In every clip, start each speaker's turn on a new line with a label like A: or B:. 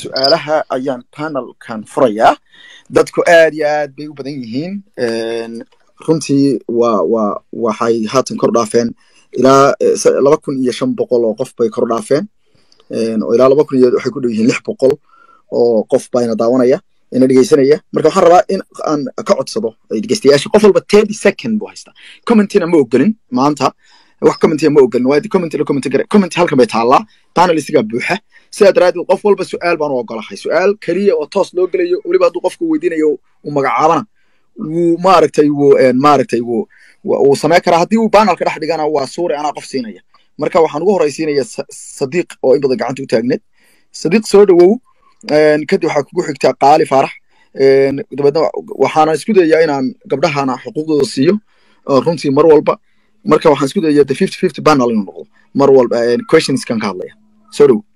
A: su-aalaha ayaan panelkan furayaa dadku aad iyo aad bay u badan yihiin runtii waa waa waxay haatan kor dhaafeen ilaa laba kun iyo shan boqol oo qof bay kor dhaafeen oo ilaa laba kun iyo waxay ku dhow yihiin lix boqol oo qof bayna daawanaya ina dhegeysanaya marka waxaan rabaa in aan ka codsado dhegeystayaasha qof walba thirty second buu haystaa commentina ma ogolin maanta wax commentiga ma ogolin waa comment la comment gare comment halkan bay taallaa panelistiga buuxa sidaa daraaddeed qof walba su-aal baan u ogolahay su-aal keliya oo toos loo gelayo weliba hadduu qofku weydiinayo uu magacaabana wuu maaragtay wuu maaragtay wuu wuu samayn karaa haddii uu panelka dhex dhigana waa suuri anaa qof siinaya marka waxaan ugu horeysiinaya sadiiq oo in badan gacanta u taagneed sadiiq soo dhowow kadib waxaa kugu xigtaa qaali faarax dabeedna waxaana isku dayayaa inaan gabdhahana xuquuqdooda siiyo runtii mar walba marka waxaan isku dayayaa the fifty fifty panel inuu noqdo mar walba questionskan ka hadlaya soo dhowow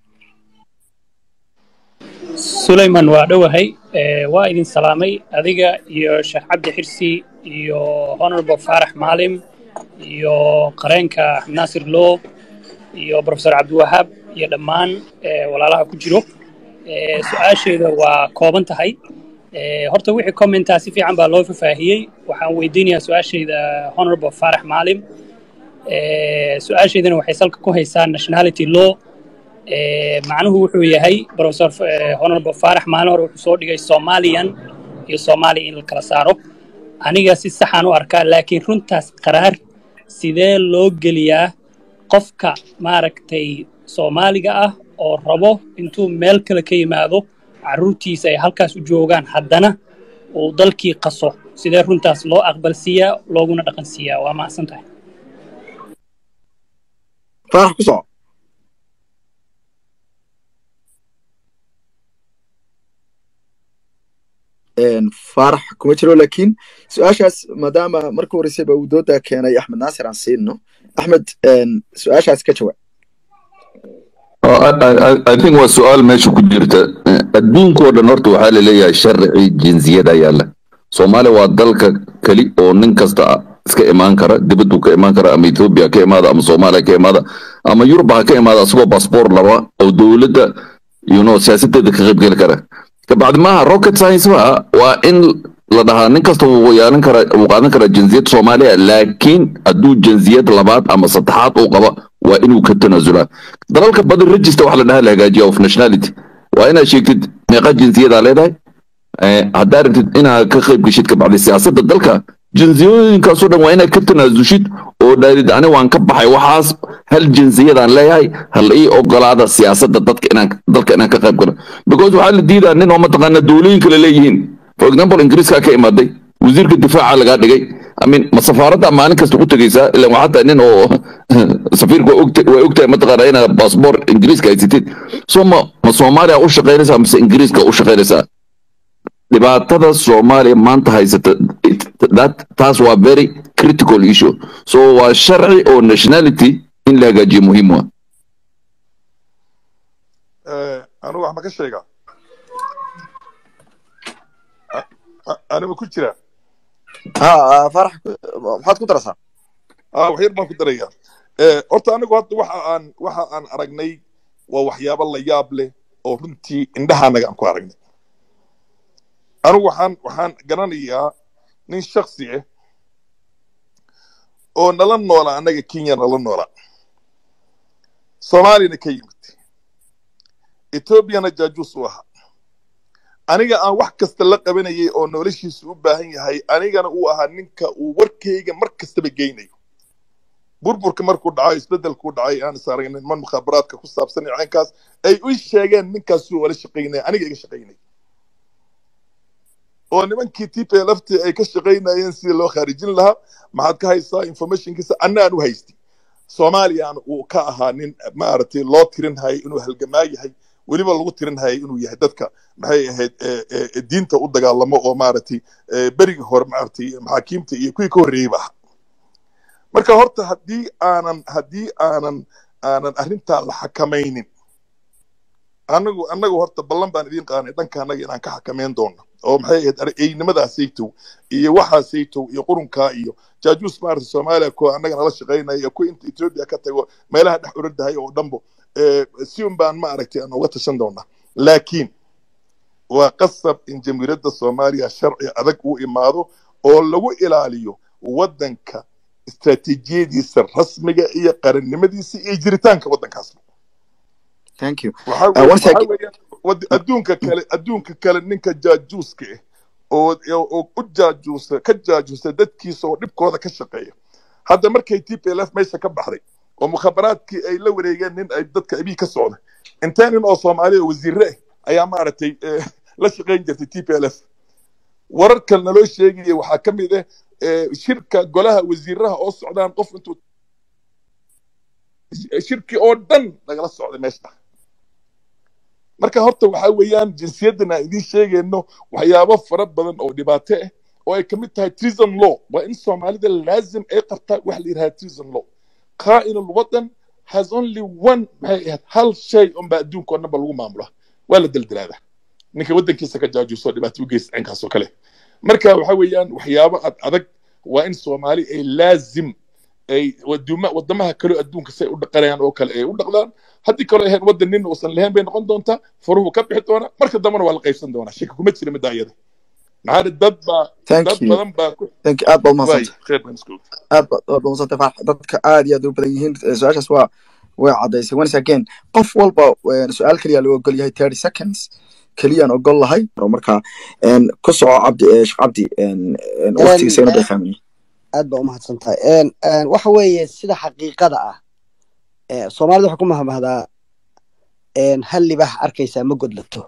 B: sulayman waa dhowahay waa idin salaamay adiga iyo sheekh cabdi xirsi iyo honorable faarax maalim iyo qareenka axmed naasir loo iyo professor cabdiwahaab iyo dhammaan walaalaha ku jiro su-aasheeda waa kooban tahay horta wixii commentaa si fiican baa loo fafaahiyey waxaan weydiinayaa su-aashayda honorable faarax maalim su-aashaydana waxay salka ku haysaa nationality law macnuhu wuxuu yahay professor honorable faarax maalin hore wuxuu soo dhigay somalian iyo soomaaliya in la kala saaro aniga si saxaan u arkaa laakiin runtaas qaraar sidee loo geliyaa qofka maaragtay soomaaliga ah oo rabo intuu meel kale ka yimaado carruurtiisa ay halkaas u joogaan haddana uu dalkii qaso sidee runtaas loo aqbalsiiyaa looguna dhaqansiiyaa waa mahadsan tahay
A: faarax ku soco faarax kuma jiro laakiin su-aashaas maadaama marka horeysayba uu dooda keenay axmed naasir aan siino axmed su-aashaas ka jawaab
C: I think waa su-aal meesha ku jirta adduunkao dhan horta waxaa laleeyahay sharci jinsiyada yaalla soomaaliya waa dalka keli oo nin kasta iska imaan kara dibaduu ka imaan kara ama ethoobia ka imaada ama soomaaliya ka imaada ama yurub ha ka imaada asagoo basboor laba oo dowladda you know siyaasadeeda ka qaybgeli kara kabacdi maaha rocket science ma waa in la dhahaa nin kasta wuu yeelan kara wuu qaadan karaa jinsiyad soomaaliya laakiin hadduu jinsiyad labaad ama saddexaad uu qaba waa inuu ka tanaasulaa dalalka badan register waxa la dhahaa la hagaajiya of nationality waa inaad sheegtid meeqa jinsiyadaa leedahay haddaa rabtid inaad ka qayb geshid kabacdi siyaasadda dalka jinsiyooyinkaasoo dhan waa inaad ka tanaasushid oo dhaadid ani waan ka baxay waxaas hal jinsiyadaan leeyahay hal ii ogolaada siyaasadda dadka inaan dalka inaan ka qayb galo because waxaa la diidaa nin oo mataqaana dowlooyin kale leeyihiin for example ingiriiskaa ka imaaday wasiirka difaaca lagaa dhigay amin ma safaaradda maalin kasta u tegaysaa ilan waxaa tahay nin oo safiirka way ogtahay mataqaana inaad baasboor ingiriiska haysatid so ma ma soomaaliya u shaqaynaysaa mise ingiriiska u shaqaynaysaa dhibaatada soomaaliya maanta haysata taas waa very critical issue so waa sharci oo nationality in la hagaajiyo muhiim waa
D: anigu wax ma ka sheegaa anima ku jira
A: ha farax maxaad ku darasaa
D: wax yar baan ku darayaa horta anigu hadda waxa aan waxa aan aragnay waa waxyaabo la yaab leh oo runtii indhahaanaga aan ku aragnay anigu waxaan waxaan garanayaa nin shaksi ah oo nala noola annaga kenya nala noola soomaaliyana ka yimid etoobiyana jaajuus u ahaa aniga aan wax kasta la qabanayay oo noloshiisu u baahan yahay anigana uu ahaa ninka uu warkayga mar kastaba geynayo burburka markuu dhaco isbedelkuu dhacay aan is aragnay niman mukhaabaraadka ku saabsan caynkaas ay u sheegeen ninkaasuu wala shaqaynaya aniga iga shaqaynay oo nimankii tp lafti ay ka shaqaynayeen sidii loo khaarijin lahaa maxaad ka haysaa informationkiisa anna aan u haystay soomaaliyaan uu ka ahaa nin maaragtay loo tirin hayay inuu halgamaa yahay weliba lagu tirin hayay inuu yahay dadka maxay ahayd diinta u dagaalamo oo maaragtay berigii hore maaragtay maxaakiimta iyo kuwii ka horreeyey ba ahaa marka horta haddii aanan haddii aanan aanan arrintaa la xakamaynin anagu anagu horta ballan baan idiin qaanay dhanka annaga inaan ka xakamayn doono oo maxay ahayd eynimadaasaytow iyo waxaasaytow iyo qurunkaa iyo jaajuus maarata soomaaliya kuwa annaga nala shaqaynaya iyo kuwa inta etoobiya ka tago meelaha dhex oradahay oo dhanbo si un baan maaragtay aan uga tashan doonaa laakiin waa qasab in jamhuuriyadda soomaaliya sharci adag uu imaado oo lagu ilaaliyo waddanka istaraatiijiyadiisa rasmiga iyo qarannimadiisa iyo jiritaanka waddankaas
A: thank you
D: waxaa
A: Uh,
D: weeye-
A: one sec-
D: waxaa weeyaan wad- adduunka kale adduunka kale ninka jaajuuska ah oo oo u jaajuusa ka jaajuusa dadkiisa oo dhibkooda ka shaqeeya hadda markay t p l f meesha ka baxday oo mukhabaraadkii ay la wareegeen nin ay dadka abiy ka socda intee nin oo soomaaliya wasiire ah ayaa maaragtay eh, la shaqayn jirtay t p l f wararkan naloo sheegaya waxaa ka mid ah eh, shirka golaha wasiiraha oo socdaan qof intuu shirki oo dhan lagala socday meesha marka horta waxaa weeyaan jinsiyaddan aan idiin sheegayno waxyaabo fara badan oo dhibaato ah oo ay kamid tahay treason law waa in soomaalida laazim ay qabtaa wax la yidhaha treason law qaa'in alwadan has only one maxay ahayd hal shay unbaa adduunka oo dhanba lagu maamulaa waa la daldalaadaa ninka waddankiisa ka jaajuuso dhibaato u geysta cinkaas oo kale marka waxa weeyaan waxyaabo ad adag waa in soomaali ay laazim ay waduma wadamaha kale adduunka say u dhaqanayaan oo kale ay u dhaqdaan haddii kaloo ahayn waddan nin uusan lahayn bay noqon doontaa furuhu ka bixi doona marka dambena waa la qaybsan doonaa shaki kuma jira middaa iyada maxaa dhi dad baa
A: Thank
D: dad
A: you.
D: badan baa ku
A: thank you aad baad
D: waay
A: umahadsantay
D: khayr baan isku
A: aad baad aad baad umahadsantay farax dadka aad iyo aad u badan yihiin Eh, su-aashaas waa way caddaysay once again qof walba eh, su-aal keliya loo ogol yahay thirty seconds keliyaan ogol lahay marka en, ku soco cabdi eh, sheekh cabdi en, en, waqtigiisa ina beefahmay
E: aad baa umahadsan tahay Een, een, waxa weeye sida xaqiiqada ah ee, soomaalida waxaa ku mahmahdaa een, hal libax arkaysaa ma godlato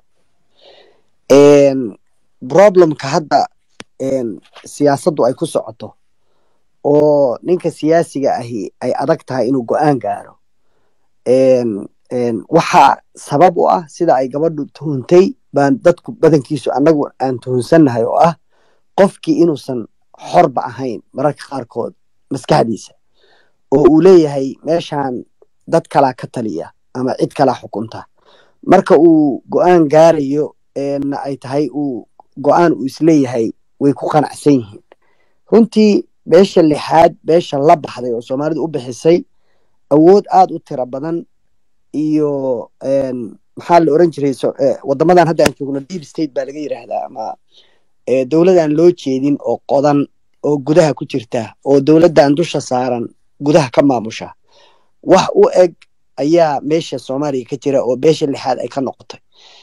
E: Een, problemka hadda een, siyaasaddu ay ku socoto oo ninka siyaasiga ahi ay adag tahay inuu go-aan gaaro Een, een, waxa sabab u ah sida ay gabadhu tuhuntay baan dadku badankiisu annagu aan tuhunsannahay oo ah qofkii inuusan xorba ahayn mararka qaarkood maskaxdiisa oo uu leeyahay meeshaan dad kalaa ka taliya ama cid kalaa xukunta marka uu go-aan gaarayo na ay tahay uu go-aan uu isleeyahay way ku qanacsan yihiin runtii beesha lixaad beesha la baxday oo soomaalidu u bixisay awood aad u tiro badan iyo maxaa la oran jiray wadamadan hadda aan joogno deep state baa laga yidhaahdaa ama dowladaan loo jeedin oo qodan oo gudaha ku jirta oo dowladdan dusha saaran gudaha ka maamusha wax u eg ayaa meesha soomaaliya ka jira oo beesha lixaad ay ka noqotay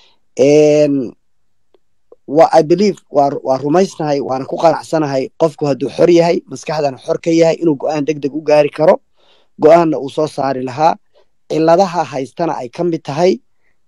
E: wa i believe waa waa rumaysnahay waana ku qanacsanahay qofku hadduu xor yahay maskaxdana xor ka yahay inuu go-aan deg deg u gaari karo go-aanna uu soo saari lahaa ciladaha haystana ay ka mid tahay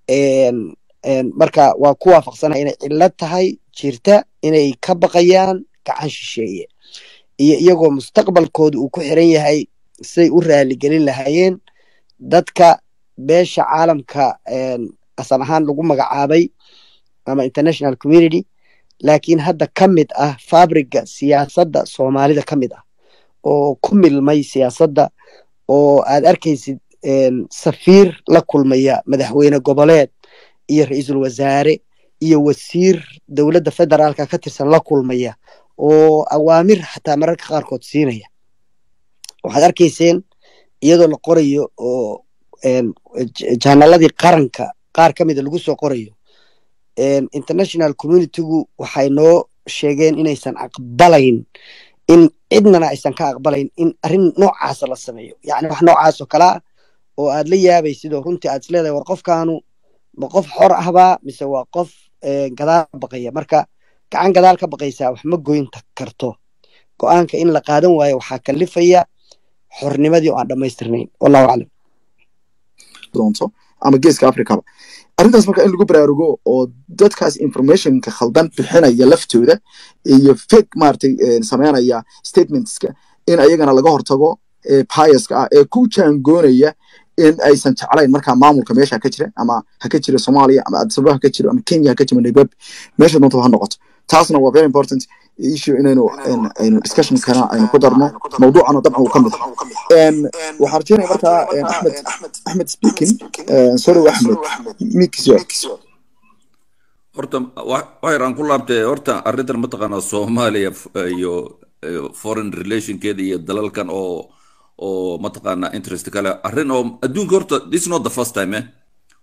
E: marka waa ku waafaqsanahay inay cilad tahay jirta inay ka baqayaan gacan shisheeye iyo iyagoo mustaqbalkooda uu ku xiran yahay siday u raaligelin lahaayeen dadka beesha caalamka asal ahaan lagu magacaabay ama international community laakiin hadda ka mid ah fabriga siyaasadda soomaalida ka mid ah oo ku milmay siyaasadda oo aad arkaysid safiir la kulmaya madaxweyne goboleed iyo ra-iisul wasaare iyo wasiir dowladda federaalka ka tirsan la kulmaya oo awaamir xataa mararka qaarkood siinaya waxaad arkayseen iyadoo la qorayo oo janaladii qaranka qaar ka mida lagu soo qorayo international communitygu waxay noo sheegeen inaysan aqbalayn in cidnana aysan ka aqbalayn in arrin noocaasa la sameeyo yacni wax noocaas oo kale ah oo aad la yaabaysid oo runtii aad isleedahay war qofkaanu ma qof xor ahbaa mise waa qof gadaal ka baqaya marka gacan gadaal ka baqaysaa wax ma goyn karto go-aanka in la qaadan waayo waxaa kalifaya xornimadii oo aan dhammaystirnayn wallahu aclam
A: doonto ama geeska africaba arrintaas marka in lagu baraarugo oo dadkaas informationka khaldan bixinaya laftooda iyo fake maaragtay sameynaya statementska in ayagana laga hortago biaska ah ee ku jaangoonaya in aysan jeclayn markaa maamulka meesha ka jira ama ha ka jira soomaaliya ama adisababa ha ka jiro ama kenya ha ka jiro nairobi meesha doonta ha noqoto taasna waa very important issue inaynu aynu discussion kana aynu ku darno mawduucana dabcan uu ka mid waxaan rajeynaya markaa axmed axmed speaking solow axmed mikiso
C: horta waxyar aan ku laabtay horta arrintan mataqaanaa soomaaliya iyo foreign relationkeeda iyo dalalkan oo oo mataqaanaa interest kale arrin oo adduunka horta this not the first time eh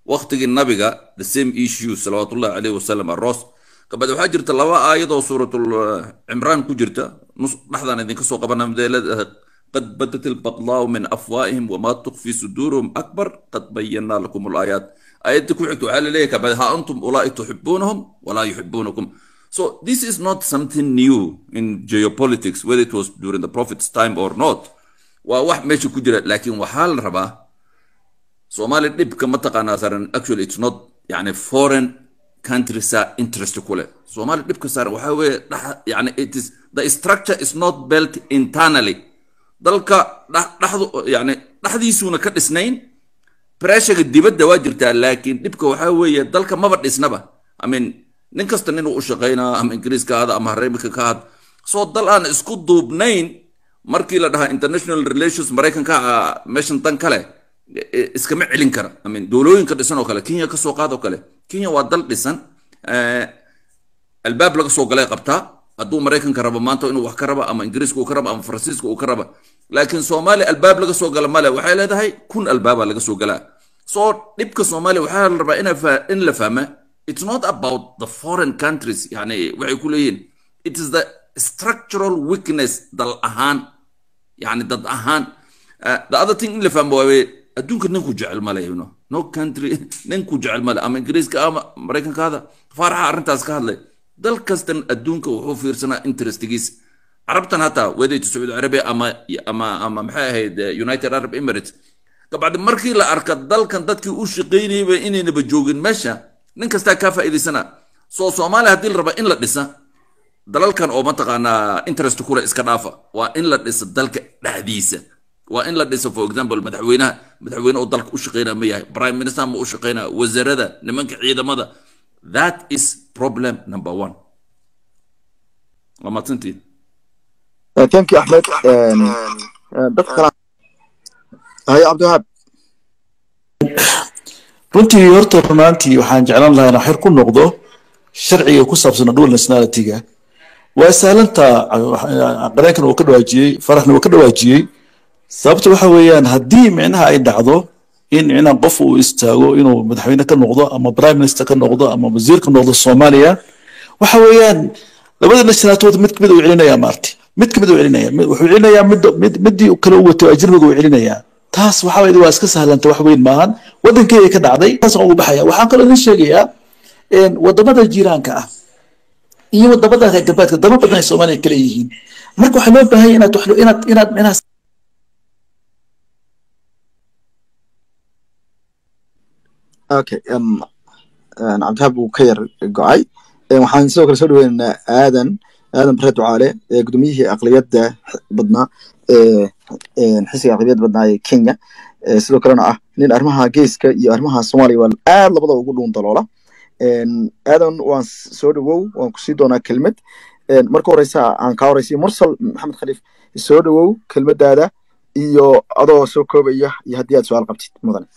C: waqtigii nabiga the same issue salawaatullahi caleyhi wasalam aroos kabacdi waxaa jirta laba aayadoo suuratul cimraan ku jirta nus dhexdaan idinka soo qabana leedahay qad badat albaqdaau min afwaahihim wamaa tukfi suduuruhum akbar qad bayanaa lakum alaayaat aayadda ku xigta waxaa laleeyahay kabacdi ha antum ulaa'i tuxibuunahum walaa yuxibuunakum so this is not something new in geopolitics whether it was during the prophet's time or not waa wax meesha ku jira laakiin waxaa la rabaa soomaali dhibka mataqaanaa saaran actually it's not yani foreign countriesaa interest ku leh soomaali dhibka saaran waxaa weeye yani it is the structure is not built internally dalka dhexdu yani dhexdiisuuna ka dhisnayn pressuga dibadda waa jirtaa laakiin dhibka waxaa weeye dalka maba dhisnaba i mean nin kasta nin uu u shaqaynaa ama ingiriiska aada ama hareemika ka had soo dal aan isku duubnayn markii la dhahaa international relations maraykanka meeshan dan kale iskama celin kara i mean dowlooyinka dhisan oo kale kenya kasoo qaad oo kale kenya waa dal dhisan albaab laga soo galay qabtaa hadduu maraykanka rabo maanta inuu wax ka raba ama ingiriiska uu ka raba ama faransiiska uu ka raba laakiin soomaaliya albaab laga soo gala male waxay leedahay kun albaaba laga soo galaa soo dhibka soomaaliya waxaa la rabaa in la fahma it's not about the foreign countries yani waxay ku leeyihiin it is the structural weakness dal ahaan yani dad ahaan uh, the other thing in la fahmo waaye adduunka ninku jecel male you know no country ninku jecel male ama ingiriiska ama maraykankaada faaraxa arrintaas ka hadlay dal kastan adduunka wuxuu fiirsanaa interestigiisa carabtan hataa wedayta sacuudi arabia ama ama ama maxay ahayd united arab emirates kabacdi markii la arka dalkan dadkii u shaqaynayba inaynaba joogin meesha nin kastaa kaa faa'iidaysana soo soomaaliya haddii la raba in la dhisa dalalkan oo mataqaanaa interest kule iska dhaafa waa in la dhisa dalka dhexdiisa waa in la dhisa for example madaxweynaha madaxweyne oo dalka u shaqaynaya ma yahay prime minister ma u shaqaynaya wasarada nimanka ciidamada that is problem number one waa mahadsantiin
A: thank you axmed dad kale haye cabdiwahaab
F: runtii horta runaantii waxaan jeclaan lahaa inaan xir ku noqdo sharciga ku saabsan dual nationality-ga waa sahlanta qareenkan uu ka dhawaajiyey faraxna uu ka dhawaajiyey sababta waxa weeyaan haddii micnaha ay dhacdo in micnaha qof uu istaago inuu madaxweyne ka noqdo ama prime minister ka noqdo ama wasiir ka noqdo soomaaliya waxa weeyaan labada nationalitood mid kamid uu celinayaa maarti mid kamid uu celinaya wuxuu celinayaa mid mid midii kale u wato ajnabiga uu celinayaa taas waxa weeye waa iska sahlanta wax weyn maahan waddankeeda ka dhacday taas ugu baxaya waxaan kaloo idin sheegayaa wadamada jiiraanka ah iyo wadamada reer galbeedka daba badan ay soomaaliya kale yihiin marka waxaa loo baahan inaad inaad inaad inaad
A: okay um, cabdihaab wuu ka yar go-ay waxaan sidoo kale soo dhaweynaynaa aadan aadan bare ducaale gudoomiyihii aqliyadda badnaa xisiga aqliyadda badnaa ee kenya sidoo kalena ah nin arrimaha geeska iyo arrimaha soomaaliya waa aad labadaba ugu dhuun daloola aadan waan soo dhawow waan kusii doonaa kelmad marka horeysa aan kaa horeysiyo mursal maxamed khaliif soo dhawow kelmadaada iyo adoo soo koobaya iyo haddii aad su-aal qabtid mudane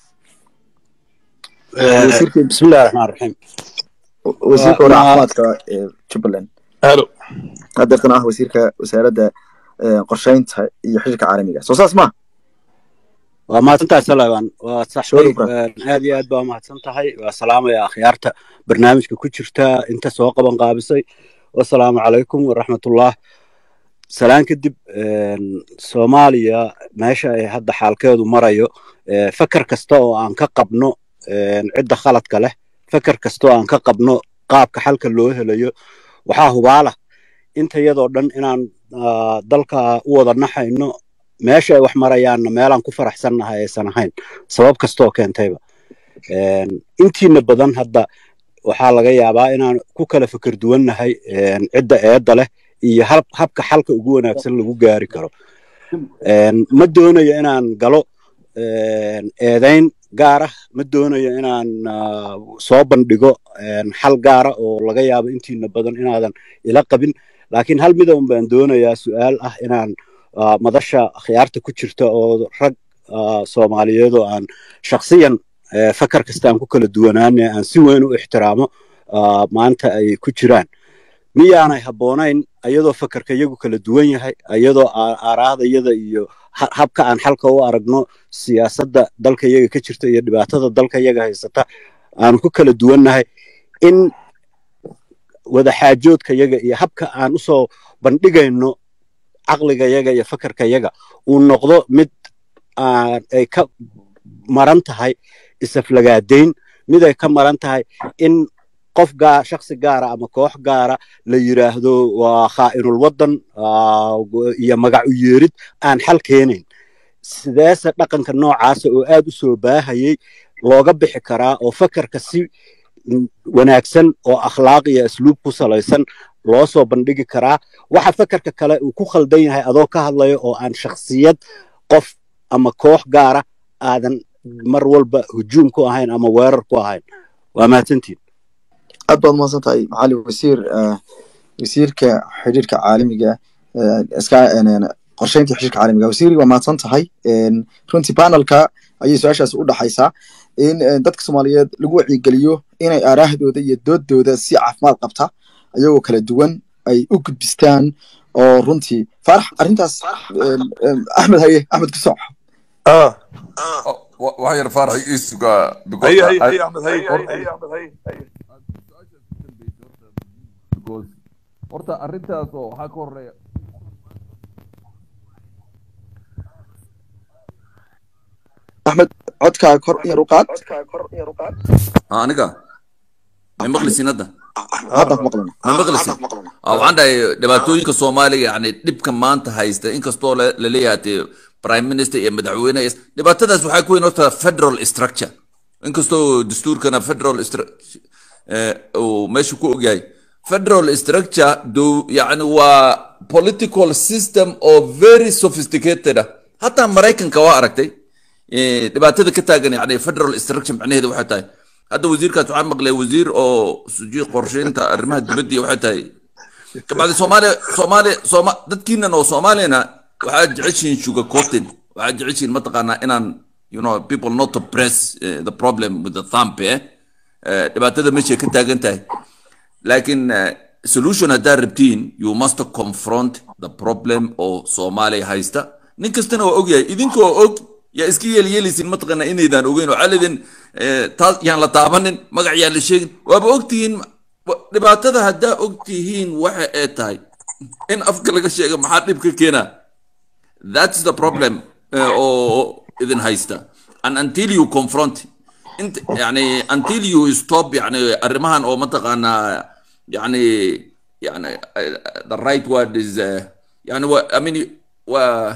G: bismillahi raxmaan raxiim
A: wasiirka hore caafimaadka ee jubbaland
D: halo
A: hadeertana ah wasiirka wasaaradda qorsheynta iyo xiriirka caalamiga soo saas ma
G: waa mahadsantahay salaban waa saxday
A: Soo dhowaa.
G: aad iyo aad baa mahadsan tahay waa salaamaya akhyaarta barnaamijka ku jirta inta soo qaban qaabisay wasalaamu calaykum waraxmatullah salaan kadib soomaaliya meesha ay hadda xaalkeedu marayo eh, fakar kasta oo aan ka qabno eh, cidda khaladka leh fakar kasta oo aan ka qabno qaabka xalka loo helayo waxaa hubaala inta iyadoo dhan inaan ah, dalka u wada naxayno meesha ay wax marayaanna meelaan ku faraxsannahay aysan ahayn sabab kastoo keentayba Een, intiina badan hadda waxaa laga yaabaa inaan ku kala fikir duwannahay een, cidda eedda leh iyo hab- habka xalka ugu wanaagsan lagu gaari karo Een, ma doonayo inaan galo een, eedayn gaar ah ma doonayo inaan ah, soo bandhigo een, xal gaara oo laga yaabo intiina badan inaadan ila qabin laakiin hal mida un baan doonayaa su-aal ah inaan ah, madasha akhyaarta ku jirta oo rag ah, soomaaliyeed oo aan shakhsiyan eh, fakar kasta aan ku kala duwanaane aan si weyn u ixtiraamo ah, maanta ay ku jiraan miyaanay habboonayn ayadoo fakarka iyagu kala duwan yahay ayadoo aa- aaraahda iyada iyo ha- habka aan xalka u aragno siyaasadda dalka iyaga ka jirta iyo dhibaatada dalka iyaga haysata aanu ku kala duwannahay in wadaxaajoodka yaga iyo habka aan usoo bandhigayno caqliga yaga iyo fakarka yaga uu noqdo mid aan ay ka maran tahay isaflagaadayn mid ay ka maran tahay in qof gaa shaksi gaara ama koox gaara la yiraahdo waa khaa'inul waddan ah, iyo magac u yeerid aan xal keenayn sideese dhaqanka noocaasa oo aad u soo baahayay looga bixi karaa oo fakarka si mm, wanaagsan oo akhlaaq iyo asluub ku salaysan loo soo bandhigi karaa waxa fakarka kale uu ku khaldan yahay adoo ka hadlayo oo aan shakhsiyad qof ama koox gaara aadan mar walba hujuum ku ahayn ama weerar ku ahayn waa mahadsantiin
A: aad baad umahadsan tahay macali wasiir eh, wasiirka xidhiirka caalamiga eh, iska en, en, qorsheynta xidhiirka caalamiga wasiiri waa mahadsan tahay En, runtii panelka ayay su-aashaas u dhaxaysaa in eh, dadka soomaaliyeed lagu wacyigeliyo inay aaraahdooda iyo doodooda si caafimaad qabta ayagoo kala duwan ay u gudbistaan oo runtii faarax arrintaas em, em, axmed haye axmed kusooc
D: ah
C: wax yar faarax ii sugaa
D: haye haye haye axmed haye haye axmed haye haye
C: horta arrintaas oo waxaa ka horeeya
A: axmed codkaa kor yar u qaad
C: aniga ma maqlisin hadda
A: hadda ku maqlana
C: ma maqlisin Ah, waxaan dhahay dhibaatooyinka soomaaliga yani dhibka maanta haysta inkastoo la la leeyahay dee prime minister iyo madaxweyne is- dhibaatadaas waxaa ku weyn horta federal structure inkastoo dastuurkana federal stru- eh, uu meesha ku ogyahay federal structure do yani waa political system oo very sophisticated ah hataa maraykanka waa aragtay Eh, dhibaatada ka taagan yani federal structure macnaheedu waxay tahay hadda wasiirkaas waxaan maqlay wasiir oo suji qorsheynta arrimaha dibadda iyo waxay tahay kabacdi soomaaliya soomaaliya sooma dadkiinan oo soomaaliyana waxaad jeceshihiin sugar coating waxaad jeceshihiin mataqaanaa inaan you know people not to press uh, the problem with the thumb eh Eh, dhibaatada meeshay ka taagan tahay laakiin eh, solution haddaad rabtiin you must confront the problem oo soomaaliya haysta nin kastana waa ogyahay idinkoo og yaa iska yeelyeelaysin mataqaana inaydaan ogeyn oo caladin taas yaan la taabanin magac yaan la sheegin waaba ogtihiin wa- dhibaatada haddaa ogtihiin waxa ay tahay in afka laga sheega maxaa dhib ka keenaa that's the problem eh, oo idin haysta and until you confront انت يعني until you stop يعني arrimahan oo mataqaanaa يعني يعني uh, the right word is uh, يعني و, I mean و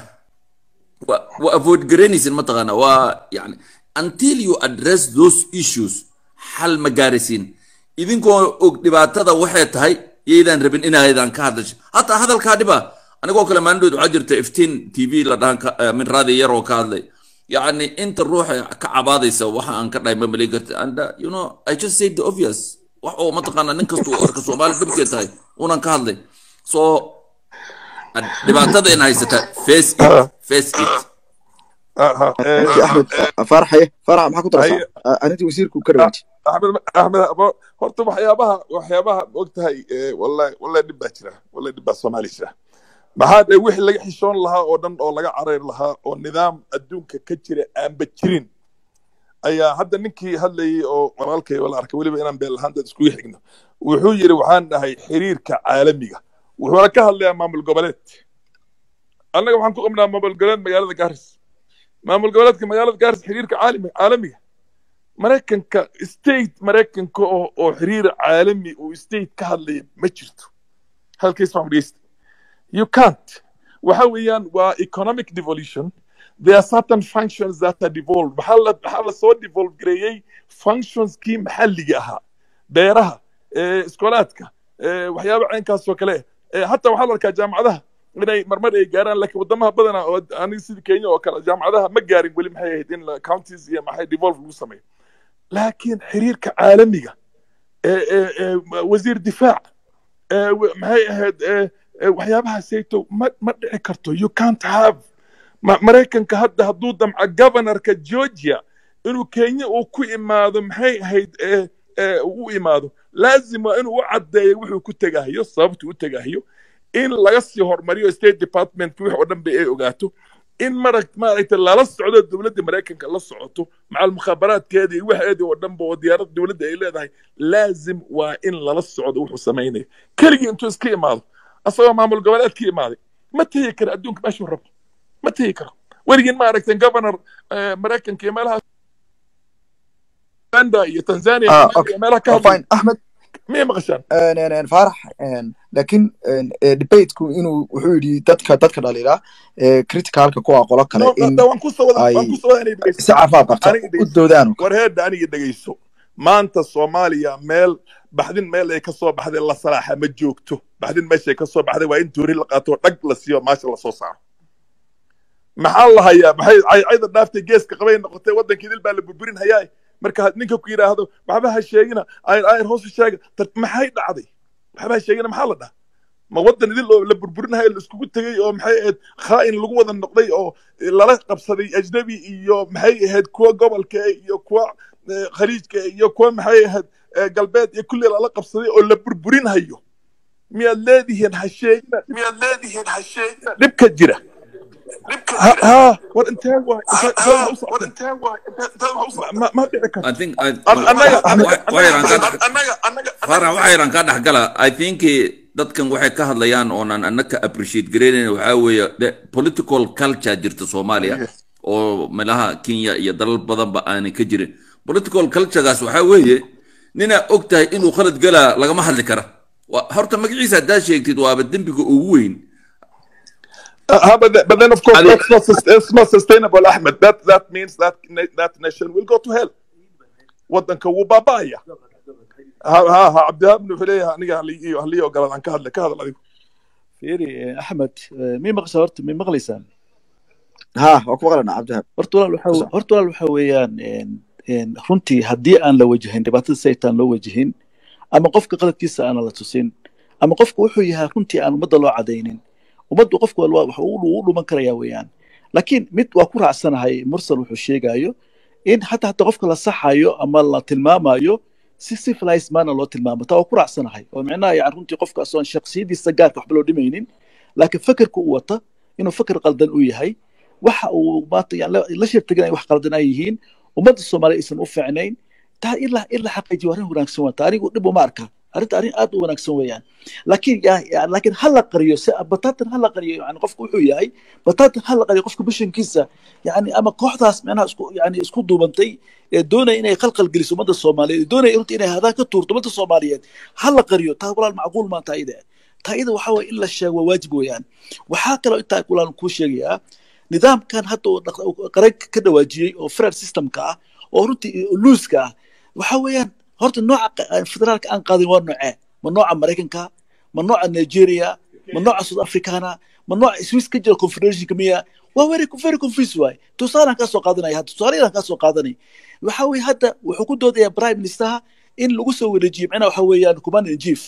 C: و و avoid garanaysin mataqaanaa waa يعني until you address those issues xal ma gaaraysin idinkoo og dhibaatada waxay tahay yaydaan rabin inaydan ka hadlasho hataa hadalkaa dhiba anigoo kale maalindhood waxaa jirta iftiin t v la dhahan ka- eh, min raadi yaroo ka hadlay يعني انت الروح كعباديسا وحا ان كداي ما ملي كرت and uh, you know I just said the obvious wax oo mataqaana nin kastu arka Soomaali dhibkeed tahay unan ka hadlay so ad- dhibaatada in haysata face it face it
D: aha eh,
A: axmed faarax haye faarax maxaa ku daraysaa
D: haye
A: Ah, arrintii wasiirku ka dhawaaji
D: axmed axmed abo- horta waxyaabaha waxyaabaha ogtahay eh, wallahi wallahi dhib baa jira wallahi dhib baa soomaali jira maxaa dhe wixii laga xishoon lahaa oo dhan oo laga carayr lahaa oo nidaam adduunka ka jira aanba jirin ayaa hadda ninkii hadlayay oo walaalkay wala arkay weliba inaan been lahaan dad iskugu xigno wuxuu yidhi waxaan dhahay xiriirka caalamiga wuxuuna ka hadlayaa maamul goboleed annaga waxaan ku qabnaa maamul goboleed magaalada gaaris maamul goboleedka magaalada gaaris xiriirka caalami caalamiga maraykanka state maraykanka oo oo xiriir caalami uu state ka hadlaya ma jirto halkays baan dhegeysta you can't waxa weeyaan waa economic devolution there are certain functions that are devolved maxaa la maxaa la soo devolve gareeyey functionskii maxalliga ahaa beeraha eh, iskoolaadka eh, waxyaaba caynkaas oo kale eh, hataa waxaa la arkaa jaamacadaha inay marmar ay gaaraan laakiin wadamaha badana oo aniga sida kenya oo kale jaamacadaha ma gaarin weli maxay ahayd in la- counties iyo maxay devolve lagu sameeyo laakiin xiriirka caalamiga ee ee ee wasiir difaac ee w- maxay ahayd ee ee waxyaabahaasayto ma ma dhici karto you can't have Ma- maraykanka hadda hadduu damco governorka georgia inuu kenya uu ku imaado maxay ahayd ee ee uu u imaado laazim waa inuu u caddeeyo wuxuu ku tegahayo sababtuu u tegahayo in laga sii hormariyo state department wix oo dhan ba ay ogaato in marag maaragtay lala socdo dowladda maraykanka la socoto macal mukhaabaraadkeeda iyo waxeedii oo dhanba oo diyaarad dowladda ay leedahay laazim waa in lala socdo wuxuu samaynayo keligii intuu iska imaado asagoo maamul goboleed ka imaaday ma tegi karo adduunka meeshuu rabo ma tegi karo weligiin maaragtay governor maraykanka iyo meelaha uganda iyo tanzania
A: Ah,
D: iyo
A: okay.
D: meelaha ka
A: Oh,
D: hadlay
A: fine ahmed
D: miyay maqashaan
A: een, een, een, faarax een, laakiin een, ee, debateku inuu wuxuu yidhi dadka dadka dhaliila ee criticalka kuwa qolo kale
D: no
A: in
D: da waan ku soo wada
A: ay
D: waan ku soo wada inay dhegeysato
A: si caafimaad qabta
D: aniga
A: u
D: dhegeyso
A: doodaan oo kale.
D: war heedda aniga dhegeyso maanta soomaaliya meel baxdin meel ay ka soo baxday la salaaxa ma joogto baxdin meeshay ka soo baxday waa in tuuri la qaato dhag la siiyo maasha lasoo saaro maxaa la hayaa maxay caycayda dhaaftay geeska qabay noqotay waddankii dil baa la burburin hayaa marka had ninka ku yidhaahdo waxba ha sheegina ayr ayr hoos u sheega tar- maxay dhacday waxba ha sheegina maxaa la dhaha ma waddan idil oo la burburinayo la iskugu tegey oo maxay ahayd khaa'in lagu wada noqday oo lala qabsaday ajnabi iyo maxay ahayd kuwa gobolka iyo kuwa eh, khaliijka iyo kuwa maxay ahayd eh, galbeed iyo kulli lala qabsaday oo la burburinhayo miyaad leedihiin ha sheegina miyaad leedihiin ha sheegina dhibka jira ha ha war intee waay intee intee waxa u socotay intee waay intee intee waxa u socotay ma ma dhici karto
H: I think I,
D: An- annaga annaga
H: waxayran ka
D: annaga annaga annaga
H: fara waxayran ka dhexgala I think eh, dadkan waxay ka hadlayaan oonan annaka appreciate gareynayn waxaa weeye the political culture jirta Soomaaliya oo meelaha Kenya iyo dalal badanba aanay ka jirin political culturegaas waxaa weeye nina og tahay inuu khalad galaa lagama hadli kara Waa- horta magaciisa haddaa sheegtid waaba dembiga ugu weyn
D: Uh, but, then, but then, of course,
C: Ali-
D: that's not, sus- that's not sustainable, Ahmed. That that means that na- that nation will go to hell. waddanka wuu baaba'aya ha ha ha cabdihaab wuxuu leeyahay aniga haliyo haliyo galad aan ka hadle ka hadal adigu
F: fiiri eh, axmed eh, mii maqasha horta mii maqlaysaan
A: ha waa ku maqlanaa cabdihaab
F: horta walaal waxa
A: Kusoc.
F: horta walaal waxa weeyaan een, een, runtii haddii aan la wajahin dhibaatada saytaan loo wajihin ama qofka qaladkiisa aan la tusin ama qofka wuxuu yahay runtii aan ummadda loo cadaynin ummaddu qofku walba wax uu u dhuman karaya weeyaan laakiin mid waa ku raacsanahay mursal wuxuu sheegayo in hataa hataa qofka la saxayo ama la tilmaamayo si civilized maana loo tilmaamo taa waa ku raacsanahay oo micnaha yani runtii qofkaas oon shakhsiyadiisa gaarka waxba loo dhimaynin laakiin fakerka uu wata inuu faker qaldan u yahay waxa uu maanta yani la- la sheegtagin ay wax qaldan ay yihiin ummadda soomaaliya aysan u fiicnayn taa in la in la xaqiijiyo arrin wanaagsan wata anigu dhib uma arka arrinta arrin aad u wanaagsan weeyaan laakiin ya- ya- laakiin ha la qariyo si bataatan ha la qariyo yani qofku wuxuu yahay bataatan ha la qariyo qofka bishankiisa yani ama kooxdaas micnaha isku yani isku duubantay ee doonaya inay khalkhal geliso ummadda soomaaliyeed ee doonaya runtii inay hadaan ka tuurto ummadda soomaaliyeed ha la qariyo taa walaal macquul maa taa ida taa ida waxaa waye in la sheego waa waajib weeyaan waxaa kaloo intaa walaal kuu sheegayaa nidaamkan hadda uu dhaq- uu qaran ka dhawaajiyey oo federal systemka ah oo runtii luuska ah waxa weeyaan horta nooca qa- aan federaalka aan qaadin waa noocee ma nooca maraykanka ma nooca nigeria ma nooca south africana ma nooca swiss ka jira confederationka miya waa very very confused waay tusaalaan kaa soo qaadanaya hadda tusaalayadan kaa soo qaadanay waxa weeye hadda wuxuu ku doodayaa prime ministeraha in lagu soo wareejiyo macnaha waxa weeyaan command in chief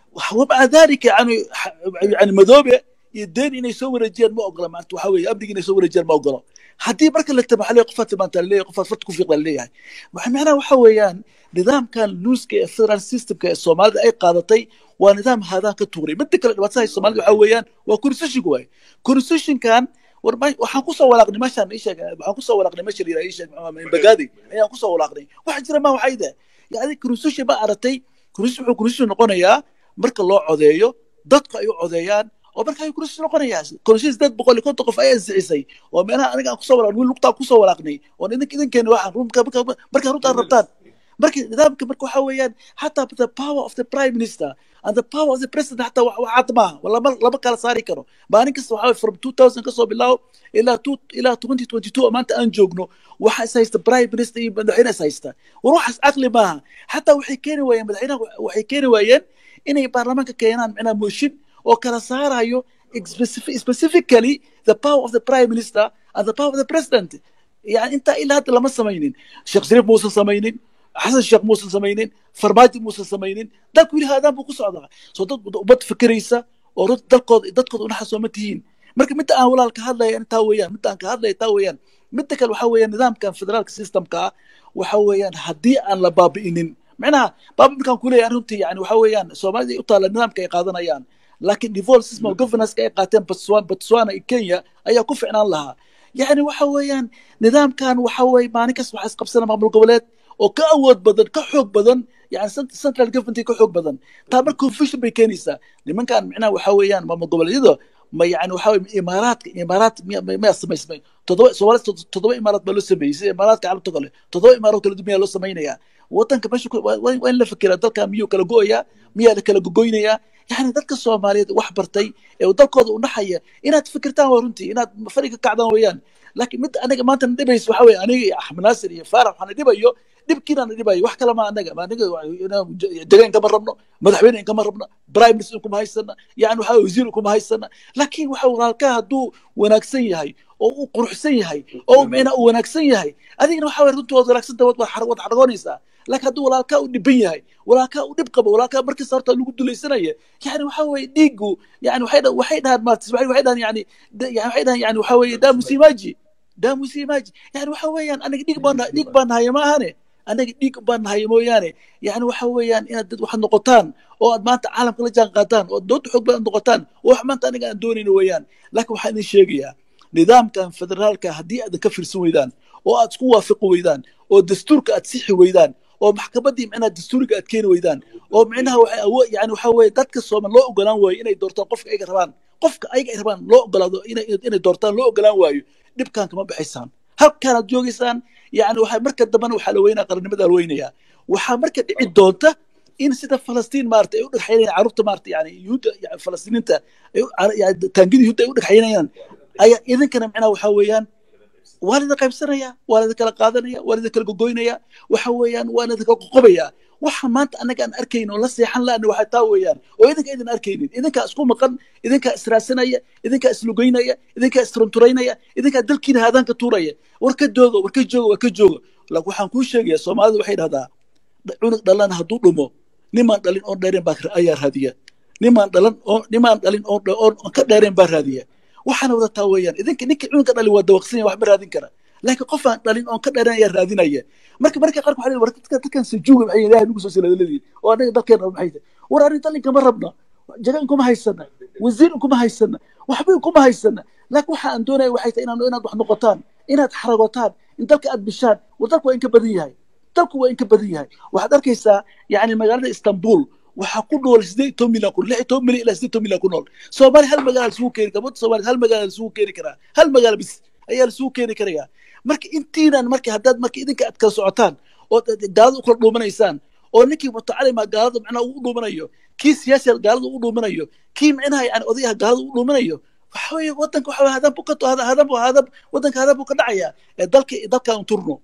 F: ومع ذلك يعني يعني مذوبه يدين inay soo wareejiyaan ma ogola maanta waxa weeye amniga inay soo wareejiyaan ma ogolo haddii marka la tabaxo leeyahay qofaad maanta la leeyahay qofaad farta ku fiiqda la leeyahay waxa macnaha waxa weeyaan nidaamkan luuska ee federal systemka ee soomaalida ay qaadatay waa nidaam haadaan ka tuuray midda kale dhibaatada hay soomaalida waxa weeyaan waa constitutionka waaye constitutionkan war ma- waxaan kusoo walaaqnay meeshaan ii sheeg waxaan kusoo walaaqnay meesha la yidhaha ii sheeg bagaadi ayaan kusoo walaaqnay waxa jira ma waxay de yani constitution ba aratay constitution wuxuu constitution noqonayaa marka loo codeeyo dadku ay u codeeyaan oo marka ay constitution noqonayaa constitution sideed boqol iyo konton qof ay ansixisay oo meelaha aniga aan kusoo walaaqnay wiil lugtaa kusoo walaaqnay oo idink idinkeena waxaan runka marka marka runtaa rabtaan marka nidaamka marka waxa weeyaan xataa the power of the prime minister and the power of the president xataa wax wax cad maaha wa lama lama kala saari karo maalin kasta waxa weeye from 2000 kasoo bilaabo ilaa two ilaa 2022 oo maanta aan joogno waxa is haysta prime minister iyo madaxweyne is haysta war waxaas caqli maaha xataa waxay keeni waayeen madaxweynaha waxay keeni waayeen inay baarlamaanka keenaan micnaha mooshin oo kala saarayo specific- specifically the power of the prime minister and the power of the president يعني انت الى هذا لما سمينين شيخ شريف موسى سمينين حسن الشيخ موسى سمينين فرماجي موسى سمينين دالك ويلي هذا بو كسعدا سو دad ubad fikiraysa oo rut dalkood dadkood una xasoo ma tihiin marka midda aan walaalka hadlaya in taa weeyaan midda aan ka hadlaya taa weeyaan midda kale waxa weeyaan nidaamkan federaalka systemka ah waxa weeyaan haddii aan la baabi'inin macnaha baabi markaan kuleeyahay runtii yani waxa weeyaan soomaalida u taala nidaamka ay qaadanayaan laakiin devolve system of governance ay qaateen Botswana Botswana iyo Kenya ayaa ku ficnaan lahaa yani waxa weeyaan nidaamkan waxa weye maalin kasta waxaa isqabsana maamul goboleed oo ka awood badan ka xoog badan yani cent- central government ka xoog badan taa mar confusion bay keenaysaa nimankan micnaha waxa weeyaan maamul goboleedyada ma yani waxa weye imaaraadka imaaraat miya- miya- miyaa samaysmay toddoba soomaali toddoba imaaraad baa loo sameeyey sida imaaraadka carabta kale toddoba imaaraad kala duwan miyaa loo samaynayaa wadanka meesha ku- waa waa- waa in la fikiraa dalka miyuu kala go'ayaa miyaa la kala gogoynayaa yani dadka soomaaliyeed wax bartay ee uu dalkooda u naxaya inaad fikirtaan waa runtii inaad fadhi ka kacdaan weeyaan laakiin mid anaga maanta na dhibaysa waxa weye aniga iyo axmed naasir iyo faarax waxaana dhibayo dhibkiina na dhibayo wax kale ma anaga ma aniga degaan kama rabno madaxweyne in kama rabno prime minister kuma haysana yani waxa weye wasiir kuma haysana laakiin waxa walaalkaa hadduu wanaagsan yahay oo uu quruxsan yahay oo micnaa uu wanaagsan yahay adigana waxa weye runtii waad wanaagsanta waad waad xargoonaysaa laakiin hadduu walaalkaa u dhiban yahay walaalkaa u dhib qabo walaalkaa markasta horta lagu dulaysanaya yani waxa weye dhiigu yani waxay dha- waxay dhahaan maartis waxay waxay dhahaan yani da- yani waxay dhahaan yani waxa weye daamusimaji daamusimaji yani waxa weeyaan aniga dhiig baan dhiig baan nahaya ma ahane anaga dhiig baan nahaya mooyaane yani waxa weeyaan inaad dad waxaad noqotaan oo aad maanta caalamka la jaan qaadaan oo dood xoog badan noqotaan oo wax maanta aniga aan doonayno weeyaan laakiin waxaan idin sheegayaa nidaamkan federaalka haddii aadan ka fiirsan weydaan oo aad isku waafaqi weydaan oo dastuurka aad sixi weydaan oo maxkamaddii micnaha dastuuriga aad keeni weydaan oo micnaha waxay awo yani waxa weeye dadka sooman loo ogolaan waayo inay doortaan qofka ayaga rabaan qofka ayaga ay rabaan loo ogolaado inay inay doortaan loo ogolaan waayo dhibkan kama baxaysaan halkaanaad joogaysaan yani waxaa marka dambena waxaa la weynaa qarannimada la weynayaa waxaa marka dhici doonta in sida falastiin maarata ay u dhagxaynayaan carruurta maarata yani yuhuudda yani falastiiniinta ay u- yani taangida yuhuudda ay u dhagxaynayaan ayaa idinkana micnaha waxaa weeyaan waa la idin qaybsanaya waa la idin kala qaadanaya waa la idin kala gogoynaya waxa weeyaan waa la idin kala qoqobaya waxa maanta annaga aan arkayn oo la seexan laana waxaa taa weeyaan oo idinka idin arkaynin idinkaa isku maqan idinkaa israasanaya idinkaa islugaynaya idinkaa isrunturaynaya idinkaa dalkiina haadaanka tuuraya war ka jooga war ka jooga war ka jooga laakiin waxaan kuu sheegaya soomaalidu waxay dhahdaa cunug dhalan hadduu dhumo nimaan dhalin oon dheereen baa ayaa raadiya nimaan dhalan oo nimaan dhalin oon dha- oon oon ka dheereen baa raadiya waxaana wadataa weeyaan idinka ninka cunuga dhalin waa dawaqsan yahay wax ma raadin kara laakiin qof aan dhalin oon ka dheereen ayaa raadinaya marka marka qaarka waxaa leeyahay war dadka dadkan sajuuga maxay ilaahay nagu soo siladaladiin oo annaga dalkeena maxay tahay war arrin dalin kama rabna jagan kuma haysana wasiir kuma haysana waxba kuma haysana laakiin waxa aan doonaya waxay tahay inaad inaad wax noqotaan inaad xaragotaan in dalka aad bishaan war dalku waa in ka badan yahay dalku waa in ka badan yahay waxaad arkaysaa yani magaalada istanbul waxaa ku nool sideed iyo toban milyan ku lix iyo toban milyan ilaa sideed iyo toban milyan ku nool soomaali hal magaala lasugu keeni kara wadda soomaaliya hal magaala lasugu keeni karaa hal magaala bis ayaa lasugu keeni karaya marka intiinan marka haddaad marka idinka aad kala socotaan oo gaalada u kala dhuumanaysaan oo ninkii mutacalima gaalada macnaha ugu dhuumanayo kii siyaasiga gaalada ugu dhuumanayo kii micnaha yani odayaha gaalada ugu dhuumanayo waxa weeye wadanka waxa weye hadan buu ka hadan buu hadan wadanka hadan buu ka dhacayaa ee dalka dalkaan turno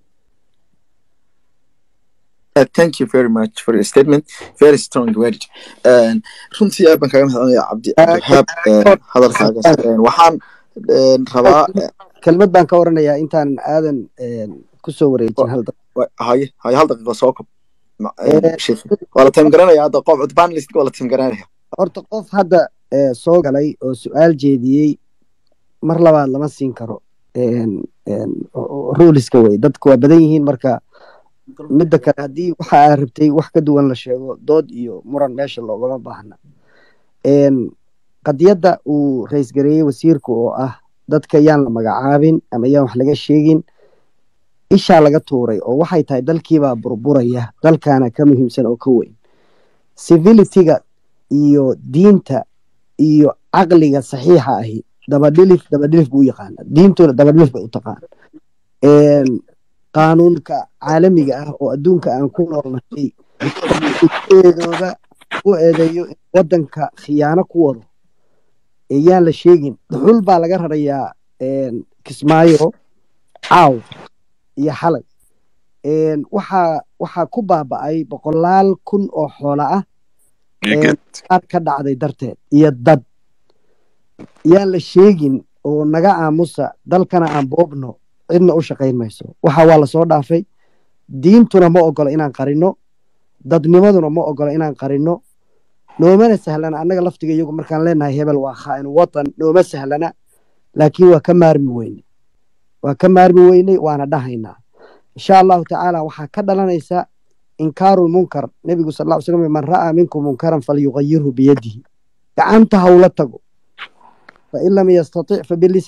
A: Uh, thank you very much for your statement. Very strong word. Uh, runtii aad baan kaga mahadcelinayaa cabdi cabdiwahaab uh, hadalkaagaas Uh, waxaan uh, rabaa uh,
E: kelmad baan ka oranayaa intaan aadan kusoo wareejin hal daqiiqo.
A: wa- haye haye hal daqiiqo soo kob Ma-
E: Eh,
A: uh, sheekh waa la time garanaya hadda qof panelist waa la time garanaya
E: horta qof hadda eh, soo galay oo su-aal jeediyey mar labaad lama siin karo En- en, ruleska wey dadku waa badan yihiin marka midda kale haddii waxa aad rabtay wax ka duwan la sheego dood iyo muran meesha loogama baahna En, qadiyadda uu rays gareeyey wasiirku oo ah dadka yaan la magacaabin ama yaan wax laga sheegin ishaa laga tuuray oo waxay tahay dalkiibaa burburaya dalkaana ka muhiimsan oo ka weyn civilityga iyo diinta iyo caqliga saxiixa ahi dabadhilif dabadhilif buu u yaqaana diintuna dabadhilif bay u taqaan En, qaanuunka caalamiga ah oo adduunka aan ku noolnahay eedooda u eedeeyo in wadanka khiyaano ku wado ee yaan la sheegin dhuxul baa laga rarayaa en, kismaayo caaw iyo xalay En, waxaa waxaa ku baaba'ay boqolaal kun oo xoola ah en, qaar ka dhacday darteed iyo dad yaan la sheegin oo naga aamusa dalkana aan boobno cidna u shaqayn mayso waxa waa lasoo dhaafay diintuna ma ogolo inaan qarino dadnimaduna ma ogolo inaan qarino noomana sahlana annaga laftiga iyagu markaan leenahay hebel waa khaa'inu watan nooma sahlana laakiin waa ka maarmi weyne waa ka maarmi weyney waana dhahaynaa insha allahu tacaala waxaa ka dhalanaysa inkaaru lmunkar nebigu sal ll slam man ra'aa minkum munkaran falyugayirhu biyadihi gacanta hawla tago fain lam yastatic fabilisaanihi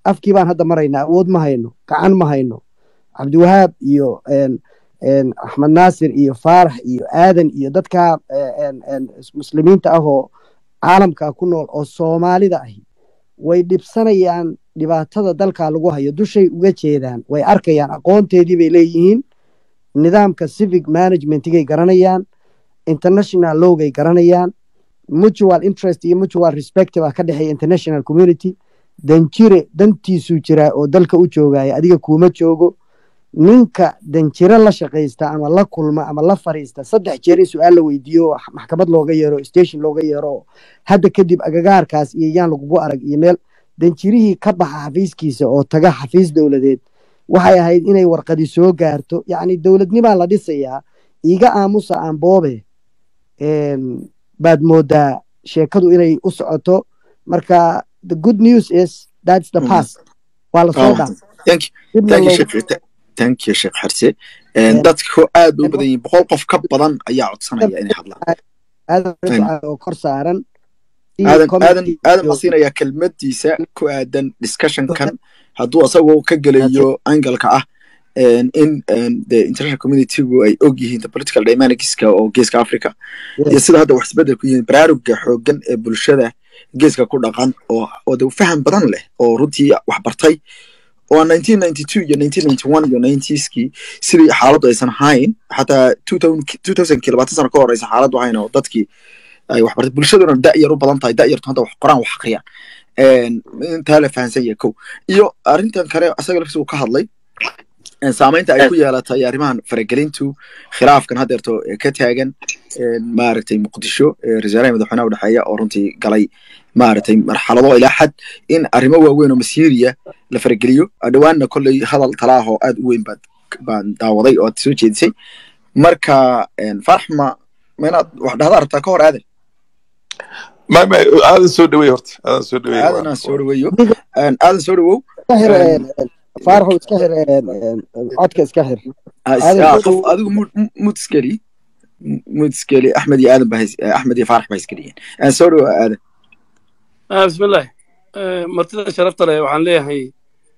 E: afkii baan hadda maraynaa awood ma hayno gacan ma hayno cabdiwahaab iyo een, een, axmed naasir iyo faarax iyo aadan iyo dadka een, een, muslimiinta ah oo caalamka ku nool oo soomaalida ahi way dhibsanayaan dhibaatada dalka lagu hayo dushay uga jeedaan way arkayaan aqoonteedii bay leeyihiin nidaamka civic managementigay garanayaan international lowgay garanayaan mutual interest iyo mutual respect baa ka dhexeeya international community danjire dantiisuu jiraa oo dalka u joogaya adiga kuuma joogo ninka danjire la shaqaysta ama la kulma ama la fariista saddex jeer in su-aal la weydiiyo oo maxkamad looga yeero station looga yeero hadda kadib agagaarkaas iyo yaan lagugu arag iyo meel danjirihii ka baxa xafiiskiisa oo taga xafiis dowladeed waxay ahayd inay warqadi soo gaarto yacni dowladnimaa la dhisayaa iiga aamusa aan boobe een, baad moodaa sheekadu inay u socoto marka the good news is that's the
A: Mhm.
E: past waa la soo
A: Oh,
E: dhaaf
A: thank you
E: dibna
A: thank you
E: loogu
A: sheekh thank you sheekh xarse
E: Een,
A: dadku aad bay u badan yihiin boqol qof ka badan ayaa codsanaya inay hadlaan
E: aadan
A: Fahmi.
E: Rifca oo kor saaran si
A: aadan aadan
E: committee
A: aadan
E: iyo-
A: ma siinayaa kelmadiisa ku aadan discussionkan hadduu asagoo ka gelayo angalka ah een, in een, the international communitygu ay og yihiin the political dynamicska oo geeska africa iyo sida hadda wax isbedel ku yihiin baraaruga xoogan ee bulshada geeska ku dhaqan oo oo de faham badan leh oo runtii wax bartay oo 1992 iyo 1991 iyo 90skii sidii xaaladdu aysan ahayn xataa 2000kii labaatan sano ka horeysa xaaladdu ahayn oo dadkii ay wax bartay bulshaduna da yar u badan tahay da yartu hadda wax qoraan wax akhriyaan Een, intaa la fahansan yahay kow iyo arrintan kale asaga laftiisa uu ka hadlay een, saamaynta ay ku yeelatay arrimahan faragelintu khilaafkan haddeerto ee ka taagan een, maaragtay muqdisho ee rasaaraha madaxweynaha udhexeeya oo runtii galay maaragtay marxalado ilaa xad in arrimo waaweyn oo masiiriya la farageliyo dhowaanna kolley hadal talaah oo aad u weyn baad baan daawaday oo aad soo jeedisay marka een, farax ma ma inaad wax dhahdaa rabtaa ka hor aadan
D: ما ما هذا سو دوي هورت هذا سو دوي
A: aadan aan soo dhaweeyo Een, aadan soo dhawow
E: iska xir
A: Een,
E: een, een, faaraxow iska xir een, een, een, codka iska xir
A: ah, is-
E: aadan
A: ah,
E: soo
A: qof
E: dhawow
A: adigu mud mud- mud iskeli mud iskeli axmed iyo aadan ba hays- eh, axmed iyo faarax ba iskeliyeen aan soo dhawo aadan
I: آه بسم الله آه مرتدى شرفت له وعن ليه هي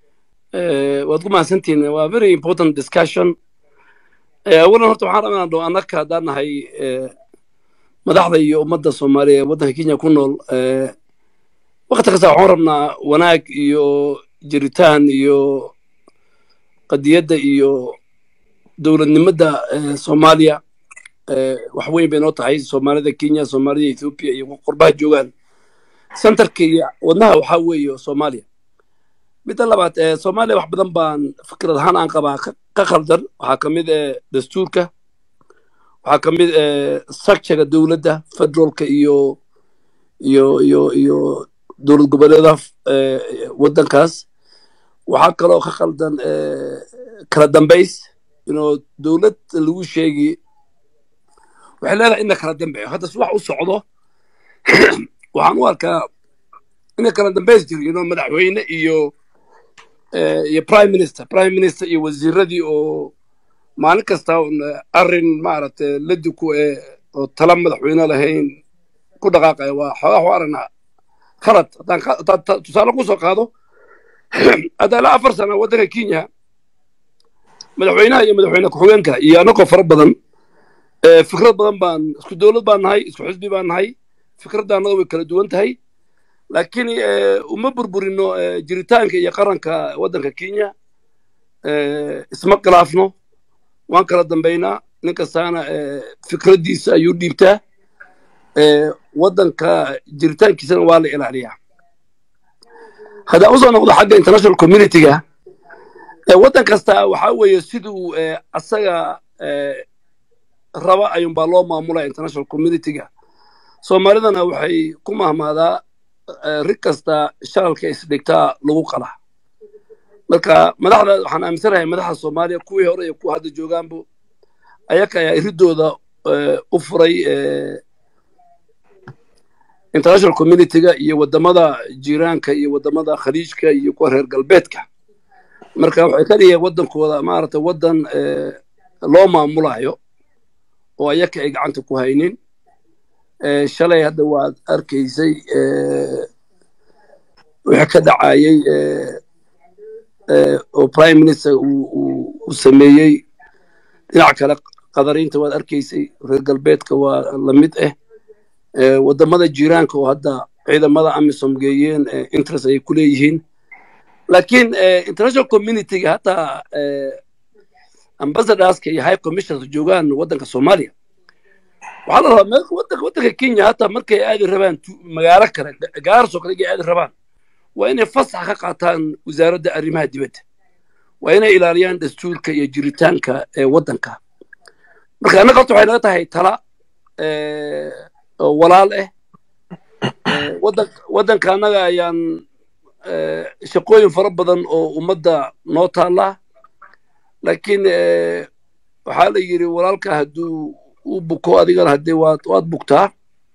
I: آه وادقوا سنتين و very important discussion آه أولا هرت وحنا رأينا لو أنك هدانا هي آه مدحضة iyo ummadda Soomaaliya ee waddanka Kenya ku nool ee waqti kasta waxaan rabnaa wanaag iyo jiritaan iyo qadiyadda iyo dowladnimada ee Soomaaliya ee wax weyn bay noo tahay Soomaalida Kenya Soomaalida Ethiopia iyo qurbaha joogaan centerka iyo wadnaha waxaa weeye Soomaaliya midda labaad ee Soomaaliya wax badan baan fikrad ahaan aan qabaa ka ka khaldan waxaa ka mid ee dastuurka waxaa ka mid ee structurega dowladda federaalka iyo iyo iyo iyo dowlad goboleedaha ee waddankaas waxaa kaloo ka khaldan ee kala dambays inuu dowlad lagu sheegi waxay leedahay in la kala dambeeyo hadda si wax u socdo waxaan u arkaa in kala dambays jiro inuu madaxweyne iyo eh, iyo prime minister prime minister iyo wasiiradii oo maalin kasta un arrin maaragtay ladi ku ee oo tala madaxweyne lahayn ku dhaqaaqaya waa xoogaa waxu aragnaa khalad haddaan ka- haddaan ta- tusaale ku soo qaado hadda ilaa afar sano waddanka kenya madaxweynaha iyo madaxweyne ku-xigeenka iyo anagoo fara badan eh, fikrad badan baan isku dowlad baan nahay isku xisbi baan nahay fikradda annaga way kala duwan tahay laakiin eh, uma burburino eh, jiritaanka iyo qaranka waddanka kenya eh, isma khilaafno waan kala dambaynaa nin kastaana eh, fikraddiisa ayuu dhiibtaa eh, waddanka jiritaankiisana waa la ilaaliyaa haddaan usoo noqdo xagga international communityga eh, waddan kasta waxaa weeye siduu eh, asaga eh, raba ayuunbaa loo maamulaya international communityga soomaalidana waxay ku mahmaadaa eh, rig kasta shalalka isdhigtaa lagu qala marka madaxda waxaan aaminsanahay madaxda soomaaliya kuwii hore iyo kuwa hadda joogaanbu ayaka ayaa iridooda eh, u furay eh, international communityga iyo wadamada jiiraanka iyo wadamada khaliijka iyo kuwa reer galbeedka marka waxay ka dhigeen waddankooda maaragtay waddan eh, loo maamulayo oo ayaka ay gacanta ku haynin Eh, shalay hadda waad arkaysay eh, wixii ka dhacayay eh, eh, oo prime minister uu uu- uu sameeyey dhinac kale qadariinta waad arkaysay reer galbeedka waa la mid ah Eh, wadamada jiiraanka oo hadda ciidamada amisom geeyeen eh, interest ay ku leeyihiin laakiin eh, international communityga hataa eh, ambassadorska iyo high commissioners joogaan wadanka soomaaliya waxaa la rabaa meel- wadanka wadanka kenya hataa markay aadi rabaan tu- magaalo kale gaarso kale ay aadi rabaan waa inay fasax ka qaataan wasaaradda arrimaha dibadda waa inay ilaaliyaan dastuurka iyo jiritaanka ee wadanka marka annaga horta waxay naga tahay tala eh, oo walaal ah Eh, wadan- wadanka annaga ayaan eh, shaqooyin fara badan oo ummadda noo taallaa laakiin eh, waxaa la yidhi walaalka hadduu u buko adigana haddee waad waad bugtaa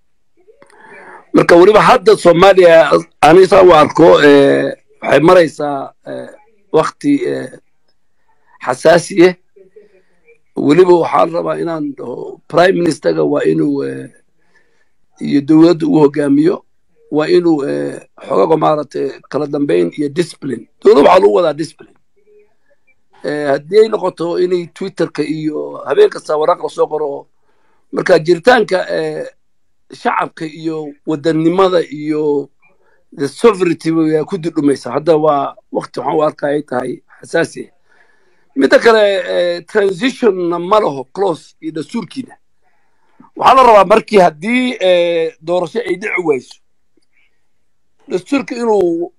I: marka weliba hadda soomaaliya anisaa u arko eh, waxay maraysaa eh, wakti eh, xasaasi ah weliba waxaa la rabaa inaan dhaho prime ministerga waa inuu eh, iyo dowladda uu hogaamiyo waa inuu eh, xogaga maaragtay kala dambeyn iyo discipline dowladda waxaa lagu wadaa discipline Eh, haddii ay noqoto inay twitterka iyo habeen kasta waraaq lasoo qoro marka jiritaanka eh, shacabka iyo wadannimada iyo the sovereignty waa ku dudhumaysa hadda waa waqti waxaan u arkaa ay tahay xasaasi ah midda kale eh, transitionna ma laho close iyo dastuurkiina waxaa la rabaa markii haddii eh, doorasho ay dhici wayso dastuurka inuu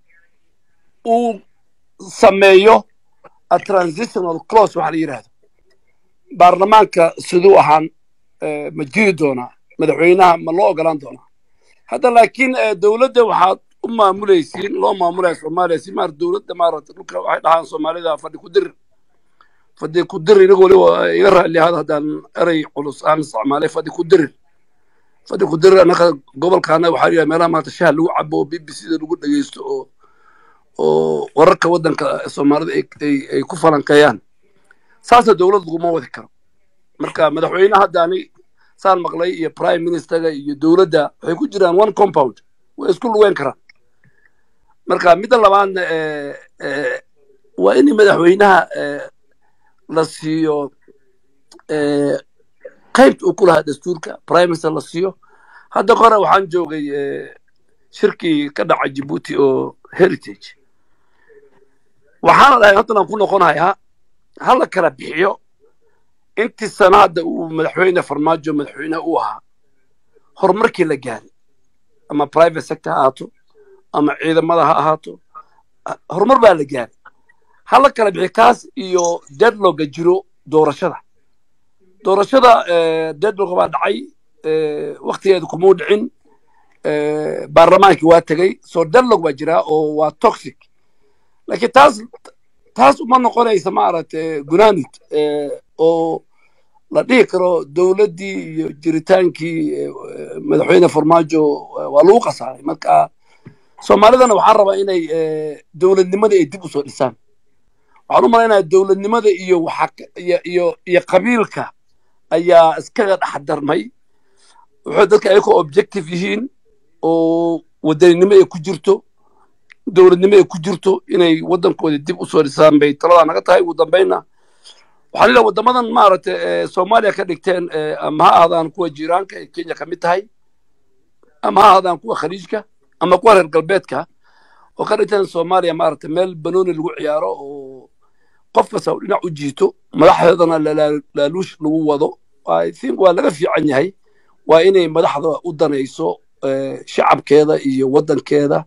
I: uu sameeyo a transitional clause waxa la yidhaahdo baarlamaanka siduu ahaan eh, ma jiri doonaa madaxweynaha ma loo ogolaan doonaa hadda laakiin eh, dowladda waxaad u maamulaysiin loo maamulaya soomaaliya si maar dowladda maaragta dhulka waxay dhahaan soomaalida fadhi ku dir fadhi ku dir inagu waliba iga raalli ahaada haddaan erey culus aan isticmaalay fadhi ku dirir fadhi ku dirir annaga gobolkaana waxaa yahay meelaha maanta shaha lagu cabo oo b b c da lagu dhegeysto oo oo wararka waddanka soomaalida ay ay- ay ku falanqeeyaan saasna dowlad laguma wadi karo marka madaxweyne hadda ani saan maqlay iyo prime ministerga iyo dowladda waxay ku jiraan one compound way isku lugeyn karaan marka midda labaadna eh, eh, waa in madaxweynaha eh, la siiyo eh, qaybta uu ku lahaa dastuurka prime minister la siiyo hadda hore waxaan joogay eh, shirkii ka dhacay jibuuti oo heritage waxaana dhahay haddan aan ku noqonayaa ha la kala bixiyo intii sanaada uu madaxweyne farmaajo madaxweynaha u ahaa horumarkii la gaaray ama private sector ha ahaato ama ciidamada ha ahaato ah, horumar baa la gaaray ha la kala bixiyo kaas iyo deadlogga jiro doorashada doorashada eh, deadlogga baa dhacay eh, waktigeeda kumuu dhicin eh, baarlamaankii waa tegey so deadlog baa jiraa oo waa toxic laakiin taas taas uma noqonaysa maaragtay gunaanid eh, oo la dhihi karo dowladdii iyo jiritaankii eh, eh, madaxweyne farmaajo eh, waa lagu khasaaray marka soomaalidana waxaan rabaa inay eh, dowladnimada ay dib usoo dhisaan waxaan u malaynaya dowladnimada iyo waxa ka- iyo iyo iyo qabiilka ayaa iskaga dhexdarmay wuxuu dadka ayagoo objective yihiin oo wadaninimo ay ku jirto dowladnimo ay ku jirto inay waddankooda dib usoo dhisaan bay taladaa naga tahay ugu dambeynna waxaan leeyahay waddamadan maaragtay ee soomaaliya ka dhigteen ee ama ha ahaadaan kuwa jiiraanka ee kenya ka mid tahay ama ha ahaadaan kuwa khaliijka ama kuwa reer galbeedka oo ka dhigteen soomaaliya maaragtay meel banooni lagu ciyaaro oo qof kasta uu dhinac u jiito madaxdeedana lalaa- laaluush lagu wado i think waa laga fiican yahay waa inay madaxda u danayso eh, shacabkeeda iyo waddankeeda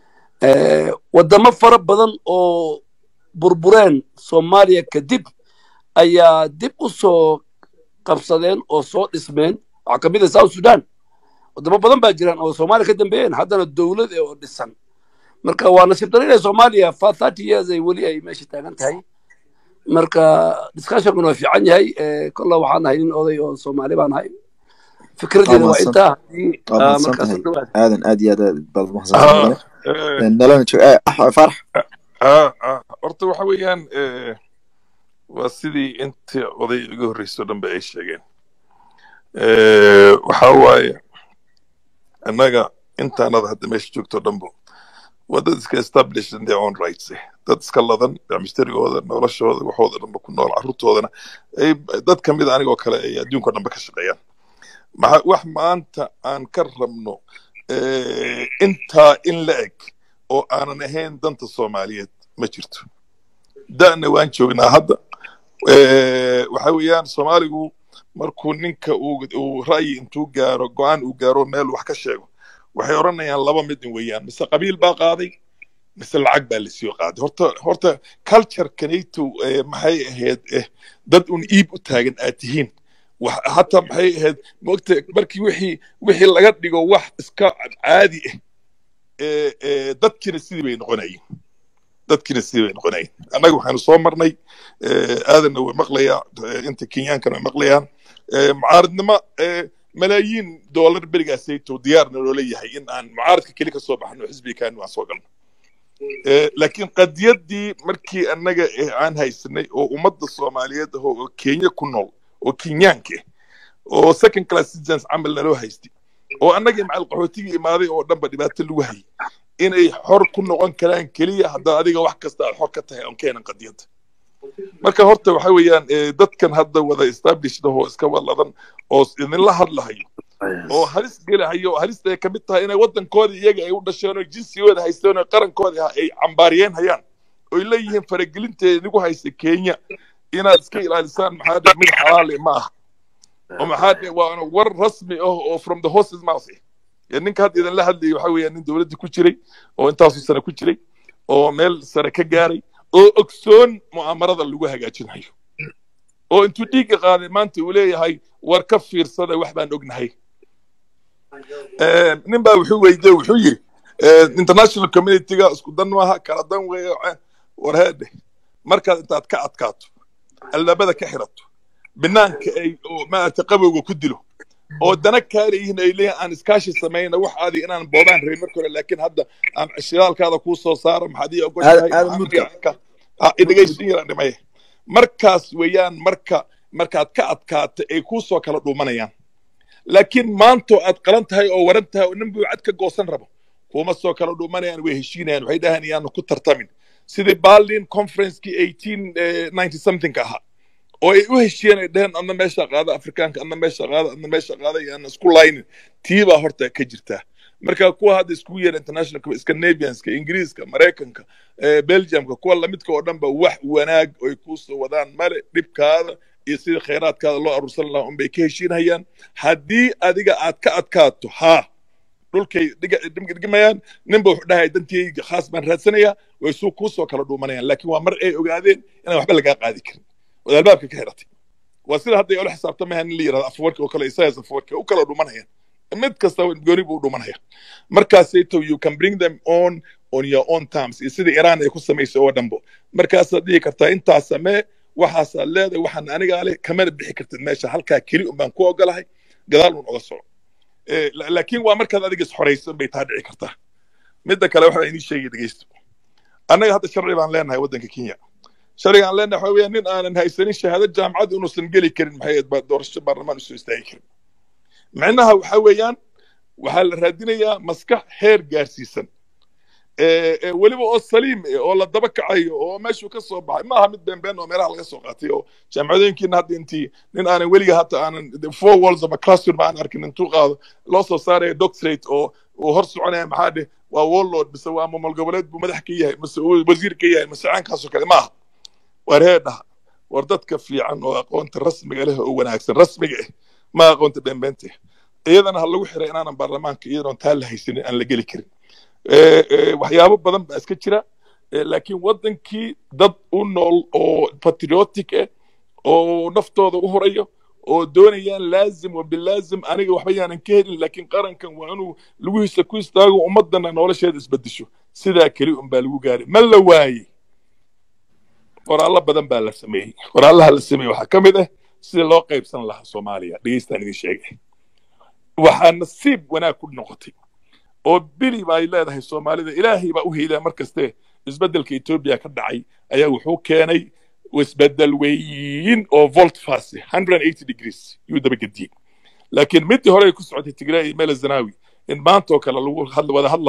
I: Eh, waddamo fara badan oo burbureen soomaaliya kadib ayaa dib u soo qabsadeen oo soo dhismeen waxaa ka mid ah south sudan waddamo badan baa jiraan oo soomaaliya ka dambeeyeen haddana dowlad eh oo dhisan marka waa nasiib daro inay soomaaliya for thirty years ay weli ay meesha taagan tahay marka discussionkuna waa fiican yahay Eh, kolla waxaan nahay nin oday oo soomaali baan nahay
A: waa
I: fikradeeda waa
A: mahadsan
I: intaa haddii
A: waa
I: ah,
A: mahadsan
I: markaas
A: tahay
I: u dhawaad
A: aadan aad iyo aad aad baad mahadsantahay
D: Ah,
A: mudane
D: eh,
A: nalana joog eh, ah, farax
D: ah, ah, horta waxa weeyaan eh, waa sidii intii oday iga horreysay oo dhan ba ay sheegeen Eh, waxa waaye annaga intaanada hadda meesha joogto dhanbo waa dad iska established in their own rights eh dad iska ladan mishtarigooda noloshooda waxooda dhanba ku nool carruurtoodana ay dad ka mid a anigoo kale ay adduunka dhanba ka shaqeeyaan maxa wax maanta aan ka rabno eh, intaa in la eg oo aanan ahayn danta soomaaliyeed ma jirto da'na waan joognaa hadda Eh, waxa weeyaan soomaaligu markuu ninka uu uu ra'yi intuu gaaro go'aan uu gaaro meel wax ka sheego waxay odhanayaan laba mid in weeyaan mise qabiil baa qaaday mise lacag baa lasoo qaaday horta horta culture-kanaytu eh, maxay ahayd eh, dad un iib u taagan aad tihiin wax- hataa maxay ahayd mogta markii wixii wixii laga dhigo wax iska caadi ah eh, eh, dadkiina sidii bay noqonayeen dadkiina sidii bay noqonayeen annaga waxaanu soo marnay eh, aadanna way maqlayaa eh, inta kenyaankana way maqlayaan eh, mucaaradnimo eh, malaayiin doolar berigaasayto diyaarna loola yahay in aan mucaaradka keli ka soo baxno xisbiga kaanu aan soo galno Eh, laakiin qadiyaddii markii annaga eh, aan haysanay oo ummadda soomaaliyeed ah oo kenya ku nool oo kenyaanka ah oo second class citizens camal naloo haystay oo annagii macal qaxootigii imaaday oo dhanba dhibaato lagu hayay inay xor ku noqon karaan keliya haddaa adiga wax kasta aad xor ka tahay oon keenan qadiyadda marka horta waxa weeyaan eh, dadkan hadda wada established ahoo iska waladan oo idinla hadlahayo oo halis gelahayo oo halista ay ka mid tahay inay waddankooda iyaga ay u dhasheen oo jinsigooda haysteen oo qarankooda ay cambaariyeen hayaan oy leeyihiin faragelinteeda idigu haysa kenya inaad iska ilaalisaan maxaa dhe mid xalaale ma aha oo maxaa dhe waa war rasmi ah oo from the horses mouth eh. Ee, ninka hadda idinla hadlayay waxa weeyaan nin dowladda ku jiray oo intaasoo sane ku jiray oo meel sare ka gaaray oo ogsoon mu'aamarada lagu hagaajinayo oo intuu dhiigga qaaday maanta uu leeyahay war ka fiirsada wax baan ognahay Eh, nin baa wuxuu weydiye wuxuu yiri eh, international communityga isku dan maaha kala dan weeye eh, war heedhe markaad intaad ka adkaato albaabada ka xirato banaanka ay oo maaragtay qabowga ku dilo oo dana kaaleyihiin ay leeyihin aan iskaashi samayna wax aadi inaan boobaan rabin marka hore laakiin hadda aan shidaalkaada kuu soo saaro maxaad ii ogoshahay
A: aadan mudka
D: dhegaysin yaraan dhimaya markaas weeyaan marka markaad ka adkaata ay kuu soo kala dhuumanayaan laakiin maantoo aad qalan tahay oo waran tahay oo nin buu cad ka goosan rabo kuma soo kala dhuumanayaan way heshiinayaan waxay dhahaan iyaanu ku tartamin sidii berlin conferencekii eighteen ninety something ka ahaa oo ay u heshiiyeen ay dheheen adna meesha qaada afrikaanka adna meesha qaada adna meesha qaada iyo aan isku laynin tii baa horta ka jirtaa marka kuwa hadda iskugu yeera international scandinavianska ingiriiska maraykanka eh, belgiumka kuwa lamidka oo dhanba wax wanaag oy kusoo wadaan male dhibkaada iyo sidii khayraadkaada loo aruursan lahaa unbay ka heshiinhayaan haddii adiga aad ka adkaato haa dhulkay dhigmayaan ninba wuxuu dhahay dantiyayga khaas baan raadsanayaa way suu kuusoo kala dhuumanayaan laakiin waa mar ay ogaadeen inaan waxba lagaa qaadi karin ood albaabka ka xiratay waa sida hadda ay ula xisaabtamayaan in la yirahdo afwarka oo kale isayas afwarka u kala dhuumanayaan mid kasta gooni buu u dhuumanaya markaasayto you can bring them on on your own terms iyo sida iran ay ku samaysay oo dhanbo markaasaad dhihi kartaa intaas samee waxaasaad leedahay waxaan anigaa leh kamana bixi kartid meesha halkaa keli un baan ku ogolahay gadaal un oga soco Eh, la- laakiin waa markaad adiga isxoraysan bay taa dhici kartaa midda kale waxaa inii sheegay dhegeysto annaga hadda sharci baan leenahay waddanka kenya sharciga aan leenahay waxa weeyaan nin aanan haysanin shahaado jaamacad inuusan geli karin maxay ahayd baa doorasho baarlamaan usoo istaagi karin micnaha waxa weeyaan waxaa la raadinayaa maskax heer gaarsiisan ee ee weliba oo saliim eh, oo la daba kacayo oo meeshuu ka soo baxay maaha mid beenbeen oo meelaha laga soo qaatay oo jaamacadooyinkiina hadda intii nin aanan weliga hata aanan the four walls of a classroom aan arkin intuu qaado loo soo saaraya doctorate oo uu hor soconaya maxaa dheh waa warlord mise waa mamal goboleed buu madax ka yahay mise uu wasiir ka yahay mise caankaasoo kale maaha war heedhaha war dadka fiican oo aqoonta rasmiga leh oo wanaagsan rasmiga ah ma aqoonta beenbeenta ah iyadana ha lagu xiray inaanan baarlamaanka iyadoon taa la haysanin aan la geli karin Eh, eh, waxyaabo badan baa iska jira Eh, laakiin waddankii dad u nool oo patriotic ah oo naftooda u horayo oo doonayaan laazim wa bilaazim aniga waxba yaanan ka helin laakiin qarankan waa inuu lugihiisa ku istaago ummadana nolosheeda isbedesho sidaa keli un baa lagu gaaray ma la waayey qoraallo badan baa la sameeyey qoraallaha la sameeyey waxaa ka mid ah sida loo qaybsan lahaa soomaaliya dhegeystaan idin sheegay waxaa nasiib wanaag ku noqotay oo bili ba ay leedahay soomaalida ilaahay baa u heylaa mar kaste isbeddelka etoobiya ka dhacay ayaa wuxuu keenay isbeddel weyn oo volt fast 180 degrees yuu dabagediyey laakiin midii hore ay ku socotay tigray iyo meel zanawi in maanta oo kale lagu hadla- wada hadlayo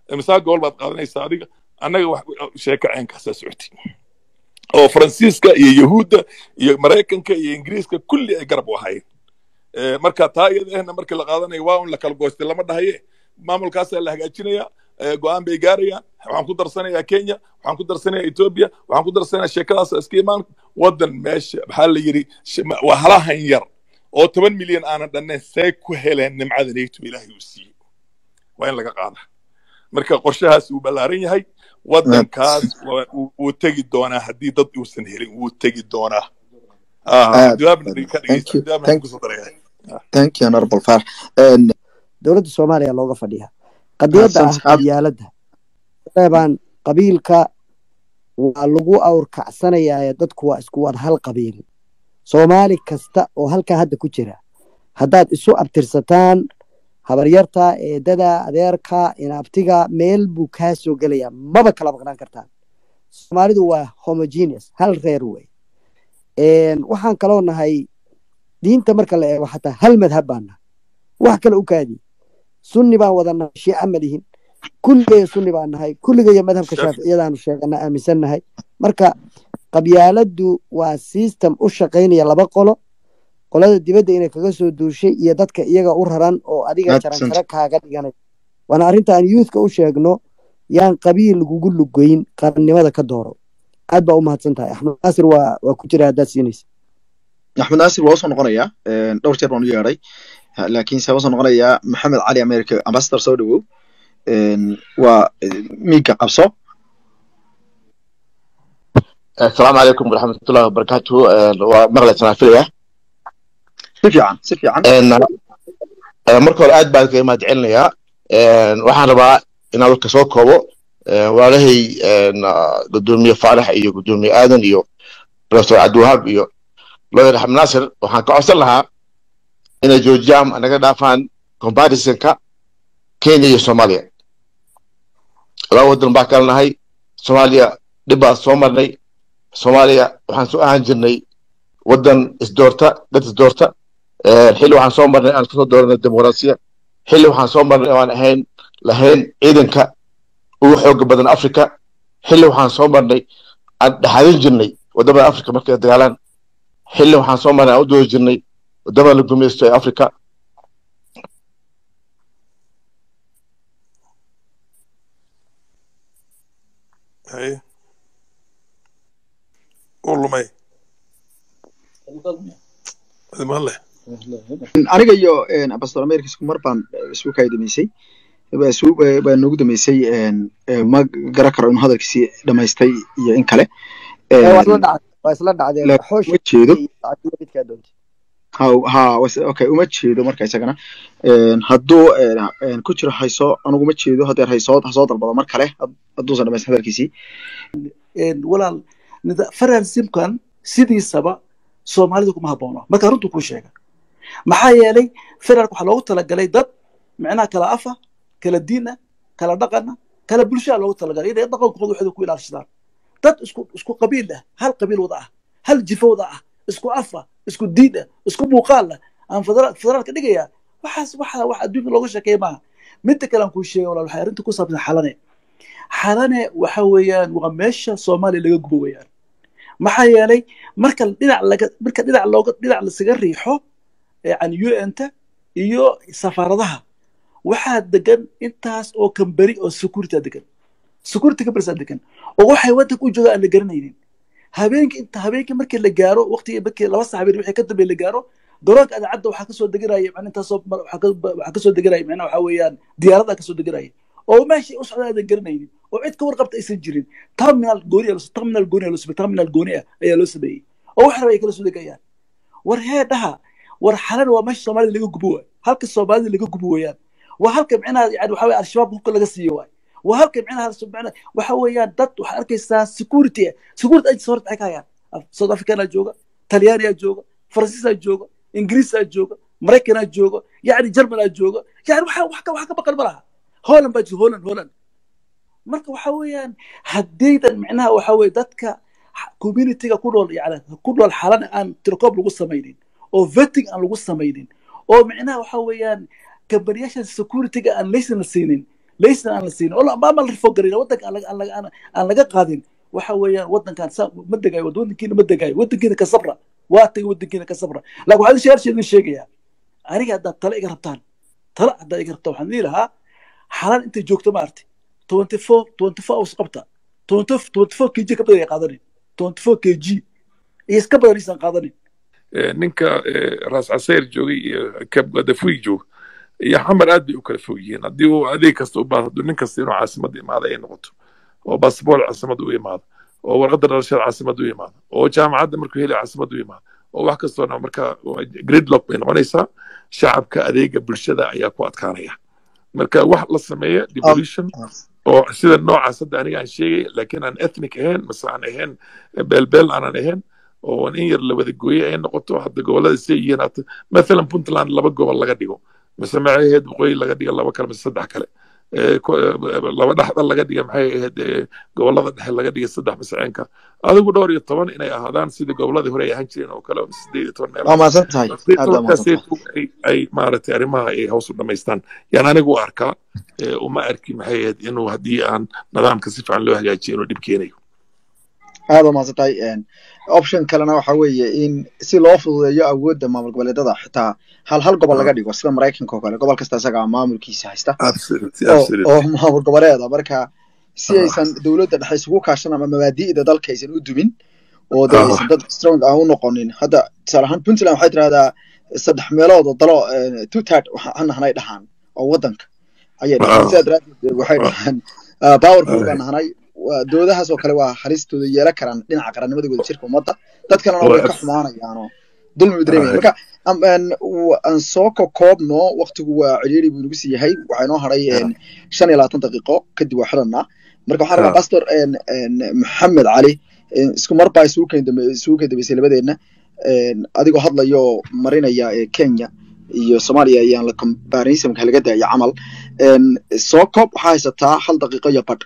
D: imsaa gool baad qaadanaysaa adiga annaga wax sheeko ceenkaasaa socotay oo faransiiska iyo yahuudda iyo maraykanka iyo ingiriiska kulli ay garab u ahaayeen Eh, marka taa iyada ahna markii la qaadanayo waa un la kala goostay lama dhahaye maamulkaasaa la hagaajinaya eh, go-aan bay gaarayaan waxaan ku darsanayaa kenya waxaan ku darsanayaa ethiopia waxaan ku darsanayaa sheekadaas iska imaan wadan meesha maxaa la yidhi sh- ma- waa halahan yar oo toban milyan aanan dhannayn see ku heleen nimcada neegto ilaahay uu siiyey waa in laga qaada marka qorshahaas uu ballaaran yahay wadankaas waa- wuu wuu tegi doonaa haddii dad uusan helin wuu tegi doonaa
A: aad
D: jawaabna ka
A: thank
D: dhegeysta
A: you
D: jawaabna
A: thank
D: kusoo daraya
A: thank you honorable farax Een,
E: dowladda soomaaliya looga fadhiya qadiyadda
A: Xasan
E: ah
A: Saxaab.
E: qabyaaladda reebaan qabiilka waa lagu awrkacsanayaa dadku waa isku wada hal qabiil soomaali kasta oo halkaa hadda ku jira haddaad isu abtirsataan habaryarta eedada adeerka inaabtiga meel buu kaa soo gelayaa maba kala maqnaan kartaan soomaalidu waa homogeneous hal reer wey waxaan kaloo nahay diinta marka la eego xataa hal madhab baan nahay wax kale u kaadi sunni baan wadannahay shiica ma lihin kulligaya sunni baan nahay kulligaya madhabka shaaficiyadaanu sheegana aaminsan nahay marka qabyaaladdu waa system u shaqaynaya laba qolo qolada dibadda inay kaga soo duushay iyo dadka iyaga u raran oo adiga jarankare kaaga dhiganay waana arrinta aan youthka u sheegno yaan qabiil lagugu lugoyn qarannimada ka dooro aad baa u mahadsan tahay axmed naasir waa waa ku jira haddaad siinaysa
A: axmed naasir waa usoo noqonayaa dhowr jeer baan u yeedhay laakiinse waa usoo noqonayaa maxamed cali america ambassador soo dhawow waa miiga qabso
J: asalaamu calaykum waraxmatullahi wabarakaatu waa maqlay sanafilaya
A: si fiican si fiican
J: marka hore aad baan kaga mahad celinayaa waxaan rabaa inaan warka soo koobo walaalahay gudoomiye faarax iyo gudoomiye aadan iyo professor cabdiwahaab iyo lawyer axmed naasir waxaan ka codsan lahaa inay joojiyaan naga dhaafaan comparisonka kenya iyo soomaaliya laba wadan baa kala nahay soomaaliya dhib baa soo marnay soomaaliya waxaan soo ahaan jirnay wadan isdoorta dad isdoorta xilli waxaan soo marnay aan kasoo dooranay dimuqraasiya xilli waxaan soo marnay oo aan ahayn lahayn ciidanka ugu xooga badan africa xilli waxaan soo marnay aan dhexadin jirnay wadamada africa markay dagaalaan xilli waxaan soo marnay aan u doodi jirnay wadamada la gumeysto ee africa
D: haye uu lumay male
A: aniga iyo ambassador america isku mar baan isku kaydamaysay baa noogu damaysay ma garan karo inuu hadalkiisii dhamaystay iyo in kale
E: waa isla dhacdeen
A: uma jeedo ha okay uma jeedo marka isagana hadduu ku jiro hayso anugu ma jeedo hadeer hayso hasoo dalbado mar kale hadduusan dhamaysan hadalkiisii
F: walaal federalismkan sidiisaba soomaalida kuma haboono marka runtu kuu sheega maxaa yeelay federaalka waxaa loogu talagalay dad micnaha kala afa kala diina kala dhaqana kala bulshaa loogu talagalay inay dhaqankooda waxooda ku ilaashadaan dad isku isku qabiil ah hal qabiil wada ah hal jifo wada ah isku afa isku diin ah isku muuqaal ah aan federaalka dhigaya waxaas waxa wax adduunka looga sheekeeya maaha midda kale aan kuu sheega walaal waxay arrinta ku saabsan xalane xalane waxa weeyaan waa meesha soomaaliya laga gubo weeyaan maxaa yeelay marka dhinac laga marka dhinac looga dhinac lasaga riixo yani un-ta iyo safaaradaha waxaa degan intaas oo kamberi oo security degan security kambersaa degan oo waxay waddanka u jooga aan la garanaynin habeenkii inta habeenkii markii la gaaro waqtigii markii laba sax habeen wixii ka dambeey la gaaro garoonka adaacadda waxaa kasoo deganaya macna intaasoo waxaa kasoo deganaya macnaha waxaa weeyaan diyaarada kasoo deganaya oo meeshii u socda aadan garanaynin oo cid ka warqabta aysan jirin terminal gooni terminal gooni loo sameeyey terminal gooni ah ayaa loo sameeyey oo wax raba ay kala soo degayaan war hee dhaha war xalan waa meesha soomaalida laga gubo waay halka soomaalida laga gubo weeyaan waa halka micnaha yani waxa weye al-shabaab hubka laga siiyo waay waa halka micnaha waxa weeyaan dad waxaad arkaysaa security security agents horta maxay ka hayaan south africanaa jooga talyaaniyaa jooga faransiisaa jooga ingiriisaa jooga maraykanaa jooga yani germanaa jooga yani waxa wax ka wax ka baqan ma laha holland baa jira holland holland marka waxa weeyaan haddaydan micnaha waxa weye dadka communityga ku nool yani ku nool xalan aan tirokoob lagu samaynin oo vetting aan lagu samaynin oo micnaha waxa weeyaan kambaniyasha securityga aan laysan la siinin laysan aan la siinin oo maama la rifogarin wadanka aan laga- aan laga- aan- aan laga qaadin waxa weeyaan wadankan saa ma degayo wadankiina ma degayo wadankiina ka sabra waa tagay wadankiina ka sabra laakin waxaan sheershe idin sheegayaa aniga haddaad tala iga rabtaan tala haddaad iga rabtaan waxaan dhihi lahaa xalaan intay joogto maaragtay twenty four twenty four hours qabta twenty twenty four kg ka badan ay qaadanin twenty four kg iyo iska badan aysan qaadanin
D: Eh, ninka eh, ras caseyr joogay iyo kabgadafuy jooga iyo xamar aad bay u kala fog yihiin haddii uu adeeg kasta u baahdo nin kasta inuu caasimada imaado ay noqoto oo basaboor caasimada u imaado oo warqadda dhalashada caasimada u imaado oo jaamacadda markuu heli caasimada u imaado oo wax kastoona marka gridlock bay noqonaysaa shacabka adeega bulshada ayaa ku adkaanaya marka wax la sameeya devolution oo sida noocaas hadda aniga aan sheegay laakiin aan ethnic ahayn mase aan ahayn beelbeel aanan ahayn oo in yar la wada gooye ay noqoto hadda gobollada say yihiin hata mathalan puntland laba gobol laga dhigo mise maxay ahayd waqooyi laga dhiga laba kale mise saddex kale Eh, ko- eh, laba dhexda laga dhiga maxay ahayd eh, gobollada dhexe laga dhiga saddex mise ceenka adigu dhowr iyo toban inay ahaadaan sidii gobolladii hore ay ahaan jireen oo kale oo sideed iyo toban meel
A: waa mahadsan tahay aad baa mahadsan tahay
D: ay ay maaragtay arrimaha ay hoos u dhamaystaan yaan anigu u arkaa eh, uma arki maxay ahayd inuu haddii aan nidaamka si fiican loo hagaajiyo inuu dhib keenayo
A: aad baa mahadsan tahay Een, option kalena waxa weeye in si loo fududeeyo awoodda maamul goboleedada xitaa hal hal gobol laga dhigo sida maraykanka oo kale gobol kasta isagaa maamulkiisa haysta
D: Absolutely,
A: oo
D: absolutely.
A: oo maamul goboleeda marka si aysan dowladda dhexe isugu kaashan ama mabaadi'da dalka aysan u dumin oo de
D: Ah.
A: aysan dad strong ah u noqonin hadda tusaale ahaan puntland waxay tirahdaa saddex meelood oo dalo eh, two third waxaan nahnay dhahaan oo wadanka ayay dhahaan
D: Ah.
A: sidaa daraaddeed waxay dhahaan ah, powerful baan nahnay Waa- dowladahaas oo kale waa halistooda yeelan karaan dhinaca qarannimada wadajirka ummadda dad kalena way ka xumaanayaanoo dulmi bay dareemayaan marka am- een, w- aan soo kokoobno waqtigu waa ciriiri buu nagu sii yahay waxaa inoo haray een, shan iyo labaatan daqiiqo kadib waa xidhanaa marka waxaan rabaa
D: Ah.
A: pastor een, een, maxamed cali een, isku mar baa isugu keen dambe- isugu keen dambeysay labadeenna een, adigoo hadlayo marinaya ee kenya iyo soomaaliya ayaan la comparison laga daaya camal een, soo koob waxaa haysataa hal daqiiqo iyo badh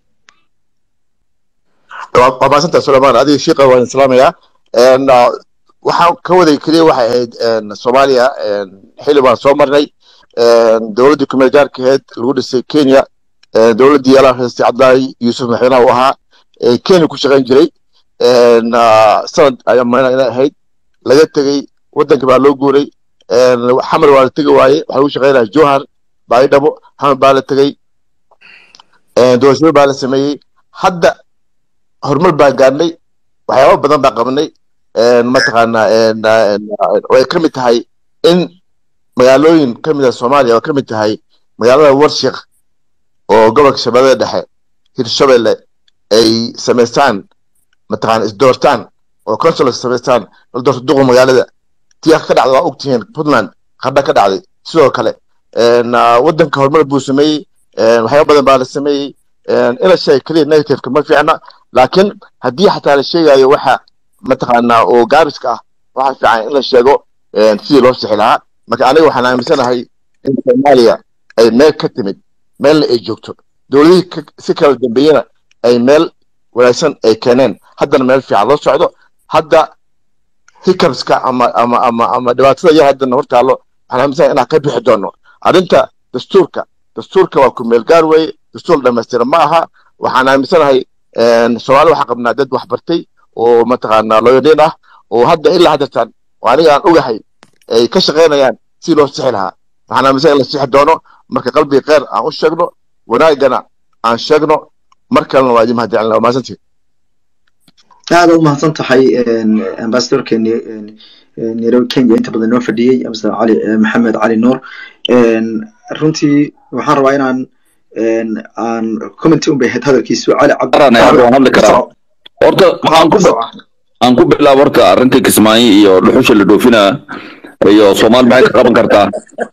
J: waa waa mahadsanta sulaymaan adiga shiiqa waan islaamayaa Een, ah, waxaan ka waday keliya waxay ahayd een, soomaaliya een, xili baan soo marnay een, dowladdii kumeel gaarka ahayd lagu dhisay kenya een, dowladdii yaalaa haystay cabdilaahi yuusuf madaxweynaha u ahaa ee kenya ku shaqayn jiray een, ah, sanad ayaa maana inay ahayd laga tegey waddanka baa loo guuray een, xamar waa la tegi waaye waxaa lagu shaqaynaya johan baydhabo xamar baa la tegey een, doorashooyin baa la sameeyey hadda horumar baan gaarnay waxyaaba badan baan qabanay een, mataqaanaa een, een, way ka mid tahay in magaalooyin ka mid ah soomaaliya oo ka mid tahay magaalada warshiq oo gobolka shabeellada dhexe hirshabelle ay samaystaan mataqaana isdoortaan oo consuls samaystaan la doorto duqa magaalada tii ka dhacda waa ogtihiin puntland qardha ka dhacday sidoo kale een, ah, waddanka horumar buu sameeyey een, waxyaaba badan baa la sameeyey een, in la sheega keliya negativeka ma fiicna laakiin haddii xataa la sheegayo waxa mataqaanaa oo gaabiska ah waxaa fiican in la sheego een, sidii loo sixi lahaa marka aniga waxaan aaminsanahay in soomaaliya ay meel ka timid meelna ay joogto dowladihii ka- si kala dambeeyena ay meel wanaagsan ay keeneen haddana meel fiican loo socdo hadda hiccups-ka ama ama ama ama dhibaatada yar haddana hortaalo waxaan aaminsanahay inaan ka bixi doono arrinta dastuurka dastuurka waa ku meel gaar weeye dastuur dhammaystiran ma aha waxaan aaminsanahay een, soomaali waxaa qabnaa dad wax bartay oo mataqaanaa looyadhiin ah oo hadda ilaa haddeertaan oo aniga aan ogahay ay ka shaqaynayaan si loo sixi lahaa waxaan aaminsan in la sixi doono marka qalbiga kheyr aan u sheegno wanaagana aan sheegno mar kalena waa idin mahadcelina waa mahadsantihin
A: aad u mahadsan tahay ambassadorka nairobi kenya inta badan noo fadhiyey ambassador cali eh, maxamed cali nuur Een, runtii waxaan rabaa inaan een, aan commenty un bay ahayd hadalkiisu cali cabdi
C: Qaran ayaa waan hadli karaa horta waxaan ku aan ku bilaabo horta arrinta kismaayo iyo dhuxusha la dhoofinaa iyo soomaali maxay ka qaban kartaa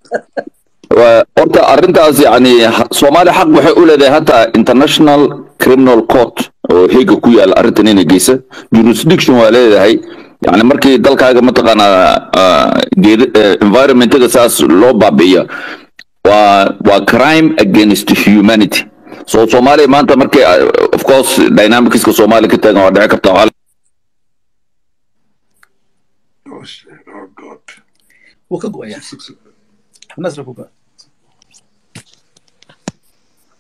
C: Waa- horta arrintaas yani ha- soomaali xaq waxay u leedahay hataa international criminal court oo heega ku yaala arrintan inay geysa jurisdiction waa leedahay yani markii dalkaaga mataqaanaa ah, geedi- eh, environmentaga saas loo baabi'iyo waa waa crime against humanity so soomaaliya maanta markii ah, of course dynamicska soomaaliya ka taagan waa dhici karta waxaa
D: Oh, shit. Oh, God.
F: wuu ka go'ayaa nasra ku go'a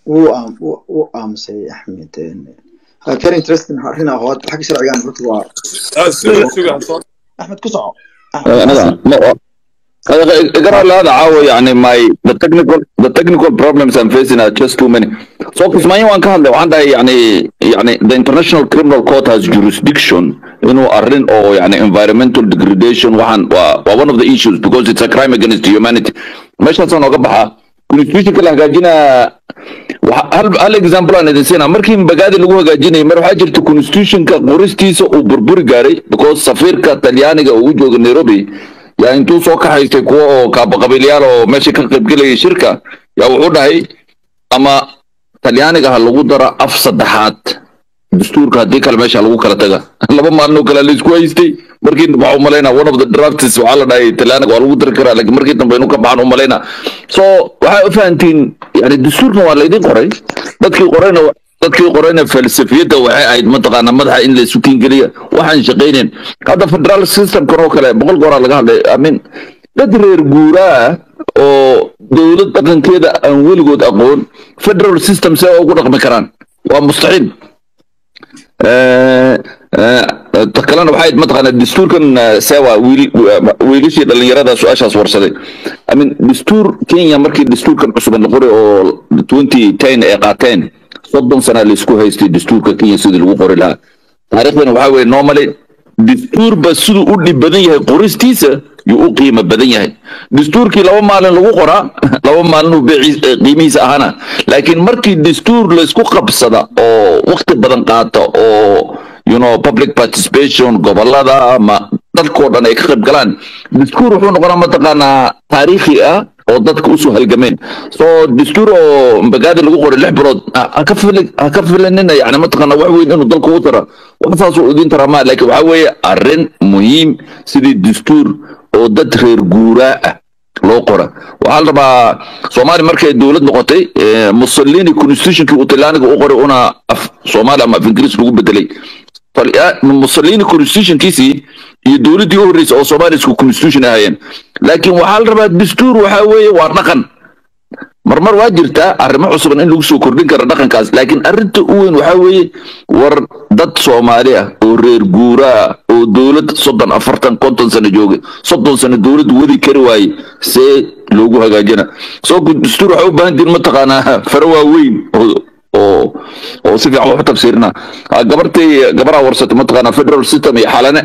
A: wuu aam- wuu- wuu aamusay axmed Uh, very interesting arrin ah oo xagga sharcigan horta waa
I: suga suga
A: axmed ku soco
C: anaga ma قرا هذا عاوي يعني my the technical the technical problems I'm facing are just too many so كسمانيا وان كان لو عندها يعني يعني the international criminal court has jurisdiction انه ارن او يعني environmental degradation وحن و one of the issues because it's a crime against humanity مش هتصنع قبحة constitution كلا هجاجينا hal hal example aan idin siinaa markii mbagaadi lagu hagaajinayay mar waxaa jirta constitutionka qoristiisa uu burburi gaaray because safiirka talyaaniga uu u jooga nairobi yaa intuu soo kaxaystay kuwa oo kaabaqabiilyaal oo meesha ka qaybgelayay shirka yaa wuxuu dhahay ama talyaaniga ha lagu daro af saddexaad dastuurka haddii kale meesha lagu kala taga laba maalin oo kale laisku haystay markii waxaa u malaynaa one of the drafts waxaa la dhahay talyaaniga waa lagu dari karaa laakiin markii dambe inuu ka baxan u malaynaa so waxaa u fahantiin yani dastuurkan waa laydin qoray dadkii qorayna dadkii qorayna falsafiyadda waxay ahayd mataqaana madaxa in la isu kiingeliya waxaan shaqaynayn hadda federal systemkan oo kale boqol gooraa laga hadlay amin dad reer guuraa ah oo dowlad dhaqankeeda aan weligood aqoon federal system see ugu dhaqmi karaan waa mustaxiil ta kalena waxay mataqaana dastuurkan sewa wiilashii dhalinyarada su-aashaas warsaday amin dastuur kenya markii dastuurkan cusuban la qoray oo twenty ten ay qaateen soddon sana laisku haystay dastuurka kenya sidii lagu qori lahaa taariikhdana waxaa weye normally dastuurba siduu u dhib badan yahay qoristiisa yuu u qiimo badan yahay dastuurkii laba maalin lagu qoraa laba maalin uu beeciis- eh, qiimihiisa ahana laakiin markii dastuur laysku qabsada oo waqti badan qaata oo you know public participation gobolada ama dadkoo dhan ay ka qayb galaan dastuur wuxuu noqonaa mataqaanaa taariikhi ah oo dadka usoo halgameen so dastuur oo mbagaadi lagu qoray lix bilood ha ha ka fili ha ka filanina yani mataqaana wax weyn inuu dalka u tara wax saasuu idin taraa ma laakiin waxaa weeye arrin muhiim sidii dastuur oo dad reer guuraa ah loo qora waxaa la rabaa soomaali markay dowlad noqotay eh, mussolini constitutionkii uu talyaaniga u qoray una af soomaali ama af ingiriis lagu bedelay Talya- mussolini constitutionkiisii iyo dowladdii u horreysay oo soomaali isku constitution ahayeen laakiin waxaa la rabaa dastuur waxaa weeye waa dhaqan marmar waa jirtaa arrimo cusuban in lagu soo kordhin kara dhaqankaas laakiin arrinta u weyn waxaa weeye war dad soomaali ah oo reer guuraa ah oo dowlad soddon afartan konton sano joogay soddon sano dowlad wadi kari waaye see loogu hagaajina soo dastuur waxaa u baahan tihin mataqaanaa fara waaweyn oo oo oo si fiican wax u tafsiirina Ah, gabartii gabaraa warsatay mataqaanaa federal system iyo xalane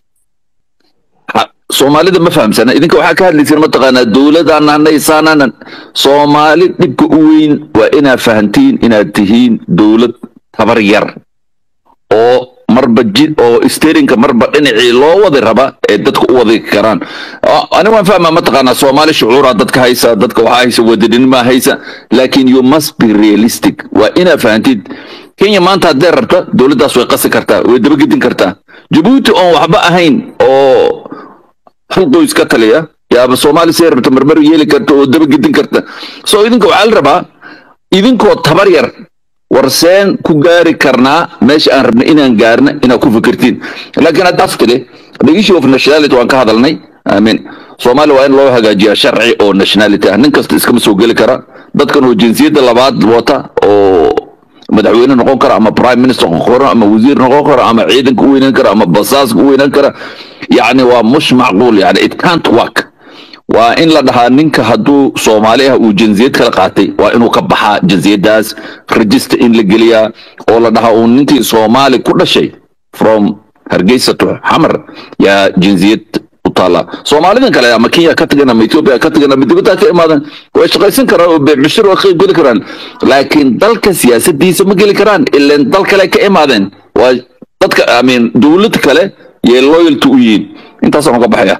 C: Ha- soomaalida ma fahamsana idinka waxaa ka hadlayseen mataqaanaa dowladaan hanaysaanan soomaali dhibka u weyn waa inaad fahantiin inaad tihiin dowlad tabar yar oo marba jid oo steerinka marba dhinacii loo wadi raba ee dadka u wadi karaan Ah, ani waan fahmaa mataqaanaa soomaali shucuuraa dadka haysa dadka waxaa haysa wadadinimaa haysa laakiin you must be realistic waa inaad fahantid kenya maanta haddee rabta dowladdaas way qasi kartaa way dabagedin kartaa jabuuti oon waxba ahayn oo hal qoys ka taliya yaaba soomaali see rabta marmar yeeli karta oo dabagedin karta so idinka waxaa la rabaa idinkoo tabar yar warseen ku gaari karnaa meesha aan rabna inaan gaarna inaad ku fikirtiin laakiin haddaas tiri the issue of nationality waan ka hadalnay amin soomaali waa in loo hagaajiyaa sharci oo nationality ah nin kasta iskama soo geli kara dadkan oo jinsiyadda labaad wata oo madaxweyne noqon kara ama prime minister noqon kara ama wasiir noqon kara ama ciidanka u weynaan kara ama basaaska u weynaan kara yacni waa mush macquul yani it can't work waa in la dhahaa ninka hadduu soomaali ah uu jinsiyad kala qaatay waa inuu ka baxaa jinsiyaddaas register in la geliyaa oo la dhahaa uu ninkii soomaali ku dhashay from hargeysa to xamar yaa jinsiyad u taala soomaalidan kale ama kenya ka tagan ama ethiopia ka tagan ama dibadda ka imaadan way shaqaysan karaan oo beecbishir waa qayb geli karaan laakiin dalka siyaasadiisa ma geli karaan ileen dal kale ka imaadeen waa dadka i mean dowlad kale yay loyalty u yihiin intaasaan uga baxaya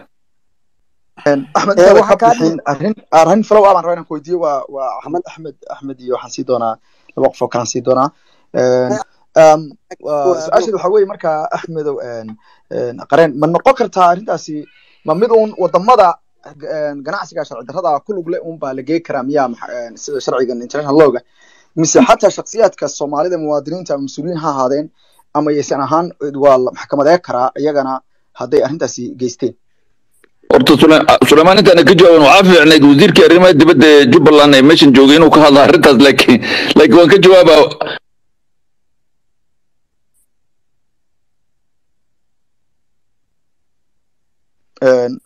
A: axmed
E: Eh,
A: intaada
E: waxaa
A: ka
E: kaa
A: bixin arrin arrin flow ah baan rabaa inaan ku weydiiyo waa waa axmed axmed axmed iyo waxaan sii doonaa laba qof oo kalaan sii doonaa Een, um, waa- su-aasheedu waxaa weeye markaa axmedow een, een, qareen ma noqon kartaa arrintaasi ma mid uun wadamada een, ganacsiga sharci darrada ku lug leh uun baa la geey karaa miyaa maxa- een, sida sharcigan international lawga mise xataa shakhsiyaadka soomaalida muwaadiniinta ama mas-uuliyiin ha ahaadeen ama yaysan ahaan waa la maxkamadee karaa iyagana hadday arrintaasi geysteen
C: horta Sule- suleymaan intaana ka jawaaban waxaa fiicnayd wasiirkii arrimaha dibadda ee jubbaland ee meeshan joogay inuu ka hadla arrintaas laakiin laakiin waan ka jawaabaa
A: Een,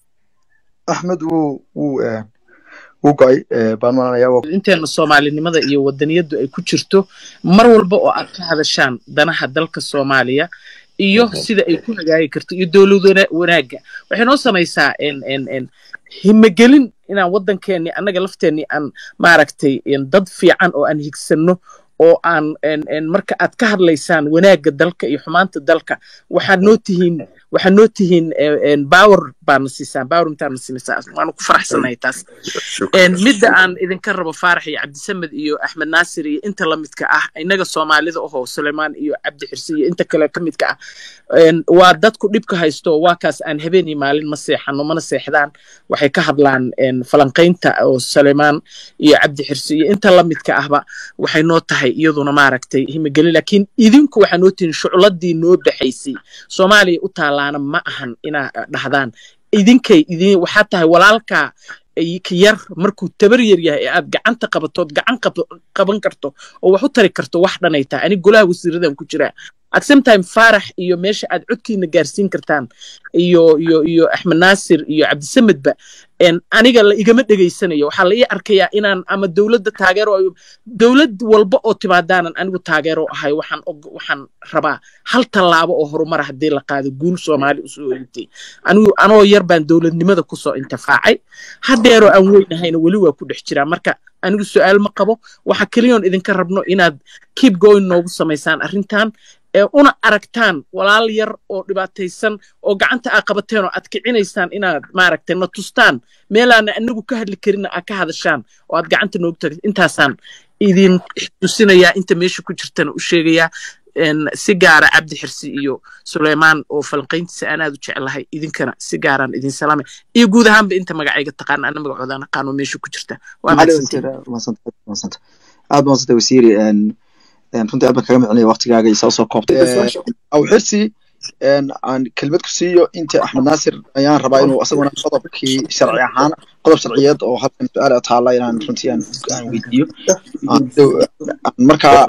A: axmed wuu wuu een, wuu go-ay ee, baan malanayaa waa
K: inteena soomaalinimada iyo wadaniyadu ay ku jirto mar walba oo aad ka hadashaan danaha dalka soomaaliya iyo sida ay ku hagaagi karto iyo dowlad wana- wanaagga waxay noo samaysaa en- en- en himagelin inaan waddankeeni annaga lafteenni aan maaragtay en dad fiican oo aan higsanno oo aan en- en marka aad ka hadlaysaan wanaagga dalka iyo xumaanta dalka waxaad noo tihiin waxaad noo tihiin eh, en power baadna siisaan power intaadna siinaysaa waanu ku faraxsanahay taas En midda aan idinka rabo faarax iyo cabdisamed iyo axmed naasir iyo inta la midka ah innaga soomaalida ohoo sulaymaan iyo cabdi xirsi iyo inta kale ka midka ah En waa dadku dhibka haysto waa kaas aan habeen iyo maalin ma seexano mana seexdaan waxay ka hadlaan en falanqaynta oo sulaymaan iyo cabdi xirsi iyo inta la midka ahba waxay noo tahay iyaduna maaragtay himigeli laakiin idinku waxaa noo tihin shucladii noo baxaysay soomaaliya u taalaana ma ahan inaa dhahdaan idinkay idin waxaa tahay walaalkaa ay ka yar markuu tabar yar yahay ee aad gacanta qabatood gacan qab- qaban karto oo wax u tari karto wax dhanay tahay ani golaha wasiiradan ku jiraa at same time faarax iyo meesha aad codkiina gaarsiin kartaan iyo iyo iyo axmed naasir iyo cabdisamedba en aniga la igama dhegaysanayo waxaa la ii arkayaa inaan ama dowladda taageero ayo dowlad walba oo timaadaanan anigu taageero ahay waxaan og waxaan rabaa hal tallaabo oo horumar haddii la qaado guul soomaali usoo hoyatay anigu anoo yar baan dowladnimada kusoo intifaacay haddeeroo aan weynahayna weli waa ku dhex jiraa marka anigu su-aal ma qabo waxa keliyoon idinka rabno inaad keep going noogu samaysaan arrintan ee una aragtaan walaal yar oo dhibaataysan oo gacanta aa qabateen oo aad kicinaysaan inaad maaragtay na tustaan meelaana anagu ka hadli karin aad ka hadashaan oo aad gacanta noogu tagin intaasaan idin tusinayaa inta meesha ku jirtana u sheegayaa en si gaara cabdi xirsi iyo suleymaan oo falanqayntiisa aan aad u jeclahay idinkana si gaaraan idin salaamay iyo guud ahaanba inta magacayga taqaana ana magacoodaan aqaano meesha ku jirta waa
A: maxaa
K: mahadsantiin
A: mahadsantay mahadsanta aad baa mahadsantay wasiiri een, een, runtii aad baan kaga micnaya waqtigaaga iyo saa usoo koobtay aw xirsi een, aan kelmad ku siiyo inta axmed naasir ayaan rabaa inuu asaguna qodobkii sharci ahaan qodob sharciyeed oo halkan su-aal a taala inaan runtii aan aan weydiiyo aan dow- aan markaa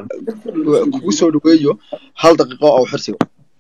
A: kugu soo dhaweeyo hal daqiiqo aw xirsiga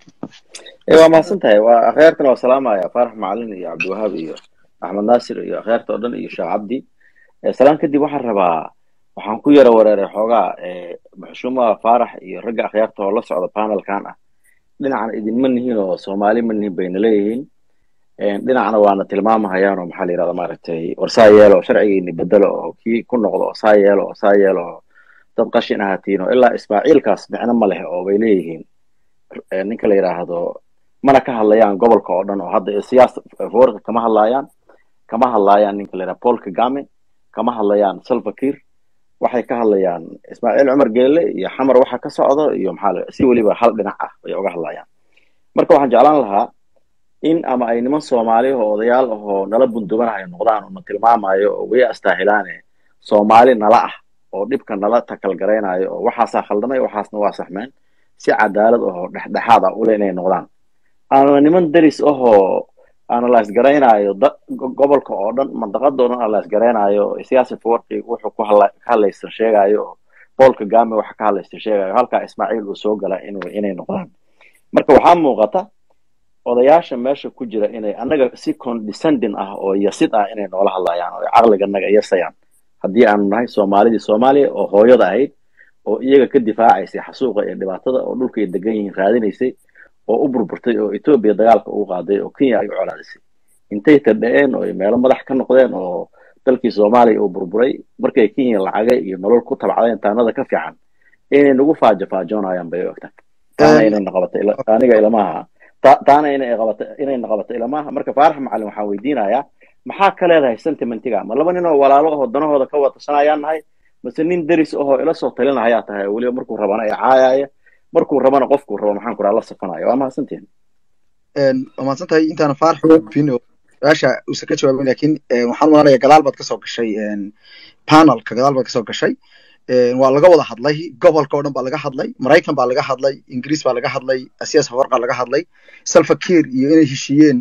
L: ee waa mahadsan tahay waa akhyaartana waa salaamaya faarax macalin iyo cabdiwahaab iyo axmed naasir iyo akhyaarta oo dhan iyo sheekh cabdi Eh, salaan kadib waxaan rabaa waxaan ku yara wareeray xoogaa eh, maxshuumaha faarax iyo ragga akhyaarta oo la socda panelkan ah dhinacna idinma nihiin oo soomaali ma nihiin bayna leeyihiin Eh, dhinacna waana tilmaamahayaan oo maxaa la yidhahda maaragtay war saa yeelo oo sharcigiini bedelo oo kii ku noqdo oo saa yeelo oo saa yeelo oo dad qashin ahaatiin oo ilaa ismaaciilkaas micno ma leh oo bay leeyihiin eh, ninka la yidhaahdo mana ka hadlayaan gobolka oo dhan oo hadda siyaasa foorka kama hadlayaan kama hadlayaan ninka la yidhaha paul kagame kama hadlayaan salva kiir waxay ka hadlayaan ismaaciil cumar geele iyo xamar waxa ka socdo iyo maxaa la si weliba hal dhinac ah bay uga hadlayaan marka waxaan jeclaan lahaa in ama ay niman soomaali oo odayaal ahoo nala bunduganayo noqdaan oo na tilmaamayo oo way astaahilaane soomaali nala ah oo dhibka nala takalgaraynayo oo waxaasaa khaldamay waxaasna waa saxmeen si cadaalad ahoo dhexdhexaad ah ule inay noqdaan ama niman deris ahoo analyse garaynayo da- go- gobolka oo dhan mandaqada oo dhan analyse garaynayo siyaasi forki wuxuu ku hadla- ka hadlaysan sheegayo oo paul kagame waxa ka hadlaysan sheegayo halkaa ismaaciil uu soo gala inuu inay noqdaan marka waxaa muuqata odayaasha meesha ku jira inay annaga si condescending ah oo yasid ah inay noola hadlayaan oo caqliga naga yasayaan haddii aanu nahay soomaalidii soomaaliya oo hooyada ahayd oo iyaga ka difaacaysay xasuuqa iyo dhibaatada oo dhulka ay degan yihiin raadinaysay oo u burburtay oo etoobiya dagaalka ugu qaaday oo kenya ay u colaadisay intay tadha'een oo ay meelo madax ka noqdeen oo dalkii soomaaliya uu burburay markay kenya lacaga iyo nolol ku tabcdeen taanada ka fiican inay nagu faajo faajoonayaan bay u egtahay taana inay naqabato ila- aniga ilamaha ta- taana inay qabato inay naqabato ilamaha marka faarax macalin waxaan weydiinayaa maxaa ka leedahay sentimentiga ma laba nin oo walaalo ahoo danahooda ka wadasanayaan nahay mase nin deris ahoo ila soo talinahayaa tahay oo weliba markuu rabana ee caayaya markuu rabana qofkuu rabo maxaan ku raha la safanaya waa mahadsantihin
A: een, waa mahadsan tahay intaana faarax gudbin oo su-aasha uusan ka jawaabin laakiin een, waxaan malanaya gadaal baad kasoo gashay een, panelka gadaal baad kasoo gashay een, waa laga wada hadlay gobolka oo dhan baa laga hadlay maraykan baa laga hadlay ingiriis baa laga hadlay asiyaas hawarqa laga hadlay salva kiir iyo inay heshiiyeen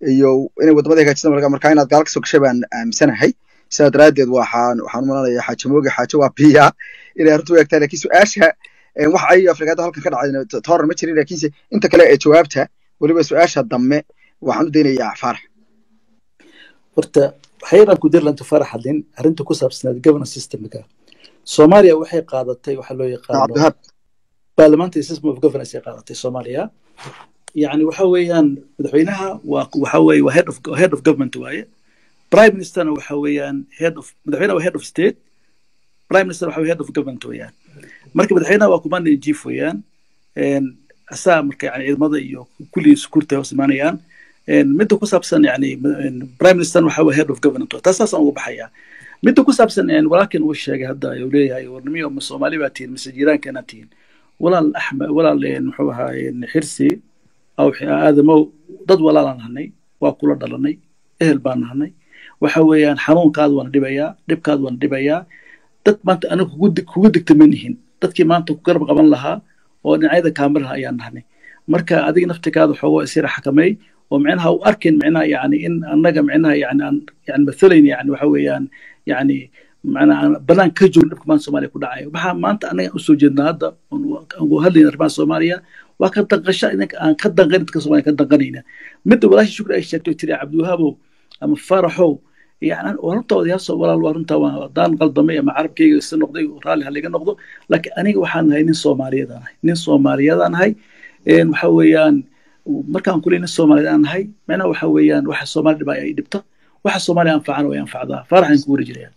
A: iyo inay wadamada hagaajistaan marka marka inaad gaal kasoo gashay baan aaminsanahay sidaa daraaddeed waxaan waxaan u malanayaa xaaje mooge xaaje waa biya inay arrintu u egtaa laakiin su-aasha eh, waxa ay afrikaada halkan ka dhacday tooran ma jirin laakiinse inta kale ee jawaabta weliba su-aasha dambe waxaan u daynayaa faarax
F: horta waxyaran ku dir lanta farax hadin arrinta ku saabsanayd governance systemka soomaaliya waxay qaadatay waxa loo yaqaano
A: cabdihaab
F: parliamentary system of governance ay qaadatay soomaaliya yani waxa weeyaan madaxweynaha waa waxa weeye waa head of head of government waaye prime ministerna waxa weeyaan head of madaxweynaha waa head of state prime minister waxa weeye head of government weeyaan marka madaxweynaha waa commander in chief weeyaan een asaa marka yani ciidamada iyo kulli sukuurta hoos imaanayaan een midda ku saabsan yani een prime minister waxa weeye head of government taas saasaan uga baxayaa midda ku saabsan een walaalkan uu sheegay hadda uu leeyahay warnimiyo ma soomaali baa tihiin mise jiiraankeena tihiin walaal axmed walaal een muxuu ahaa een xirsi aw aadamow dad walaalaan nahnay waa kula dhalanay ehel baan nahnay waxa weeyaan xanuunkaada waana dhibayaa dhibkaada waana dhibayaa dad maanta aniga kugu dig- kugu digta ma nihin dadkii maanta ku garab qaban lahaa oo dhinacyada kaamiraha ayaan nahnay marka adiga naftigaada xoogoo isira xakameey oo micnaha u arkin micnaha yani in annaga micnaha yani aan yani mathalayna yani waxa weeyaan yani macnaha aan banaan ka joogin dhibka maanta soomaaliya ku dhacayo waxaa maanta annaga usoo jeednaa hadda oon ugu hadlayna arrimaha soomaaliya waa ka danqasha idinka aan ka danqan dadka soomaaliya ka danqanayna midda walaasha shukri ay sheegtay tiri cabdiwahaabow ama faraxow yani waa runta odayaasha walaal waa runta waa haddaan qaldamay ama carabkayga isa noqday raalli haliga noqdo laakiin aniga waxaan nahay nin soomaaliyadaan nahay nin soomaaliyadaan nahay een waxa weeyaan markaan kuley nin soomaaliyeed aan nahay macnaha waxa weeyaan waxa soomaali dhibaa ay dhibta waxa soomaaliya anfacana way anfacdaa faaraxan ku wari jiraya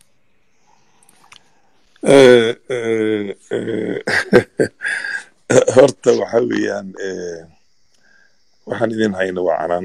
D: Eh, eh, eh, horta waxa weeyaan eh, waxaan idin hayna waa canaan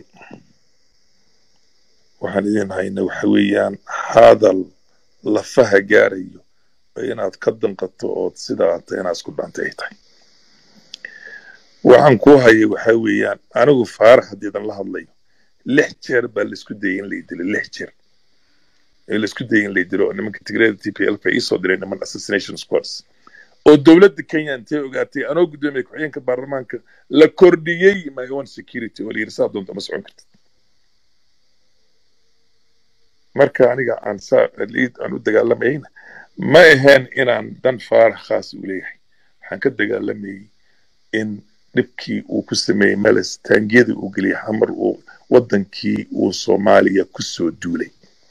D: waxaan idin hayna waxa weeyaan hadal lafaha gaarayo oo inaad ka danqato ood sidaa ta inaad isku dhantay ay tahay waxaan ku haya waxa weeyaan anigu faarax haddiidan la hadlayo lix jeer baa laisku dayay in la idilo lix jeer ee laisku dayay in la idilo oo nimanka tigreeda t p l ka iisoo diray niman assassination squads oo dowladda kenya intay ogaatay anoo guddoomiye ku-xigeenka baarlamaanka la kordhiyey my own security oo la yidhi saa doonta ma socon kartid marka aniga aan saa liid aan u dagaalamayna ma ahayn inaan dan faarax khaas u leeyahay waxaan ka dagaalamayay in dhibkii uu ku sameeyey meles taangiyadii uu geliyay xamar uu wadankii uu soomaaliya ku soo duulay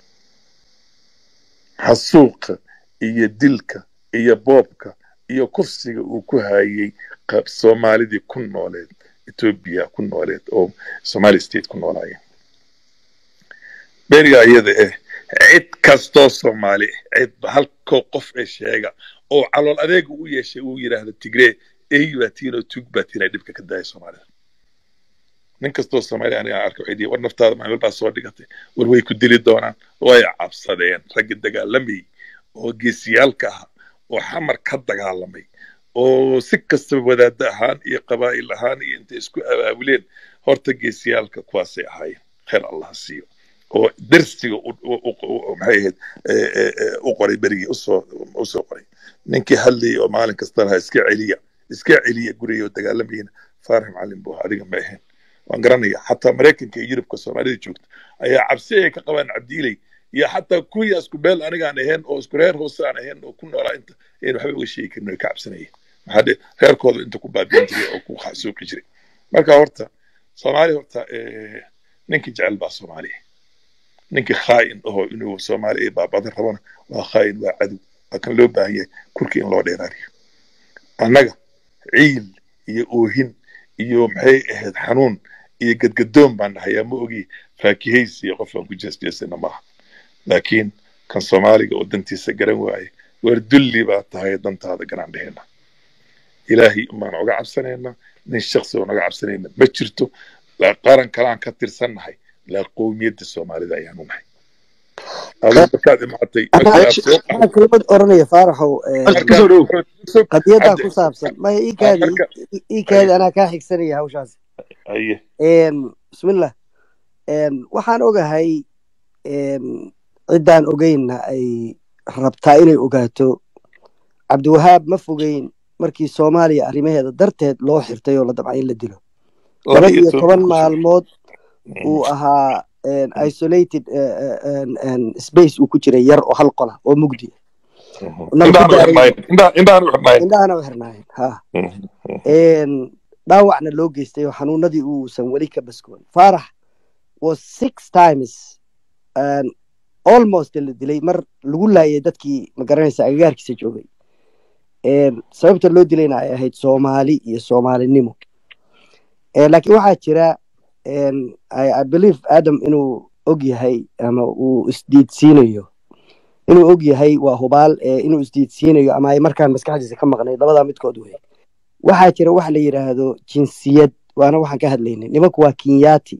D: xasuuqa iyo dilka iyo boobka iyo kufsiga uu ku hayay qab soomaalidii ku nooleed etoobiya ku nooleed oo somali state ku noolaayeen beriga iyada eh cid kastoo soomaali ah cid halkoo qof ee sheega oo calool adeega u yeeshay uu yidhaahdo tigree ey baa tiin oo tug baa tiin ay dhibka ka daaya soomaalida nin kastoo soomaali aniga aan arka waxay dhihi war naftaada maamil baa soo dhigatay war way ku dili doonaan way cabsadeen raggi dagaalamayay oo geesiyaalka ahaa oo xamar ka dagaalamay oo si kastaba wadaada ahaan iyo qabaa'il ahaan iyo intay isku abaabuleen horta geesiyaalka kuwaasay ahaayeen khayr allah ha siiyo oo dersiga u- u- u- u- maxay ahayd eh, eh, eh, u qoray berigii usoo usoo qoray ninkii hadlayay oo maalin kasta lahaa iska celiya iska celiya guriga oo dagaalamayana faarax macalin buu ahaa, adiga ma ahayn waan garanaya xataa maraykanka iyo yurubka soomaalida joogta ayaa cabsi ay ka qabaan cabdiiley iyo xataa kuwii isku beel anigaan ahayn oo isku reer hoose aan ahayn oo ku noolaa inta ayn waxba uga sheegi karin oo ka cabsanayeen maxaa dhe reerkooda inta ku baabiin jiray oo ku xasuuqi jiray marka horta soomaali horta eh, ninkii jecel baa soomaaliya ninkii khaa'in aho inuu soomaali ay baabadan rabana waa khaa'in waa cadow waa kan loo baahan yahay kurkii in loo dheeraariyo annaga ciil iyo oohin iyo maxay ahayd xanuun iyo gadgadoon baan dhahayaa ma ogi faakihaysi iyo qof aan ku jeesjeesana maaha laakiin kan soomaaliga oo dantiisa garan waaye war dulli baa tahay dantaada garan dhehena ilaahay umaan oga cabsanayna nin shaksi oo naga cabsanayna ma jirto laa qaran kalaan ka tirsannahay laa qowmiyadda soomaalida ayaanu nahay adigu markaad imaatay markaad soo
E: anaa kelmad oranaya faaraxow eh,
D: markaad
E: qadiyadaa
D: hadda
E: ku saabsan maya ii kaadi
D: marka
E: ii- ii kaadi anaa kaa xigsanaya hawshaas
D: aye
E: Em, bismillah Em, waxaan ogahay em, ciddaan ogeynna ay rabtaa inay ogaato cabdiwahaab ma fogeyn markii soomaaliya arrimaheeda darteed loo xirtay oo la damcay in la dilo
D: laba
E: laba
D: iyo
E: iyo
D: toban
E: toban
D: ku soo
E: maalmood uu ahaa een, isolated eh, eh, een, een, space uu ku jiray yar oo hal qola oo mugdi nal ku
D: indhahana u
E: daaray
D: xirnaayeen indhaha- indhahana u xirnaayeen
E: indhahana u xirnaayeen ha een, dhaawacna loo geystay oo xanuunadii uusan weli ka baskoon faarax was six times een, almost la dilay mar lagu laayay dadkii magaranaysa agagaarkiisa joogay een, sababta loo dilayna ay ahayd soomaali iyo soomaalinimo Eh, laakiin waxaa jira een, I, I believe adam inuu og yahay ama uu isdiidsiinayo inuu og yahay waa hubaal eh, inuu isdiidsiinayo ama ay markaan maskaxdiisa ka maqnayd labadaa midkood wey waxaa jira wax la yidhaahdo jinsiyad waana waxaan ka hadlaynay nimanku waa kinyati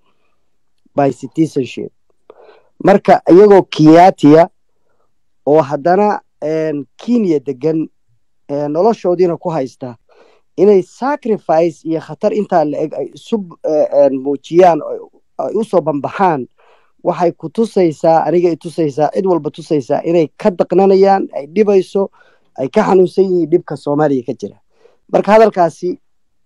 E: by citizenship marka iyagoo kinyatiya oo haddana een, kenya degan ee, noloshoodiina ku haysta inay sacrifice iyo khatar intaa la eg ay isu eh, een, muujiyaan oo ay usoo bambaxaan waxay ku tusaysaa aniga i tusaysaa cid walba tusaysaa inay ka daqnanayaan ay dhibayso ay ka xanuunsan yihiin dhibka soomaaliya ka jira marka hadalkaasi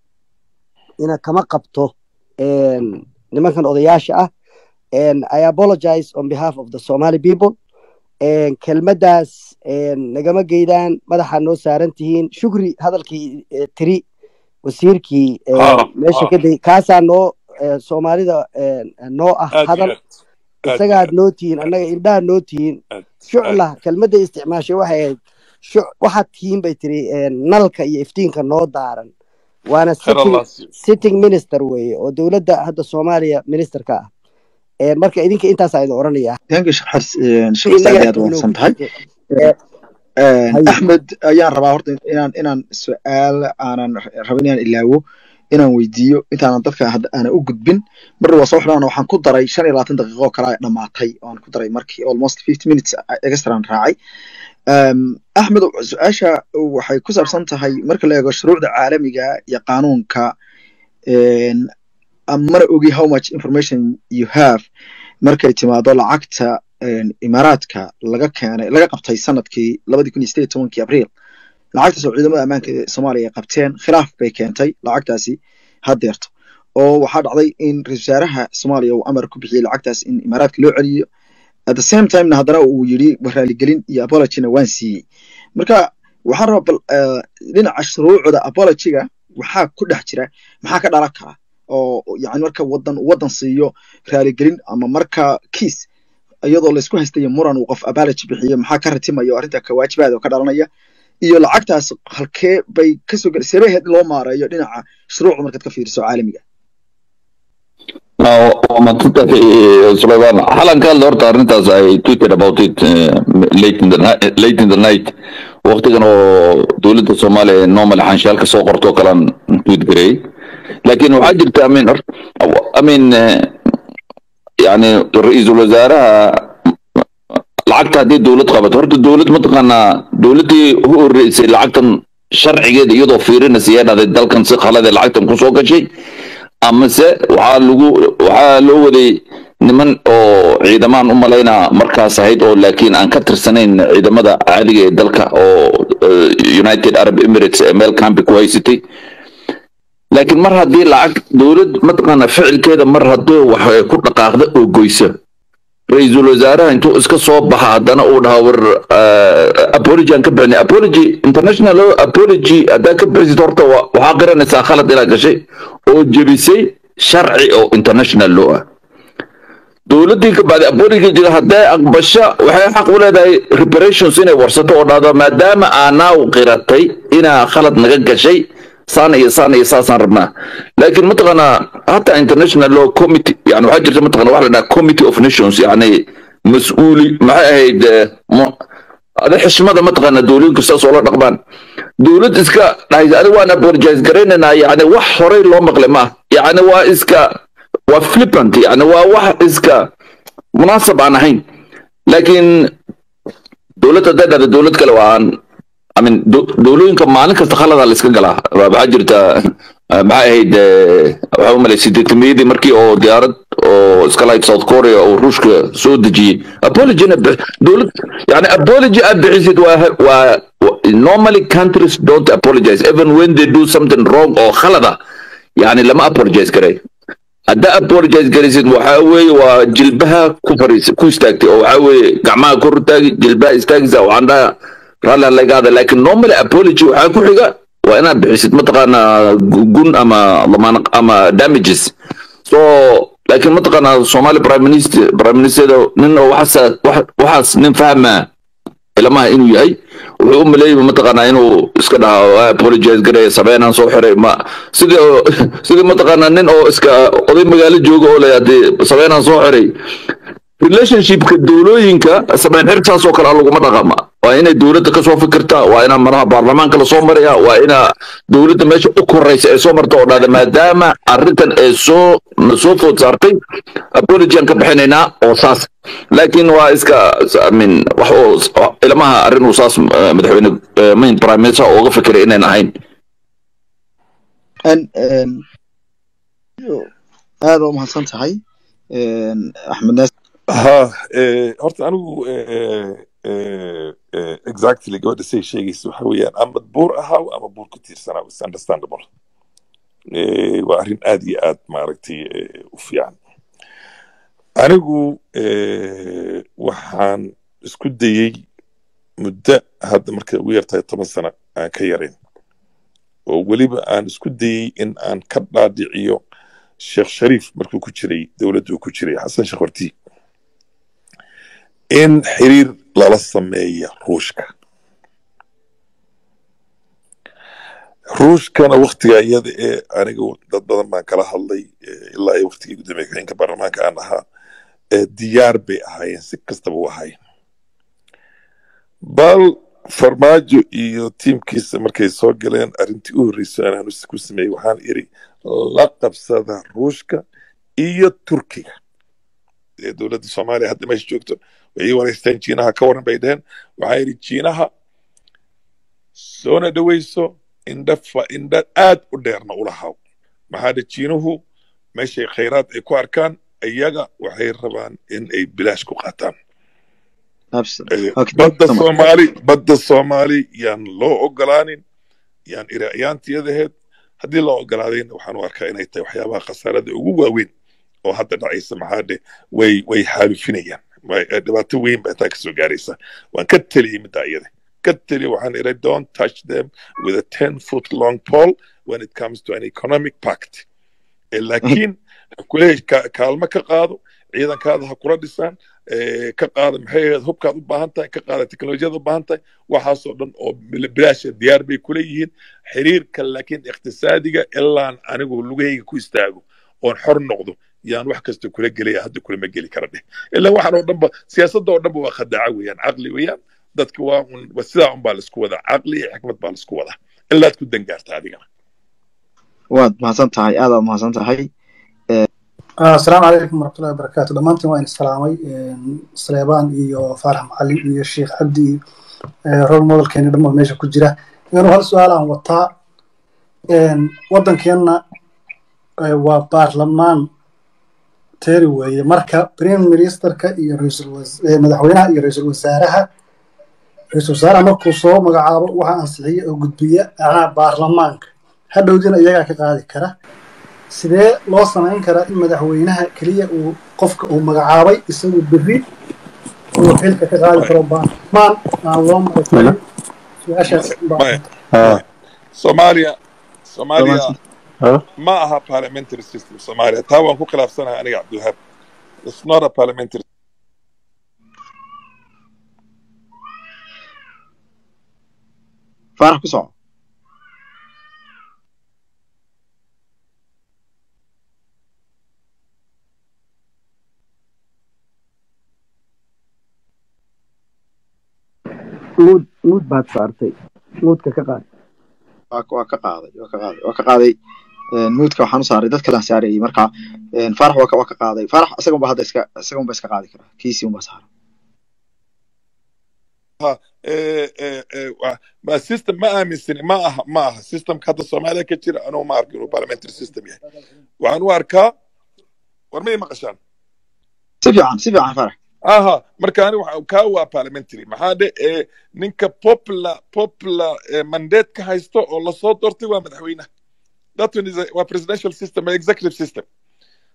E: ina kama qabto een, nimankan odayaasha ah and I apologize on behalf of the Somali people een, kelmaddaas een, nagama geydaan madaxa noo saaran tihiin shukri hadalkii eh, tiri wasiirkii een,
D: Ha,
E: meesha
D: ha.
E: ka day kaasaa noo eh, soomaalida een, noo ah
D: aad iyo
E: hadal
D: aad aad iyo
E: isagaad
D: aad
E: noo tihiin annaga indhaha noo tihiin
D: aad aad
E: shucla kelmadda isticmaashay waxay ahayd shu- waxaad tihiin bay tiri een, nalka iyo iftiinka noo daaran waana
D: khayr
E: sitting
D: allah siiyo
E: sitting minister weeye oo dowladda hadda soomaaliya ministerka ah Een, marka idinka intaasaa idin oranaya
A: thank you sheekh xas sheekh
E: si
A: xasan
E: inaga
A: aad
E: inoogu
A: wanaagsan tahay
E: jirto
A: Een,
E: haye
A: axmed ayaan rabaa horta inaan inaan su-aal aanan rabin inaan ilaawo inaan weydiiyo intaanan dadka hadda aanan u gudbin mar waa soo xidhan waxaan ku daray shan iyo labaatan daqiiqo oo kale ay dhamaatay oo aan ku daray markii almost fifty minutes extraan raacay Um, axmed su-aasha waxay ku saabsan tahay marka la eego shuruucda caalamiga iyo qaanuunka een, mana ogi how much information you have markay timaado lacagta een, imaaraadka laga keenay laga qabtay sanadkii labadii kun iyo sideed iyo tobankii abriil lacagtaas oo ciidamada ammaanka ee soomaaliya ay qabteen khilaaf bay keentay lacagtaasi haddeerto oo waxaa dhacday in ra-iisul wasaaraha soomaaliya uu amar ku bixiyey lacagtaas in imaaraadka loo celiyo at the same timena haddana uu yidhi raaligelin iyo apologyna waan siiyey marka waxaan rabaa bal eh, dhinaca shuruucda apologyga waxaa ku dhex jira maxaa ka dhalan kara oo yani marka wadan wadan siiyo raaligelin ama marka kiis iyadoo laysku haystayo muran uu qof apology bixiyo maxaa ka ratimayo arrinta ka waajibaada oo ka dhalanaya iyo lacagtaas halkee bay kasoo gel seebaheed loo maareeyo dhinaca shuruucda markaad ka fiiriso caalamiga
C: Now, Matuta, uh, Sulaiman, Halan ka hadla horta arrintaas I tweeted about it uh, late in the night, late in the night. Waqtigan oo dowladda Soomaaliya normal xanshaalka soo qorto kalan tweet gareey. Laakiin waxaa jirta I mean, hor- I mean, uh, yani ra-iisul wasaaraha lacagta haddii dowlad qabato horta dowlad mataqaanaa dowladdii u horeysay lacagtan sharcigeeda iyadoo fiirinaysa yaa dhahday dalkan si khalade lacagtan kusoo gashay amase waxaa lagu waxaa loo waday niman oo ciidamaan u malaynaa markaas ahayd oo laakiin aan ka tirsanayn ciidamada caadiga ee dalka oo eh, united arab emirates ee meel campi ku haysatay laakiin mar haddii lacag dowlad mataqaana ficilkeeda mar haddii wax ay ku dhaqaaqda oo goysa ra-iisul wasaaraha intuu iska soo baxa haddana uu dhaha war eh, apology aan ka bixinay apology international apology haddaa ka bixisid horta wa- waxaa qiranaysaa khalad inaad gashay oo jebisay sharci oo international law ah dowladdii ka bacdi apology jira hadday aqbasho waxay xaq u leedahay reparations inay warsato oo dhahdo maadaama aanaaw qiratay inaa khalad naga gashay saan iyo saan iyo saasaan rabnaa laakiin mataqaanaa hataa international law committee yani waxaa jirta mataqana waxa la dhaha committee of nations yani mas-uuli maxay ahayd eh, mu- ada xishmada mataqaana dowlooyinka sidaas oola dhaqmaan dowlad iska dhahaysa aniga waan apologize garaynaynaa yani wax horey loo maqlay ma yani waa iska waa flippant yani waa wax iska munaasab aan ahayn laakiin dowlad hadday dhahda dowlad kale waa aan I mean, do- dowlooyinka maalin kasta khaladaa la iska galaa Waa- waxaa jirta eh, maxay ahayd eh, waxaa u malay sideetamiyadii markii oo diyaarad oo iska lahayd south korea oo ruushka soo dejiyey apologina bi- dowlad yani apology aad bixisid waa waa wa- normally countries don't apologize even when they do something wrong oo khalada yani lama apologize garay haddaa apologize garaysid waxaa weeye waa jilbaha ku fariis ku istaagtay oo waxaa weeye gacmaha kor u taagi jilbaha istaagaysa waxaan dhaha raalli ha laga hada laakiin normally apology waxaa ku xiga waa inaad bixisid mataqaanaa gun ama lamaan ama damages so laakiin mataqaanaa somali prime minister prime minister nin oo waxaas waxaas nin fahmaa ilamaha inuu yahay wuxuu u maleeyay mataqaanaa inuu iska dhaha apologize gareeya sameynaan soo xiray ma sidii sidii mataqaanaa nin oo iska oday magaalo jooga oo leh haddii sameynaan soo xiray relationshipka dowlooyinka sameyn xirtaas oo kale laguma dhaqama waa inay dowladda kasoo fikirtaa waa inaa madaha baarlamaanka lasoo maraya waa inaa dowladda meesha u koraysa ay soo marta oo dhahda maadaama arrintan ay soo soo food saartay apology aan ka bixinaynaa oo saas laakiin waa iska min wax oo ilamaha arrin uu saas madaxweyne main prime minister uga fikiray inayn ahayn
A: aad waa umahadsan tahay axmed naas
D: ha horta anigu exactly gabadha say sheegaysa waxa weeyaan ama buur ahaa ama buur ku tiirsanaa is understandable waa arrin aad iyo aad maaragtay u fiican anigu waxaan isku dayey muddo hadda markay ugu yartahay toban sano aan ka yarayn oo weliba aan isku dayey in aan ka dhaadhiciyo sheekh shariif markuu ku jiray dowladda uu ku jiray xasan sheekh horti in xiriir lala sameeya ruushka ruushkana waktiga iyada ee aniga dad badan baan kala hadlay ilaa iyo waktigii gudoomiye ku-xigeenka baarlamaanka aan ahaa diyaar bay ahaayeen si kastaba u ahaayeen bal farmaajo iyo tiimkiisa markay soo galeen arrintii u horreysay aan ku sameeyey waxaan iri la qabsada ruushka iyo turkiga ee dowladda soomaaliya hadda meesha joogto way ii wareysteen jiinaha ka waran bay dheheen waxaa yidhi jiinaha soona dhoweyso indha fa indha aad u dheerna ula haw maxaa dhe jiinuhu meeshay khayraad ay ku arkaan iyaga waxay rabaan in ay bilaash ku qaataan badda soomaali badda soomaali yaan loo ogolaanin yaan irayaantiyadaheed haddii loo ogolaadayna waxaan u arkaa inay tahay waxyaabaha khasaarada ugu waaweyn oo hadda dhacaysa maxaa dhe way way xaalufinayaan dhibaato weyn baa intaa kasoo gaaraysa waan ka teliyey middaa iyada ka teliya waxaan iray don't touch them with a ten foot long pole when it comes to an economic pact laakiin kuleeyahay kaalmo ka qaado ciidankaada ha kula dhisaan ka qaada maxay ahayd hubkaad u baahan tahay ka qaada teknolojiyada u baahan tahay waxaasoo dhan oo bilaasha diyaar bay kula yihiin xiriirka laakiin iqtisaadiga ilaan anigu lugahayga ku istaago oon xor noqdo yaan wax kasta kula gelaya hadda kulama geli kara dheh ilaa waxaan oo dhanba siyaasadda oo dhanba waa khadaaca weeyaan caqli weeyaan dadka waa un sidaa un baa laisku wadaa caqli iyo xikmad baa laisku wadaa ilaad ku dangaarta adigana
A: waad mahadsan tahay aadaad mahadsan tahay
M: asalaamu calaykum waraxmatullahi wabarakaatu dhammaantiin waa in salaamay sleebaan iyo faarax macalin iyo sheekh cabdi iyo rol modelkeeni dhammaan meesha ku jira inuu hal su-aal aan wataa waddankeenna waa baarlamaan teeri weeye marka prime ministerka iyo madaxweynaha iyo ra-iisul wasaaraha ra-iisul wasaaraha markuu soo magacaabo waxa ansixiya oo gudbiya anaa baarlamaanka hadhowdina iyagaa ka qaadi kara sidee loo samayn karaa in madaxweynaha keliya uu qofka uu magacaabay isagu berri uu xilka ka qaadi karo baarlamaan aan loo mari karin su-aashaas
D: soomaaliya soomaaliya ma aha parliamentary system soomaaliya taa waan ku khilaafsanahay aniga cabdiwahaab it's not a parliamentary
A: faarax ku soco
E: muud muud baad saartay muudka ka qaad
A: waa ka qaaday waa ka qaaday waa ka qaaday muudka waxaan u saaray dad kalaan saarayay marka faarax waa ka waa ka qaaday faarax isagan ba hadda iska isagan ba iska qaadi karaa kiisii un ba saaran
D: ma system ma aaminsani ma aha ma aha systemka hadda soomaaliya ka jira anugu ma arko inuu parliamentary system yahay waxaan u arkaa war may maqashaan
A: si fiican si fiican faarax
D: aha marka ani waxa kaa waa parliamentary maxaa dhe ee ninka popular popular mandate ka haysto oo lasoo doortay waa madaxweynaha that one is a, waa presidential system waa executive system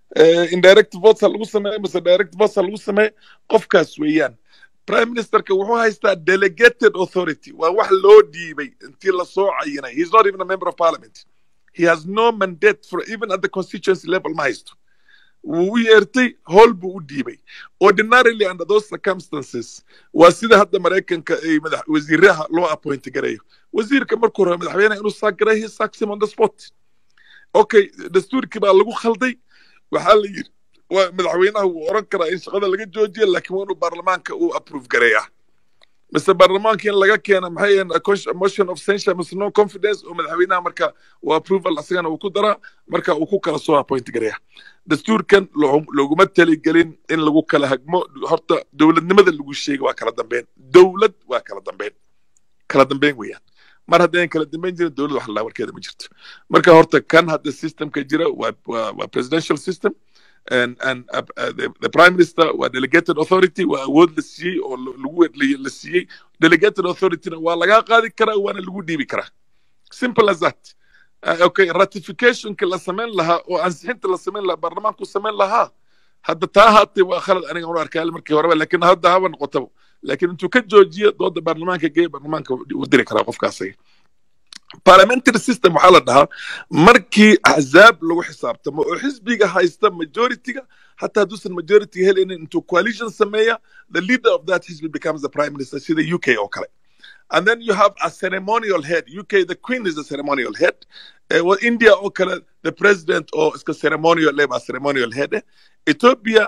D: indirect votes ha lagu sameeyo mise direct votes ha lagu sameeyo qofkaas weeyaan prime ministerka wuxuu haystaa delegated authority waa wax loo dhiibay intii lasoo cayinay he's not even a member of parliament he has no mandate for even at the constituency level ma haysto wuu u yeertay howl buu u dhiibay ordinarily under those circumstances waa sida hadda maraykanka ay madax wasiiraha loo appoint gareeyo wasiirka markuu rabo madaxweynaha inuu saak gareeyo he sacks him on the spot okay dastuurkii baa lagu khalday waxaa la yidhi waa madaxweynaha wuu oran karaa in shaqada laga joojiyo laakiin waa inuu baarlamaanka uu approve gareeyaa mise baarlamaanka in laga keena maxay yihiin motion of censure mise no confidence oo madaxweynaha marka uu approval asagana uu ku daraa marka uu ku kala soo appoint gareeya dastuurkan loguma taligelin in lagu kala hagmo horta dowladnimada lagu sheega waa kala dambeyn dowlad waa kala dambeyn kala dambeyn weeyaan mar haddayn kala dambeyn jirin dowlad wax laa warkeeda ma jirto marka horta kan hadda systemka jira waa waa waa presidential system and and uh, uh, the, the prime minister waa delegated authority waa awood la siiyey oo lagu la siiyey delegated authorityna waa laga qaadi karaa waana lagu dhiibi karaa simple as that uh, okay ratificationka la samayn lahaa oo ansixinta la samayn lahaa baarlamaanku samayn lahaa hadda taa haatay waa khalad aniga anu arkaa markii horeba laakiin hadda haba noqotaba laakiin intuu ka joojiyo dooda baarlamaanka geeya baarlamaanka uu diri karaa qofkaasay parliamentary system waxaa la dhahaa markii axzaab lagu xisaabtamo oo xisbiga haysta majorityga hataa hadduusan majority helaynin intuu coalition sameeya the leader of that xisbi becomes the prime minister sida u k oo kale and then you have a ceremonial head uk the queen is the ceremonial head uh, well, india oo kale the president oo iska ceremonial leba ceremonial head eh ethiopia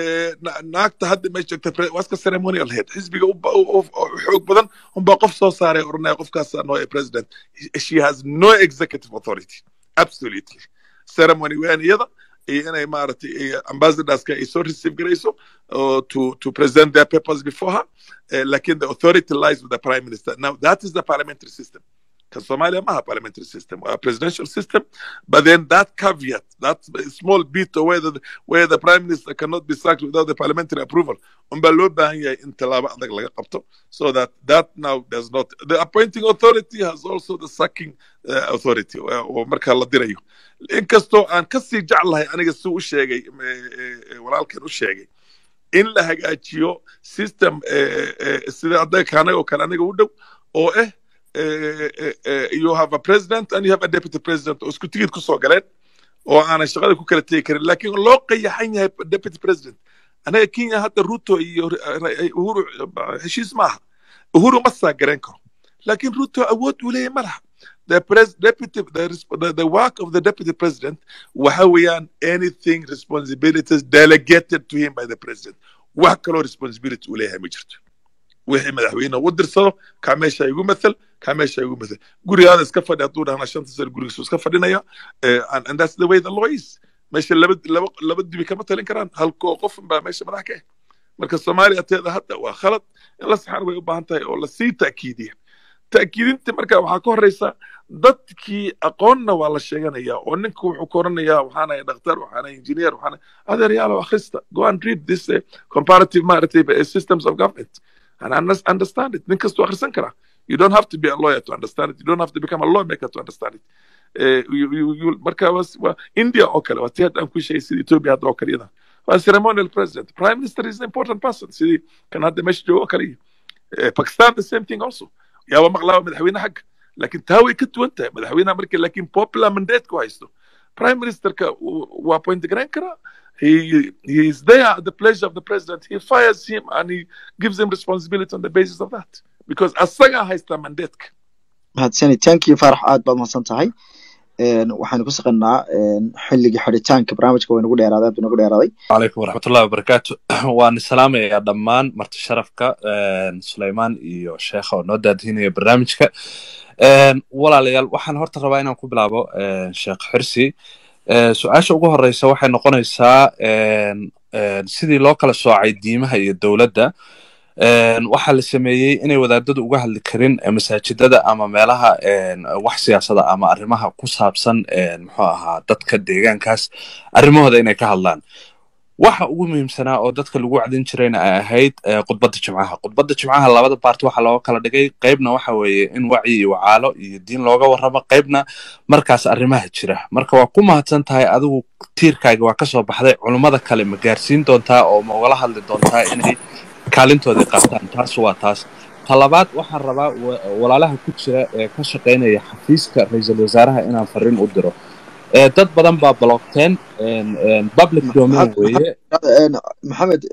D: naagta hadda ma joogta waa iska ceremonial head xisbiga xoog badan unbaa qof soo saaray oranaya qofkaasa noo ee president she has no executive authority absolutely ceremony weeyaan iyada iyo inay maaragtay ambassadorska ay soo receive garayso to to present their papers before her uh, lakin the authority lies with the prime minister now that is the parliamentary system kan Somalia maha parliamentary system, a presidential system, but then that caveat, that small bit of where the, where the prime minister cannot be sacked without the parliamentary approval, unbaa loo baahan yahay in tallaabo adag laga qabto, so that that now does not. The appointing authority has also the sacking uh, authority, oo markaa la dirayo. Inkastoo aan kasii jeclahay aniga si u sheegay, walaalkan u sheegay, in la hagaajiyo system sida adaga kaanay oo kale aniga u dhow, oo eh uh, uh, you have a president and you have a deputy president oo isku tigid kusoo galeen oo aanay shaqada ku kala tegi karin laakiin loo qayaxan yahay deputy president anaga kenya hadda ruto iyo uhuru heshiis maaha uhuru ma saa garan karo laakiin ruto awood uu leeyahay ma laha the pres deputy the, the, the work of the deputy president waxa weeyaan anything responsibilities delegated to him by the president wax kaloo responsibility uu leeyahay ma jirto wixii madaxweyne u dirsado kaa meesha igu mathal kaa meesha igu mathal gurigaada iska fadhi hadduu dhahna shanta sano gurigiisu iska fadhinaya and that's the way the law is meesha laba laba laba dibi kama talin karaan halkoo qofun baa meesha madax ka ah marka soomaaliya teeda hadda waa khalad in la saxan way u baahan tahay oo lasii ta'kiidiya ta'kiidinta marka waxaa ka horeysa dadkii aqoonna waa la sheeganaya oo ninka wuxuu ka oranayaa waxaanay dhakhtar waxaanay engineer waxaanay adeeryaalo akhrista go and read this uh, comparative maaragtay systems of government and understand it. Ninkas to akhrisan kara. You don't have to be a lawyer to understand it. You don't have to become a lawmaker to understand it. Uh, you, you, you, marka was wa India oo kale waa tii hadda aan ku sheegay sida Ethiopia hadda oo kale iyada waa ceremonial president prime minister is an important person sidii kan hadda meesha joogo oo kale iyo Pakistan the same thing also yaaba maqlaaba madaxweyne xagga laakiin taa way ka duwan tahay madaxweynaha markii laakiin popular mandate ku haysto prime ministerka waa appoint garayn karaa he he is there at the pleasure of the president. He fires him and he gives him responsibility on the basis of that because asaga haysta mandate.
A: mahadsani thank you farax aad baad mahadsan tahay waxaynu ku saqanaa xilligii xidhitaanka barnaamijka way nagu dheeraaday aad buu nagu dheeraaday
N: calaykum waraxmatullahi wabarakaatu waan salaamayaa dhammaan marti sharafka suleymaan iyo sheekha oo noo daadihinaya barnaamijka walaalayaal waxaan horta rabaa inaan ku bilaabo sheekh xirsi su-aasha ugu horeysa waxay noqonaysaa sidii loo kala soocay diimaha iyo dowladda waxaa la sameeyey inay wadaadadu uga hadli karin masaajidada ama meelaha wax siyaasada ama arrimaha ku saabsan muxuu ahaa dadka deegaankaas arrimahooda inay ka hadlaan waxa ugu muhiimsanaa oo dadka lagu wacdin jirayna ay ahayd eh, khudbadda jimcaha khudbadda jimcaha labada baarti waxaa looga kala dhigay qaybna waxa weeye in wacyi iyo wacaalo iyo diin looga warramo qaybna markaas arrimaha jira marka waa ku mahadsan tahay adigu tiirkaaga waa kasoo baxday culummada kale ma gaarsiin doontaa oo ma ugala hadli doontaa inay kaalintoodii qaataan taas waa taas talabaad waxaan rabaa wa- walaalaha ku jira ee ka shaqaynaya xafiiska ra-iisul wasaaraha inaan fariin u diro Eh, dad badan baa blockteen en- en public domain weeye
A: maxamed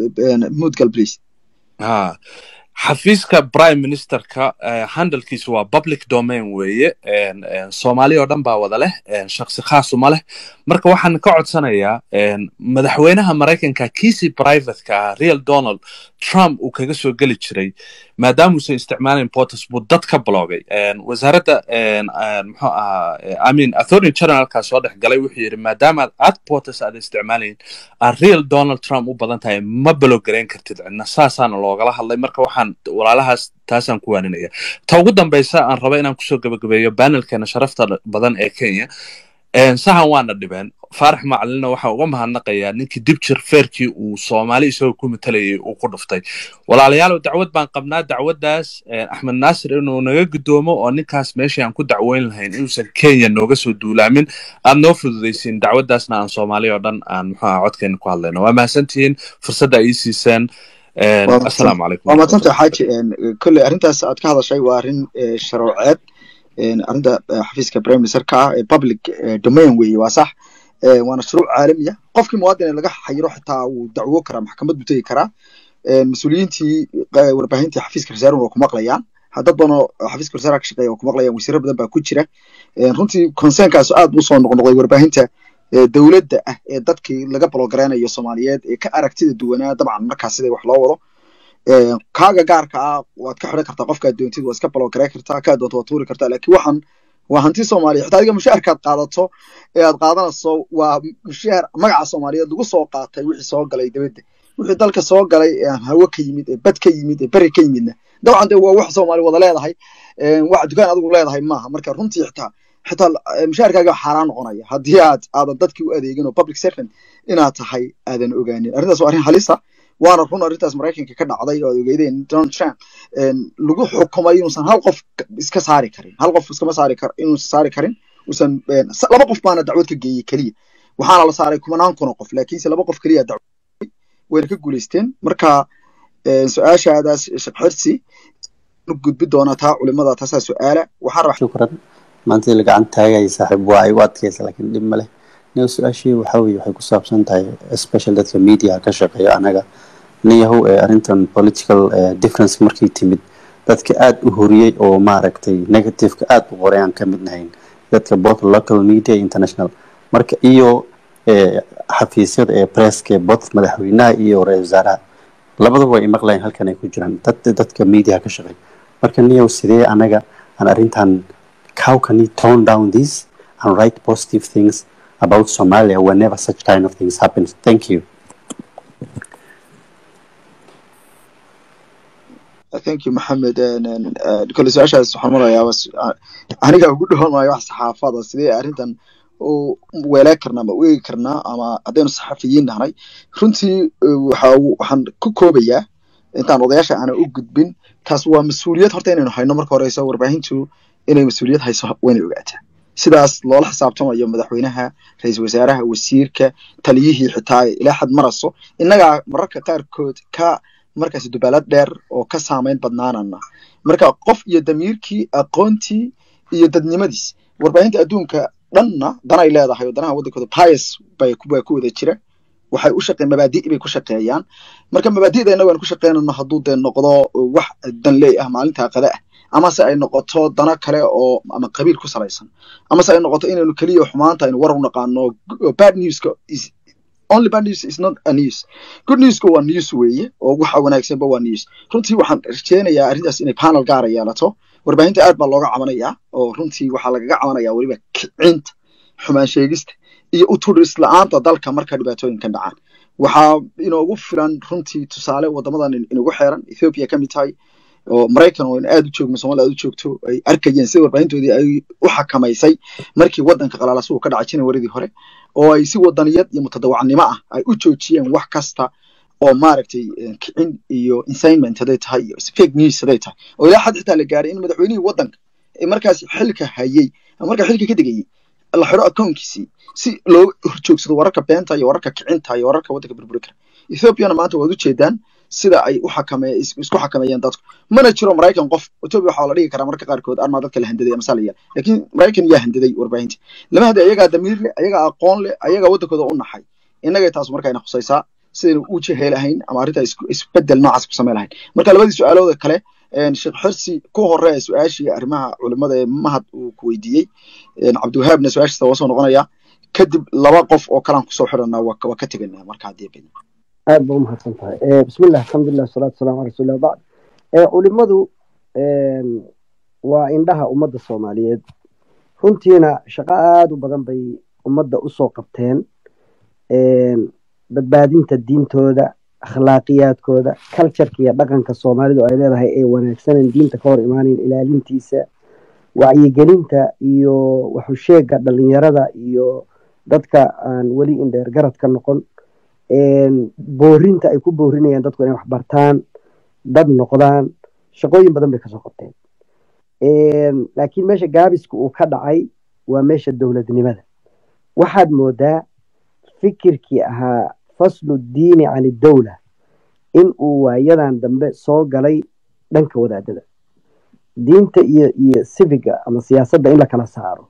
A: mudgal please
N: ha xafiiska prime ministerka eh, handlekiisu waa public domain weeye en- en soomaali oo dhan baa wada leh en shaksi khaasuma leh marka waxaan ka codsanayaa en madaxweynaha maraykanka kiisii privateka ah real donald trump uu kaga soo geli jiray maadaamuusan isticmaalayn portus buu dad ka bloogay En wasaaradda en- en muxuu ahaa eh, i mean attorney generalkaa soo dhex galay wuxuu yidhi maadaama aad portus aad isticmaalayn aad real donald trump u badan tahay ma balogarayn kartid cidna saasaana loogala hadlay marka waxaan walaalahaas taasaan ku waaninaya ta ugu dambeysa aan raba inaan kusoo gabagabeeyo banelkeena sharafta badan ee kenya En, sahan waana dhibeen faarax macalina waxaa uga mahadnaqayaa ninkii dibjir feerkii uu soomaali isagoo ku matalayay uu ku dhuftay walaalayaal dacwad baan qabnaa dacwaddaas en, axmed naasir inuu naga gudoomo oo ninkaas meeshii aan ku dacweyn lahayn inuusan kenya nooga soo duulaamin aad noo fududaysiin dacwaddaasna aan soomaali oo dhan aan muxuu aha codkeena ku hadlayno waa mahadsantihiin fursadda ay ii siiseen En,
A: waa mahadsan
N: assalaamu calaykum
A: waa mahadsantahay xaaji kolley arrintaas aad ka hadashay waa arrin eh, sharooceed En, arrinta eh, xafiiska prime ministerka ah ee public eh, domain weeye waa sax Eh, waana shuruuc caalamiya qofkii muwaadin ee laga xayiro xitaa wuu dacwo karaa maxkamad buu tegi karaa En, mas-uuliyiintii eh, warbaahintii xafiiska rasaarun waa ku maqlayaan Ha- dad badan oo xafiiska rasaaraha ka shaqeeya waa ku maqlayaan wasiiro badan baa ku jira En, runtii concernkaas aad buu soo noqnoqday warbaahinta eh, dowladda ah ee dadkii laga bologareynayo soomaaliyeed ee ka aragtida duwanaa dabcan markaas sida wax loo wado Eh, kaaga gaarka ah waad ka xidhan kartaa qofkaad doontid waa iska balogaray kartaa kaa doonto waad tuuri kartaa laakiin waxaan waa hanti soomaaliya xitaa adiga mushaharkaad qaadato ee aad qaadanayso waa mushahar magaca soomaaliyeed lagu soo qaatay wixii soo galay dibadda wixii dalka soo galay ee hawo ka yimid ee bad ka yimid ee beri ka yimidna dabcan de waa wax soomaali wada leedahay Eh, wax dukaan adigu leedahay maaha marka runtii xitaa xitaa eh, mushaharkaaga xaaraan noqonaya haddii aad aadan dadkii u adeegin oo public servant inaad tahay aadan ogaanin arrintaas waa arrin halisa waana run arrintaas maraykanka ka dhacday oo aad ogeydeen donald trump en, lagu xukumay inuusan hal qof ka- iska saari karin hal qof iskama saari kar inuusan saari karin usan en, sa- laba qof baana dacwad ka geeyey keliya waxaana la saaray kumanaan kun oo qof laakiinse laba qof keliya dacwad wayna ka guuleysteen marka en, su-aashaadaas shaqxirsi u gudbi doonaa taa culimada taasaa su-aala waxaan rabaa
O: shukran maanta la gacan taagaya saaxiib waa igu adkaysa laakiin dhib ma leh niyo su-aashii waxaa weeye waxay ku saabsan tahay special dadka media ka shaqeeya anaga niyahow ee arrintan political eh, difference markay timid dadka aad u horiyey oo maaragtay negativeka aad u qoray aan ka mid nahayn dadka both local media iyo international marka iyo eh, xafiisyada ee presska ee both madaxweynaha iyo ra-iisul wasaaraha labadaba way imaqlayaan halkan ay ku jiraan dad dadka media ka shaqeeya marka niyow sidee anaga aan arrintan how can you tone down this and write positive things about Somalia whenever such kind of things happens? Thank you.
A: thank you maxamed En, en, eh, kole su-aashaas waxaan marayaa was- a- aniga ugu dhawan maayo wax saxaafada sidee arrintan u weelee karnaa ama u eegi karnaa ama haddaynu saxafiyiin nahnay runtii eh, waxa uu- waxaan ku koobayaa intaan odayaasha aana u gudbin taas waa mas-uuliyad horta inaynu hayno marka horeyso warbaahintu inay mas-uuliyad hayso waynay ogaataa sidaas loola xisaabtamayo madaxweynaha ra-iisul wasaaraha wasiirka taliyihii xitaa ilaa xad maraso innagaa mararka qaarkood ka markaasi dubaalad dheer oo ka saameyn badnaanana marka qof iyo damiirkii aqoontii iyo dadnimadiis warbaahinta adduunka dhanna danay leedahay oo danaha waddankooda pius bay ku baa ku wada jira waxay u shaqeen mabaadi' bay ku shaqeeyaan marka mabaadi'da innagu aan ku shaqeynano hadduu dee noqdo wax danley ah maalintaa qada ah amase ay noqoto dano kale oo ama qabiil ku salaysan amase ay noqoto inaynu keliya xumaanta aynu war u naqaano bad newska is only bad news is not a news good newska waa news weeye oo waxa wanaagsanba waa news runtii waxaan rajeynayaa arrintaas inay panel gaara yeelato warbaahinta aad baa looga cabanayaa oo runtii waxaa lagaga cabanayaa weliba kicinta xumaan sheegista iyo uturis la-aanta dalka marka dhibaatooyinkan dhacaan waxaa inoogu filan runtii tusaale wadamadan in- inagu xeeran ethiopia ka mid tahay oo maraykan oo aad u joogno soomaaliya aad u joogto ay arkayeen sida warbaahintoodii ay u xakamaysay markii waddanka qalaalasuhu ka dhacay janawaridii hore oo ay si wadaniyad iyo mutadawacnimo ah ay u joojiyeen wax kasta oo maaragtay eh, kicin iyo incitement hadday tahay iyo fake news hadday tahay oo ilaa xad xitaa la gaaray in madaxweynihii waddanka ee markaas xilka hayay ama markaa xilka ka degayay la xiro accountkiisii si loo horjoogsado wararka beenta iyo wararka kicinta iyo wararka waddanka burburi kara ethoopiana maanta waad ujeedaan sida ay u xakame is- isku xakameeyeen dadku mana jiro maraykan qof ethiopia waxaa la dhigi karaa marka qaarkood armaa dadka la handaday ama salaya laakiin maraykan yaa handaday warbaahinta lama hada ayagaa damiir leh ayagaa aqoon leh ayagaa waddankooda u naxay innagay taas marka ina khusaysaa sidaynu u jehelahayn ama arrinta isku- isbedel noocaas ku samey lahayn marka labadii su-aalooda kale een, sheekh xirsi ku hore su-aashii arrimaha culimada ee mahad uu ku weydiiyey een, cabdiwahaabna su-aashiisa waa soo noqonaya kadib laba qof oo kalaan kusoo xiranaa waa ka- waa ka teganaa marka haddii bidn
E: aad ba umahadsan tahay Eh, bismillah alxamdulilah wasalaatu wasalaamu ala rasuulillah bacd Eh, culimadu een, waa indhaha ummadda soomaaliyeed runtiina shaqo aada u badan bay ummadda usoo qabteen een, badbaadinta diintooda akhlaaqiyaadkooda cultureka iyo dhaqanka soomaalidu ay leedahay ee wanaagsanan diinta ka hor imaanayn ilaalintiisa wacyigelinta iyo waxusheega dhalinyarada iyo dadka aan weli indheer garad ka noqon een, boorinta ay ku boorinayaan dadku inay wax bartaan dad noqdaan shaqooyin badan bay kasoo qabteen Een, laakiin meesha gaabiska uu ka dhacay waa meesha dowladnimada waxaad moodaa fikirkii ahaa faslu diini can idowla in uu waayadan dambe soo galay dhanka wadaadada diinta iyo iyo civiga ama siyaasadda in la kala saaro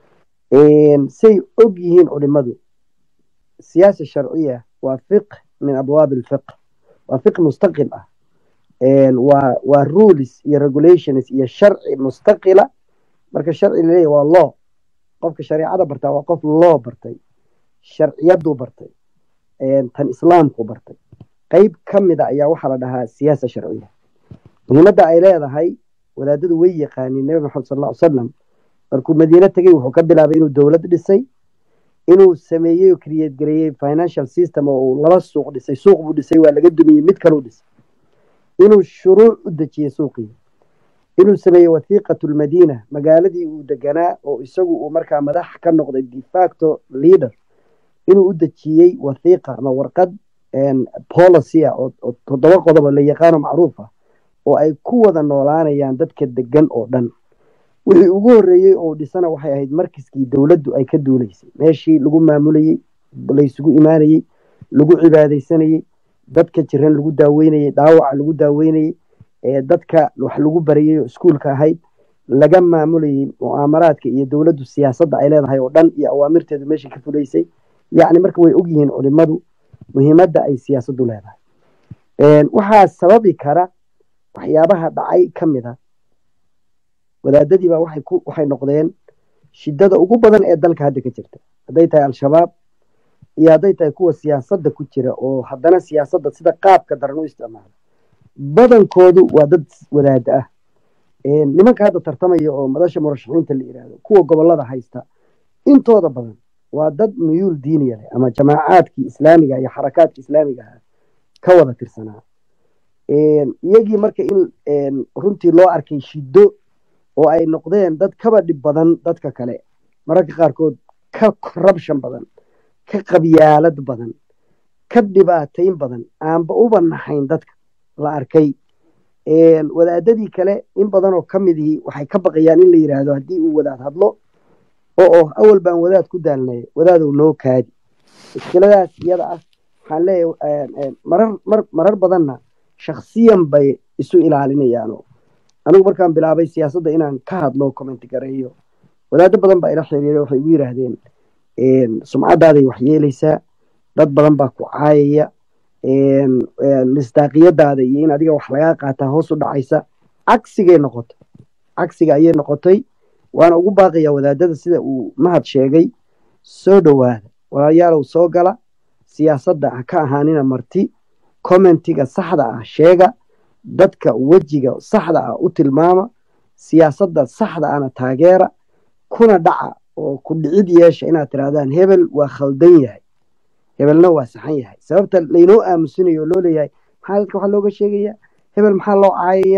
E: Een, say og yihiin culimadu siyaasa sharciya waa fiqh min abwaab alfiqh waa fiqh mustaqil ah Een, waa waa rules iyo regulations iyo sharci mustaqila marka sharci laleeyahy waa law qofka shareecada bartaa waa qof law bartay sharciyaduu bartay Een, tan islaamku bartay qeyb ka mida ayaa waxaa la dhahaa siyaasa sharciya muhiimadda ay leedahay wadaadadu way yaqaaniin nabi maxamed sal alla ly salam markuu madiine tegey wuxuu ka bilaabay inuu dowlad dhisay inuu sameeyey oo create gareeyey financial system oo uu laba suuq dhisay suuq buu dhisay waa laga dumiyey mid kaluu dhisay inuu shuruuc u dejiyey suuqii inuu sameeyey wathiiqatu lmadiina magaaladii uu deganaa oo isagu uu markaa madax ka noqday de facto leader inuu u dejiyey wathiiqa ama warqad een, policy ah oo oo toddoba qodobo la yaqaano macruuf ah oo ay ku wada noolaanayaan dadka degan oo dhan wixii ugu horreeyey oo dhisana waxay ahayd markiskii dowladdu ay ka duuleysay meeshii lagu maamulayey laysugu imaanayey lagu cibaadaysanayey dadka jiran lagu daaweynayey dhaawaca lagu daaweynayey ee dadka wax lagu barayey oo iskuulka ahayd laga maamulayey mu'aamaraadka iyo dowladdu siyaasadda ay leedahay oo dhan iyo awaamirteedu meeshii ka fulaysay yacni marka way ogyihiin culimadu muhiimadda ay siyaasaddu leedahay Een, waxaa sababi kara waxyaabaha dhacay ka mid a wadaadadii baa waxay ku waxay noqdeen shidada ugu badan ee dalka hadda ka jirta hadday tahay al-shabaab iyo hadday tahay kuwa siyaasadda ku jira oo haddana siyaasadda sida qaabka daran u isticmaala badankoodu waa dad wadaada ah Een, nimanka hadda tartamaya oo madasha murashaxiinta la yidhaahdo kuwa gobolada haysta intooda badan waa dad muyuul diiniya leh ama jamaacaadkii islaamiga iyo xarakaadkii islaamiga ahaa ka wada tirsanaa Een, iyagii marka in een, runtii loo arkay shiddo oo ay noqdeen dad kaba dhib badan dadka kale mararka qaarkood ka corruption badan ka qabyaalad badan ka dhibaatayn badan aanba uba naxayn dadka la arkay Een, wadaadadii kale in badan oo ka midihii waxay ka baqayaan in la yidhaahdo haddii uu wadaad hadlo oo oh awal baan wadaad ku daalnay wadaadow noo kaadi mushkiladaas iyada ah waxaan leeyahay een, een, marar mar marar badanna shakhsiyan bay isu ilaalinayaano anigu markaan bilaabay siyaasadda inaan ka hadlo comment gareeyo wadaado badan baa ila xiriiray waxay igu yidhaahdeen een, sumcaddaaday wax yeelaysaa dad badan baa ku caayaya een, een, misdaaqiyadaada iyo in adiga wax lagaa qaataa hoos u dhacaysa cagsigay noqotay cagsiga ayay noqotay waana ugu baaqayaa wadaadada sida uu mahad sheegay soo dhowaada walaalayaalow soo gala siyaasadda ha ka ahaanina marti commentiga saxda ah sheega dadka wejiga saxda ah u tilmaama siyaasadda saxda ahna taageera kuna dhaca oo ku dhicid yeesha inaad tirahdaan hebel waa khaldan yahay hebelna waa saxan yahay sababta laynoo aamusinayo oo loo leeyahay maxaa dadka waxaa looga sheegayaa hebel maxaa loo caayayaa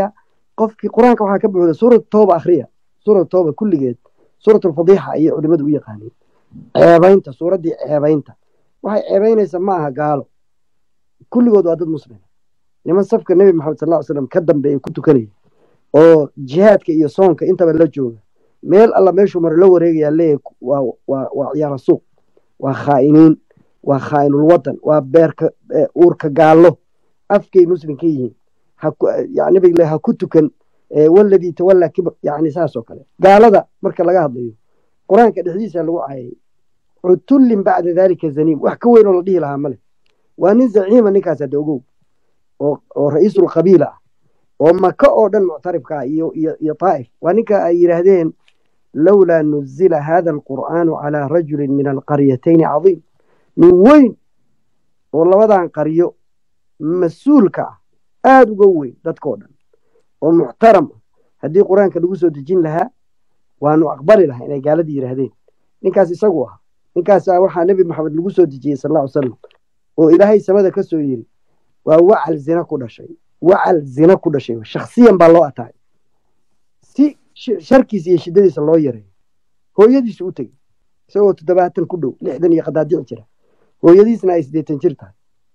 E: qofkii qur-aanka waxaa ka buuxda suurat tooba akhriya suurat tooba kulligeed suurat alfadiixa ayay culimadu u yaqaaniin ceebaynta suuraddii ceebaynta waxay ceebaynaysa ma aha gaalo kulligood waa dad muslima niman safka nebi maxamed sal ll slam ka dambeeya ku tukanaya oo jihaadka iyo soonka intaba la jooga meel alla meeshuu maro la wareegayaa leeyahay waa waa waa ciyaara suuq waa khaa'iniin waa khaa'inul wadan waa beerka uurka gaallo afkay muslim ka yihiin nabiga le ha ku tukan waladii tawallaa kibr yani saas oo kale gaalada marka laga hadlayo qur-aanka dhexdiisa lagu caayay cutullin bacda dalika zaniim wax ka weyn oo la dhihi lahaa male waa nin zaciima ninkaas hadda ogow oo oo ra-iisul qabiila ah oo maka oo dhan muctarifka ah iyo iyo iyo taa'if waa ninka ay yidhaahdeen lowlaa nuzila hada alqur'aanu calaa rajulin min alqaryatayni cadiim nin weyn oo labadan qaryo mas-uulka ah aada uga weyn dadkao dhan oo muxtaram ah haddii qur-aanka lagu soo dejin lahaa waanu aqbali lahaa inay gaaladii yidhaahdeen ninkaas isagu ah ninkaasa waxaa nebi maxamed lagu soo dejiyey sal alla ly salam oo ilaahay samada ka soo yiri waa wacal zina ku dhashay wacal zina ku dhashay shaksiyan baa loo ataay si sharkiisa iyo shiddadiisa loo yareeyo hooyadiisu u tegey isagoo toddobaatan ku dhow lixdan iyo qadaadici jira hooyadiisna ay siddeetan jir tahay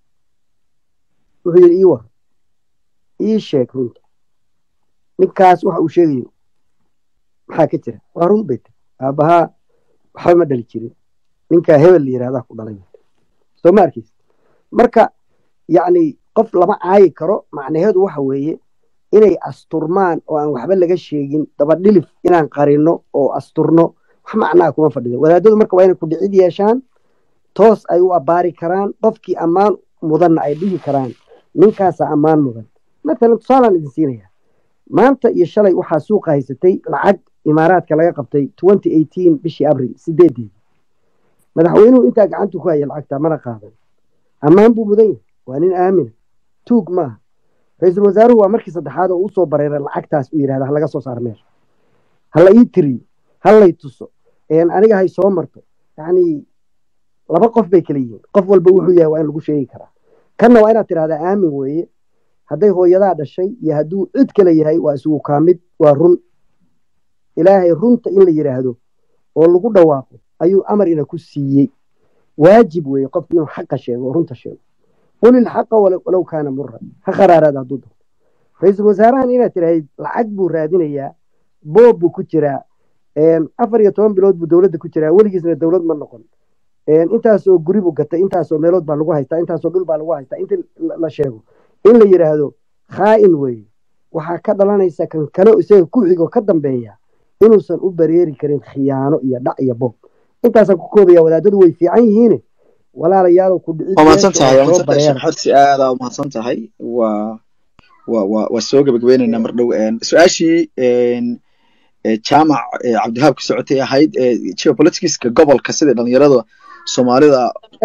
E: wuxuu yidhi ii war ii sheeg runta ninkaas waxa uu sheegayo maxaa ka jira waa run bay tiri aabbahaa waxba ma dhali jirin ninkaa hebel la yidhahdaa ku dhalay soo ma arkaysa marka yacni qof lama caayi karo macnaheedu waxa weeye inay asturmaan oo aan waxba laga sheegin dabadhilif inaan qarino oo asturno wax macnaa kuma fadhido wadaadadu marka waa inay ku dhicid yeeshaan toos ay u abbaari karaan qofkii ammaan mudanna ay dhihi karaan ninkaasaa ammaan mudan matalan tusaalaan idin siinaya maanta iyo shalay waxaa suuqa haysatay lacag imaaraadka laga qabtay twenty eighteen bishii abril sideedeedii madaxweynuhu intaa gacantu ku haya lacagta mana qaadan ammaan buu mudan yahay waa nin aamina tuug maaha ra-iisul wasaaruhu waa markii saddexaad oo usoo bareeray lacagtaas uu yidhahda halaga soo saar meesha hala ii tiriyo halay tuso aniga hay soo marto yacni laba qof bay kala yihiin qof walba wuxuu yahay waa in lagu sheegi karaa kanna waa inaad tidhahdaa aamin weeye hadday hooyadaa dhashay iyo hadduu cid kale yahay waa isugu kaamid waa run ilaahay runta in la yidhaahdo oo lagu dhawaaqo ayuu amar ina ku siiyey waajib weeye qofku inuu xaqa sheego oo runta sheego qul ilxaqa walow kaana muran ha kharaaraada hadduu doonto ra-iisul wasaarahan inaad tidhaahid lacag buu raadinayaa boob buu ku jiraa afar iyo toban bilood buu dowladda ku jiraa weligiisna dowlad ma noqon intaasoo guri buu gatay intaasoo meelood baa lagu haystaa intaasoo dhul baa lagu haystaa inta la sheego in la yidhaahdo khaa'in weeye waxaa ka dhalanaysa kan kale isaga ku xigo ka dambeeya inuusan u bareeri karin khiyaano iyo dhac iyo boob intaasaan ku koobaya wadaadadu way fiican yihiine walaalayaalow ku
A: waa mahadsan tahay waa mahadsan tahay sheekh xorsi aadaa u mahadsan tahay waa waa waa waa soo gabagabaynaynaa mar dhow su-aashii jaamac cabdihaab ka socotay ahayd geopoliticska gobolka sida dhalinyarada soomaalida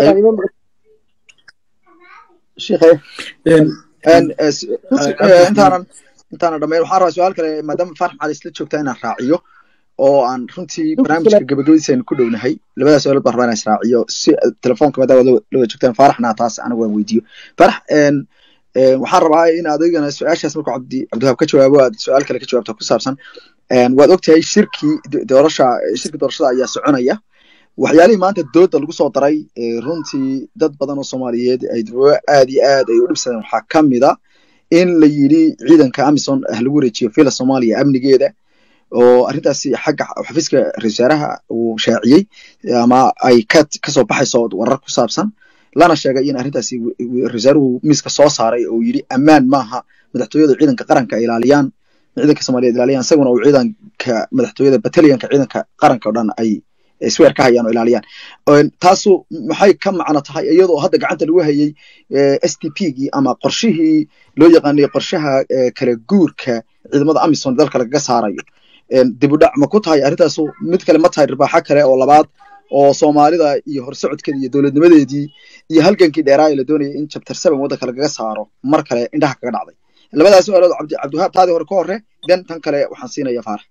A: intaanan intaanan dhamayn waxaan rabaa su-aal kale maadaama faarax maxaad isla joogtaa inaan raaciyo oo aan runtii barnaamijka gabagabadiisa aynu ku dhownahay labadaas su-aalood baan rabaa inaan israaciyo si telefoonka maadaama la wada joogtaan faaraxna taas anigu aan weydiiyo faarax waxaan rabaa in adigana su-aashaas markuu cabdi cabdiwahaab ka jawaabo aad su-aal kale ka jawaabta ku saabsan waad ogtahay shirkii doorasha shirkii doorashada ayaa soconaya waxyaalihii maanta dooda lagu soo daray runtii dad badan oo soomaaliyeed ay aad iyo aad ay u dhibsadeen waxaa ka mid a in la yidhi ciidanka amison ah lagu wareejiyo fila soomaaliya amnigeeda oo arrintaasi xagga xafiiska ra-isul wasaaraha uu shaaciyey ama ay ka kasoo baxayso warar ku saabsan lana sheegay in arrintaasi ra-isul wasaaruhu miiska soo saaray oo yidhi ammaan maaha madaxtooyada ciidanka qaranka ay ilaaliyaan ciidanka soomaaliyeed ilaaliyaan isaguna uu ciidanka madaxtooyada batalyanka ciidanka qaranka oo dhan ay sweer ka hayaan oo ilaaliyaan taasu maxay ka macno tahay iyadoo hadda gacanta lagu hayay s t p gii ama qorshihii loo yaqaanay qorshaha kala guurka ciidamada amison dalka lagaga saarayo dib u dhac ma ku tahay arrintaasu mid kale ma tahay ribaaxo kale oo labaad oo soomaalida iyo horsocodkeeda iyo dowladnimadeedii iyo halgankii dheeraa ee la doonayay in chapter seven waddanka lagaga saaro mar kale indhaha kaga dhacday labadaas su-aalood cabdi cabdiwahaab taadii hore ka hore den tan kale waxaan siinaya faarax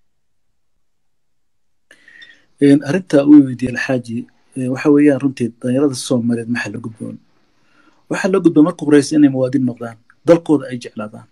F: arrinta uu weydiiyey alxaaji waxa weeyaan runtii dhalinyarada soomaaliyeed maxaa la gudboon waxaa la gudboon marka horeysa inay muwaadin noqdaan dalkooda ay jeclaadaan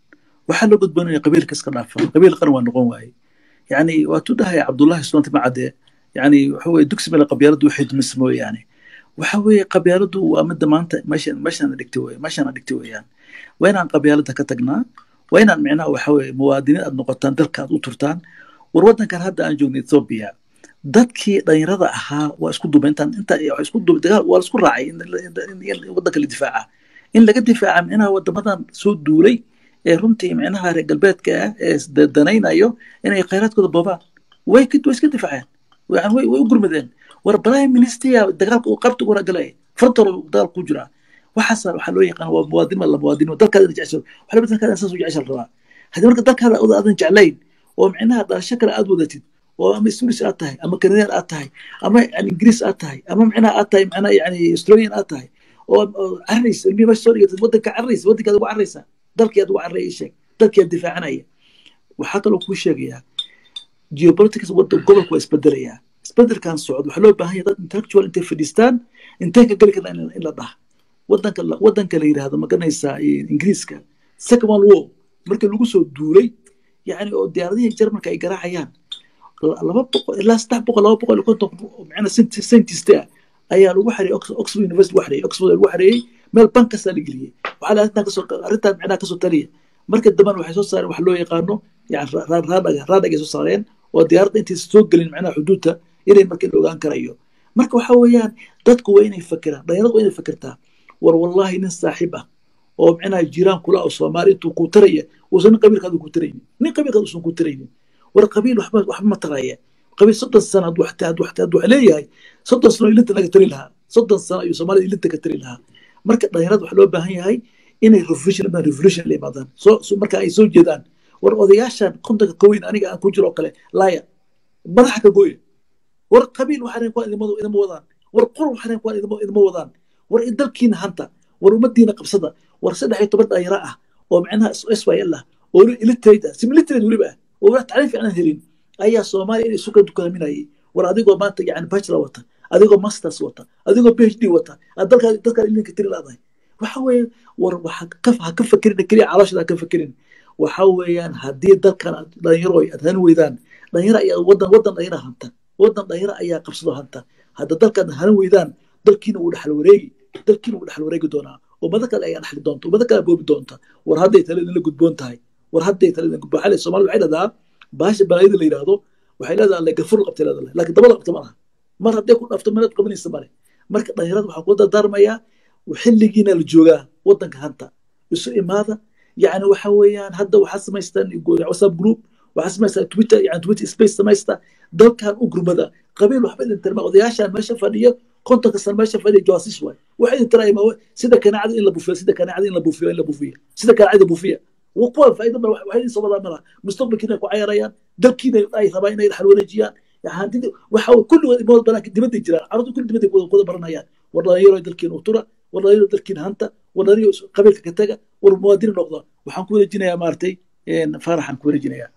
F: waxaa loo gudboonaya qabiilka iska dhaafan qabiil qaran waa noqon waaye yani waatuu dhahaya cabdullahi soonti macade yani waxa weye dugsi mele qabyaaladu waxay dumis mooyaane waxa weeye qabyaaladu waa midda maanta meeshan meeshaan dhigtay wey meeshaan dhigtay weeyaan waa inaan qabyaalada ka tagnaa waa inaan micnaha waxa weye muwaadiniin aad noqotaan dalka aad u turtaan war waddankan hadda aan joogno ethiopia dadkii dhalinyarada ahaa waa isku duba intaan inta waa isku duba dagaal waa la isku raacay in in- in waddanka la difaaca in laga difaaca micnaha wadamadan soo duulay ee runtii micnaha reer galbeedka ah ee isdanaynayo inay khayraadkooda boobaan way ka- way iska difaaceen yani way way u gurmadeen war prime minister dagaalka uu qabta ugu ragalay fartoro dagaal ku jira waxaas waxaa loo yaqaan waa muwaadin la muwaadin dalkaada jecesho waxa la dalkaada saas u jecesha la rabaa haddii marka dalkaada oda aadan jeclayn oo micnaha dhalasho kale aad wadatid oo ama Swedish aad tahay ama Canadian aad tahay ama yani Ingiriis aad tahay ama micnaha aad tahay micnaha yani Australian aad tahay oo oo carrays ilmihi meesha soo dhigatid waddanka carrays waddankaada ugu carraysa dalkeeda ugu carray ii sheeg dalkeeda difaacanaya waxaa kaloo kuu sheegayaa geopolitics wadda gobolka waa isbedelayaa isbedelkan socdo waxaa loo baahan yahay dad intellectual intay fadhiistaan intay ka geli karaan in in la dhaha waddanka la- waddanka la yidhaahdo maganaysaa ingiriiska second world war markii lagu soo duulay yani oo diyaaradihii jarmalka ay garaacayaan la- laba boqol ilaa saddex boqol laba boqol iyo konton macna scientist ah ayaa lagu xareeyey Ox- oxford university lagu xareeyey oxford lagu xareeyey meel bank kastaa la geliyey waxaa la arrintan kasoo arrintan micnaha kasoo taliya marka dambana waxay soo saareen wax loo yaqaano yani ra- ra- raadaga raadaga ay soo saareen oo diyaaradda intaysa soo gelin micnaha xuduudta inay marka la ogaan karayo marka waxa weeyaan dadku waa inay fakiraan dhalinyaradu waa inay fakirtaa war wallahi nin saaxiib ah oo micnaha jiraan kula oo soomaali intuu ku taraya uusan nin qabiilkaada ku taraynin nin qabiilkaada uusan ku taraynin war qabiil waxba waxba ma taraya qabiil soddon sano hadduu xataa hadduu xataa hadduu leeyahay soddon sano ilinta naga tari lahaa soddon sano ayuu soomaalida ilinta ka tari lahaa marka dhalinyarada waxaa loo baahan yahay inay revolution imaan revolution la imaadaan soo soo- marka ay soo jeedaan war odayaashan kontonka koweyn aniga aan ku jiro oo kale laaya madaxa ka gooya war qabiil waxaan kuwaan idima idima wadaan war qor waxaan kuwaan idima idima wadaan war in dalkiina hanta war ummadiina qabsada war saddex iyo toban dhalinyaro ah oo micnaha syl ah oo iliterate ah similiterate weliba ah oo wala tacliim fiican helin ayaa soomaaliya inay isu ka dukaaminayay war adigoo maanta yani bachelor wata adigoo masters wata adigoo phd wata aad dalkaa dalkaa ilinka tiri laadahay waxa weeye war waxa ka ha ka fakerin keliya calooshada ha ka fakerin waxa weeyaan haddii dalkan aad dhalinyaro aad hani weydaan dhalinyaro ayaa wadan wadan dhalinyaro hanta wadan dhalinyaro ayaa qabsado hanta hadda dalkaad hani weydaan dalkiina wuu dhexal wareegi dalkiina wuu dhexal wareegi doonaa ummado kale ayaa dhexli doonta ummado kale boobi doonta war hadday tale idinla gudboon tahay war hadday tale idin gudboon xalay soomaalida waxay leedahaa baasha balaayada la yidhaahdo waxay leedahay le gafur qabtay leedahay laakiin daba la qabta ma laha mar hadday ku dhafto minaad qabanaysa male marka dhalinyarada waxaa kula dardaarmayaa xilligiina la joogaa wadanka hanta isu imaada yani waxa weeyaan hadda waxaa samaystaan whatsapp group waxaa samaystaa twitter yani twitter space samaysta dalkan u gurmada qabiil waxba idin tirma odayaashaan meesha fadhiyo kontonka sano meesha fadhiya jawaasiis waay waxa idin tiraaya ma sida kanaacada in la bufiyo sida kanaacada in la bufiyo in la bufiyo sida kanaacada bufiya kuwa faa'iido mala waxay idin soo wadaan malaha mustaqbalkiina ku cayarayaan dalkiina ay rabaan inay dhaxal wareejiyaan hantidii waxa kulligood imood banaanka dibadday jiraan carruurta kulli dibadday kuwada baranayaan war dhalinyaro dalkiina u tura war dhalinyaro dalkiina hanta war dhalinyaro qabiilka ka taga war muwaadin noqda waxaan ku wareejinayaa maaragtay faaraxaan ku wareejinayaa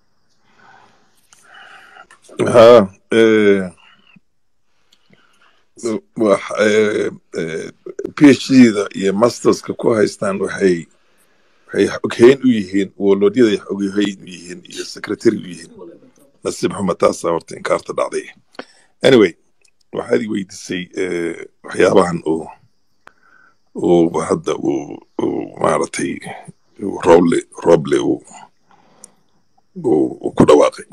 D: ها إيه، wax eh, eh, PhD-da iyo masterska ku haystaan waxay waxay xoghayn u yihiin wolodyada xoghayn u yihiin iyo secretary u yihiin nasiib xuma taasaa horta inkaarta dhacday anyway waxaad i weydiisay eh, waxyaabahan uu uu hadda uu uu maaragtay uu roble roble uu uu uu ku dhawaaqay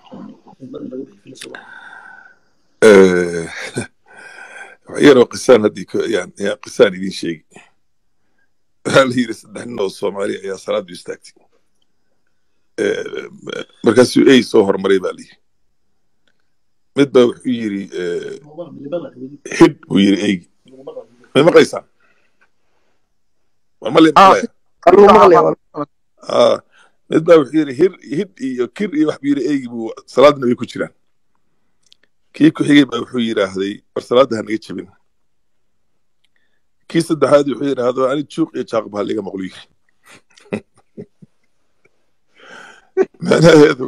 D: Eh, wax yaroo qisaan haddii ku- yaan yaan qisaan idiin sheegi waxaa la yidhi saddex nin oo soomaali ayaa salaadu istaagtay Eh, markaasuu ey soo hormaray baa layidhi mid baa wuxuu yidhi eh, xidh buu yidhi eygi ma maqlaysaan war ma
E: Ah,
D: maqlaya Ah, mid baa wuxuu yidhi hir hidh iyo kir iyo wax buu yidhi eygi buu salaadna way ku jiraan kii ku xigay baa wuxuu yidhaahday war salaadda ha naga jebin kii saddexaad wuxuu yidhaahdo ani juuq iyo jaaqba ha liga maqlo yiri macnaheedu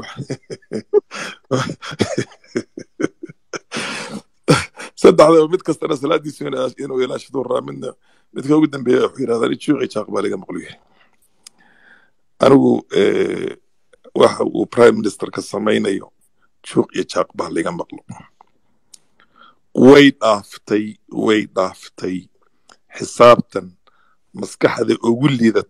D: saddexdaba mid kastana salaadiisu inuu inuu ilaashado raa midna midka ugu dambeeya wuxuu yidhahdaa ani juuq iyo jaaqba ha liga maqlo yiri anigu eh, waxa uu prime ministerka samaynayo juuq iyo jaaq baa liga maqlo way dhaaftay way dhaaftay xisaabtan maskaxda ugu liidat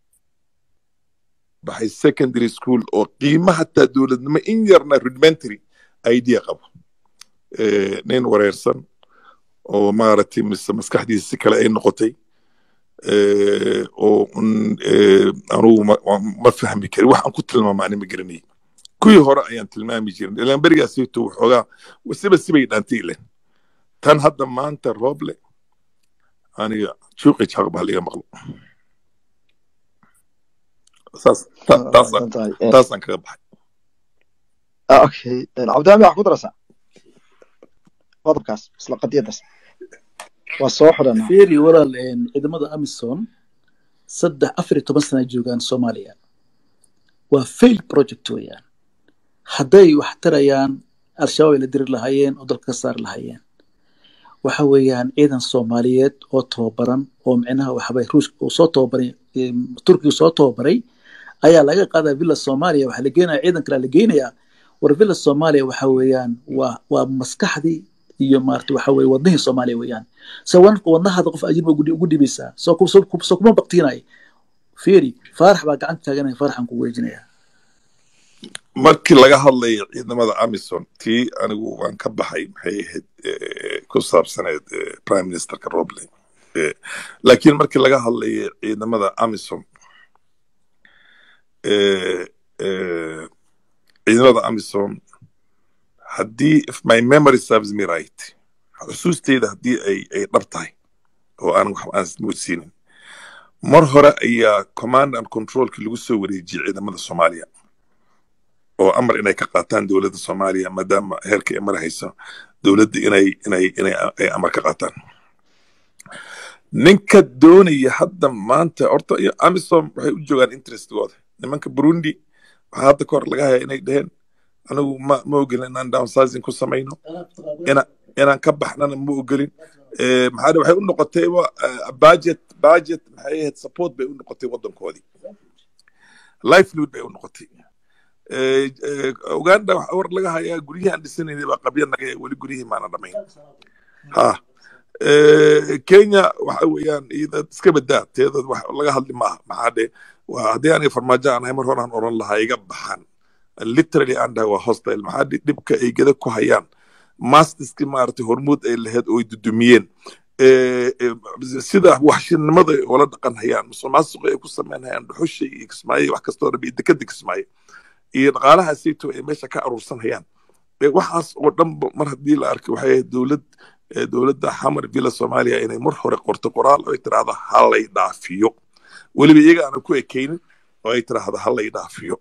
D: baxay secondary school oo qiimo hataa dowladnimo in yarna rudimentary idea qabo Eh, nin wareersan oo maaragtay mise maskaxdiisa si kale ay noqotay eh, oo un, eh, anugu ma ma- ma fahmi karin wax aan ku tilmaama ani ma garanay kuwii hore ayaan tilmaami jirin ilaan berigaasayto waxoogaa siba sibay dhaantay ilen tan hadda maanta rooble aniga juuqi jaaq baa liga maqlo saas ta- taasaan
A: mahadsan tahay Eh,
D: taasaan kaga baxay
A: ah, okay Eh, cabdihami wax ku darasa qodobkaas isla qadiyadaas waa soo xidhanaa
F: fiiri walaal een, ciidamada amisom saddex afar iyo toban sana joogaan soomaaliya waa fail project weeyaan hadday wax tarayaan al-shabaab ay la diri lahaayeen oo dalka ka saari lahaayeen waxa weeyaan ciidan soomaaliyeed oo tababaran oo micnaha waxbay ruushka uu soo tababaray em, turkiga soo tababaray ayaa laga qaadaa villa soomaaliya waxaa la geenaya ciidan kale la geenayaa war villa soomaaliya waxa weeyaan waa waa maskaxdii iyo maarata waxa weye wadnihii soomaaliya weeyaan se wanka wadnahaada qof ajnabi ugu ugu dhibaysaa soo ku- soo ku- soo kuma baktiinay fiiri faarax baa gacanta taaganaya faaraxan ku weejinaya
D: markii laga hadlayo ciidamada amison tii anigu waan ka baxay maxay ahayd eh, ku saabsaneed eh, prime ministerka roble Eh, laakiin markii laga hadlayo ciidamada amison eh, eh, ciidamada amison haddii if my memory serves me right xusuusteyda haddii ay ay dhab tahay oo aan wax aan moodsiinin mar hore ayaa command and controlki lagu soo wareejiyey ciidamada soomaaliya oo amar inay ka qaataan dowladda soomaaliya maadaama heerka ay marahayso dowladda inay inay inay ay amar ka qaataan ninka doonaya hadda maanta horta iyo amisom waxay u joogaan interestigooda nimanka burundi waxaa hadda kahor laga hayaa inay dheheen anigu ma ma ogolin inaan downsizing ku samayno ina inaan ka baxnana ma ogolin Eh, maxaa dhe- waxay u noqotay wa eh, budget budget maxay ahayd support bay u noqotay waddankoodii livelihood bay u noqotay Eh, eh, uganda waxa war laga hayaa guryihii aan dhisanaynay baa qabya naga ee weli guryihii maana dhamayn ha Eh, kenya waxa weeyaan iyada iska badaa teedood wax laga hadli maaha maxaa dhe waa haddii aanay farmaajo aan ahay mar hore aan oran lahaa iga baxan literally aan dhahay waa hostile maxaa dhe dhibka ay geda ku hayaan mastiski maaragtay hormuud ay lahayd oo ay dudumiyeen Eh, eh, sida waxshinimada ay ula dhaqan hayaan musuqmaasuqa ay ku sameyn hayaan dhuxusha iyo kismaayo iyo wax kastoo dhan iyo dekada kismaayo iyo dhaqaalaha sayto ay meesha ka aruursan hayaan Eh, waxaas oo dhanba mar haddii la arkay waxay ahayd dowlad eh, dowladda xamar villa soomaaliya inay mar hore qorto qoraal oo ay tiraahdo halay dhaafiyo weliba iyaga aanan ku ekaynin oo ay tiraahdo halay dhaafiyo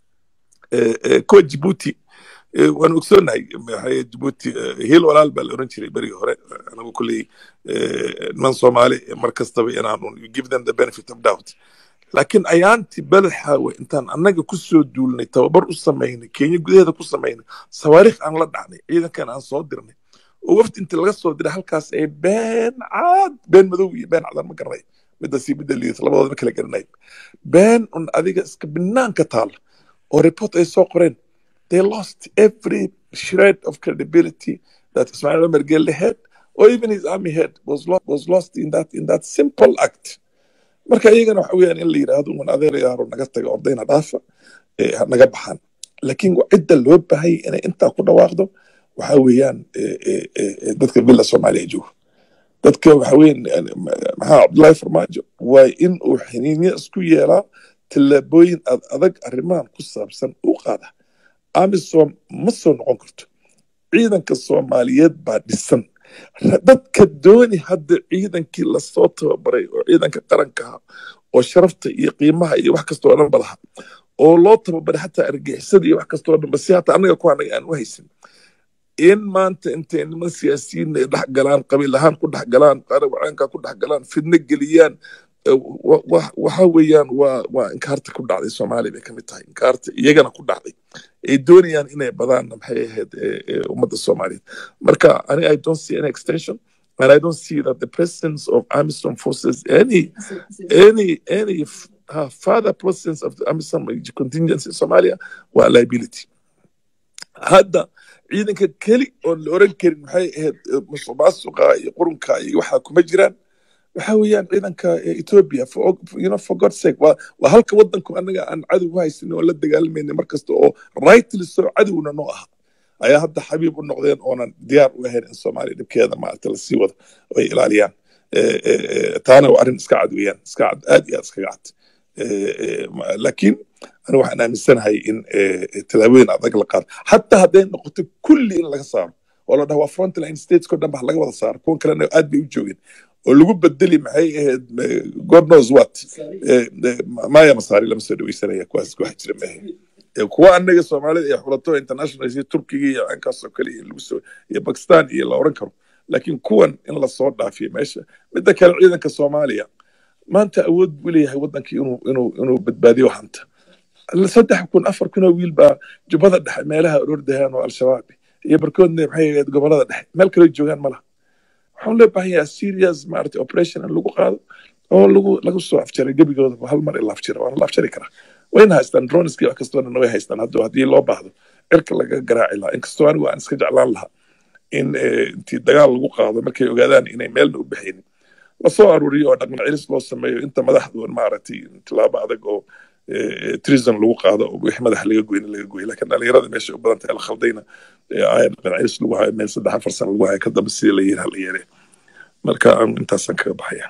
D: Eh, eh, kuwa jibuuti eh, waan ogsoonahay maxay jibuuti eh, hiil walaal baa la oran jiray berigii hore Eh, anagu kulley eh, niman soomaali eh, mar kastaba inaanu give them the benefit of doubt laakiin ayaantii badaxaawe intaan annaga ku soo duulnay tababar u samaynay kenya gudaheeda ku samaynay sawaariikh aan la dhacnay ciidankan aan soo dirnay oo wafdi inta laga soo diray halkaas ay been caad been madow iyo been cadaan ma garanay midda sii midda liidata labadooda ma kala garanay been un adiga iska banaanka taala oo report ay soo qoreen they lost every shred of credibility that Ismail Omar Gelle had or even his army head was lost, was lost in that in that simple act marka iyagana waxa weeyaan in la yidhaahdo un adeerayaaro naga taga ordayna dhaafa eh, ha naga baxaan laakiin wa- cidda loo baahayay inay intaa ku dhawaaqdo waxa weeyaan eh, eh, eh, eh, dadka villa soomaaliya jooga dadka waxa weeyaan yani, ma- maxaa cabdullaahi farmaajo waa in uu xiniinyo isku yeelaa tallaabooyin ad adag arrimahan ku saabsan u qaada amisom ma soo noqon karto ciidanka soomaaliyeed baa dhisan Ra- dadka dooni hadda ciidankii lasoo tababaray oo ciidanka qaranka ah oo sharafta iyo qiimaha iyo wax kastoo dhan ba laha oo loo tababaray xataa argixisada iyo wax kastoo dhan ba si hata annaga ku anaga aan u haysan in maanta intay niman siyaasiyiin ay dhex galaan qabiil ahaan ku dhex galaan qarawaceenka ku dhex galaan fidno geliyaan eh, wa- wa- waxa weeyaan waa waa inkaarta ku dhacday soomaaliya bay kamid tahay inkaarta iyagana ku dhacday ay doonayaan inay badaan maxay ahayd eh, eh, ummadda soomaaliyeed marka ani i don't see any extension and i don't see that the presence of amisom forces any any any ha further presence of the amisom contingency in somalia waa liability hadda ciidanka keli oon la oran karin maxay ahayd musuqmaasuqa iyo qurunka iyo waxa kuma jiraan waxa weeyaan ciidanka ethiopia for, you know, for god's sake waa, waa halka wadanku anaga aan cadow u haysan oo la dagaalamayna mar kasta oo rightly so cadowna noo aha ayaa hadda xabiib u noqdeen oonan diyaar u ahayn in soomaaliya dhibkeeda maaragta lasii wado oo ay ilaaliyaan taana waa arrin iska cad weeyaan iska cad aad iyo aad iskaga cad laakiin anigu waxaan aaminsanahay in tallaabooyin adag la qaado xataa hadday noqoto kulli in laga saaro oo la dhaho waa frontline stateskoo dhan ba laga wada saaro kuwan kalena aad bay u joogeen oo lagu bedeli maxay ahayd god knows what maya masaari lama soo dhaweysanaya kuwaas wax jira maahe kuwa anaga soomaalida iyo xulato international iyo turkiga iyo ankaasoo kale iyo lagu soo iyo bakistan iyo la oran karo laakiin kuwan in lasoo dhaafiyo meesha midda kale ciidanka soomaaliya maanta awood buu leeyahay wadankii inuu inuu inuu badbaadiyo hanta saddex kun afar kun oo wiil baa jubbada dhexe meelaha orordahaan oo al-shabaab iyo barkoodna maxay ahayd gobolada dhexe meel kale joogaan malaha waxaan loo baahan yahay serious maaragtay operation in lagu qaado oo lagu lagu soo afjaray gebigooda hal mar in la afjira waana la afjari karaa wayna haystaan droniski wax kastoona way haystaan hadda haddii loo baahdo cirka laga garaaci lahaa inkastoo anigu aan iska jeclaan lahaa in intii dagaal lagu qaado markay ogaadaan inay meelna u baxaynin lasoo aruuriyo oo dhaqan celis loo sameeyo inta madaxdu maaragtay tilaabo adag oo treason lagu qaado oo wixii madax laga goyna laga goyo laakiin dhalinyarada meesha u badan tahay la khaldayna aaya dhaqan celis lagu hayo meel saddex afar sano lagu hayo ka dambe sidii la yiri hala yeere marka intaasaan kaga baxaya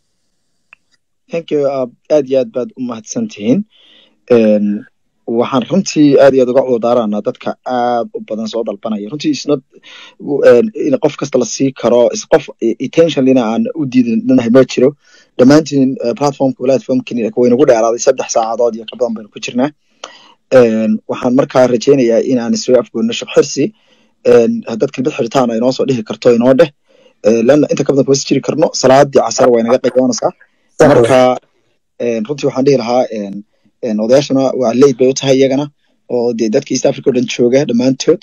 A: thank you aad iyo aad baad u mahadsan tihiin waxaan runtii aad iyo aad uga cudurdaaraanaa dadka aad u badan soo dalbanaya runtii isna in qof kasta la sii karo qof intentionalina aan u diidanahay ma jiro dhammaantiin platformka platformkini waynagu dheeraaday saddex saacadood iyo ka badan baynu ku jirnaa waxaan markaa rajaynayaa inaan isoo afgoonno shaq xirsi haddaad kelmad xiritaan ay noo soo dhihi karto inoo dheh lana inta ka badan kuma si jiri karno salaadii casar way naga qayboonaysaa marka runtii waxaan dhihi lahaa odayaashana waa leyd bay u tahay iyagana oo dee dadka east africa o dhan jooga dhammaantood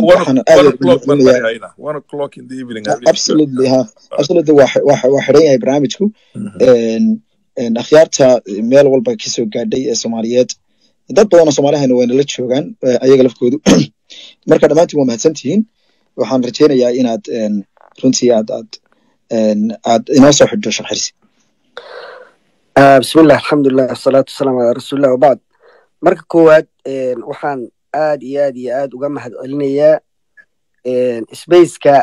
A: absolutely ha absolutely waa waa xidhan yahay barnaamijku akhyaarta meel walba kasoo gaadhay ee soomaaliyeed dad badan oo soomaalihana wayna la joogaan ayaga lafkoodu marka dhammaantiin waa mahadsan tihiin waxaan rajaynayaa inaad runtii aad aad aad inoo soo xidho sharxirsi
E: bismillah alxamdulilah wasalaatu wasalaamu calaa rasuulillah wabacd marka koowaad waxaan aad iyo aad iyo aad uga mahad celinayaa spaceka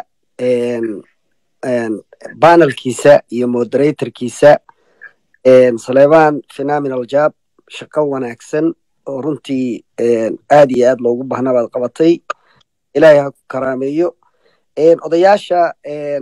E: banelkiisa iyo moderatorkiisa saleebaan phenomenal job shaqo wanaagsan oo runtii aad iyo aad loogu bahnaa baad qabatay ilaahay ha ku karaameeyo odayaasha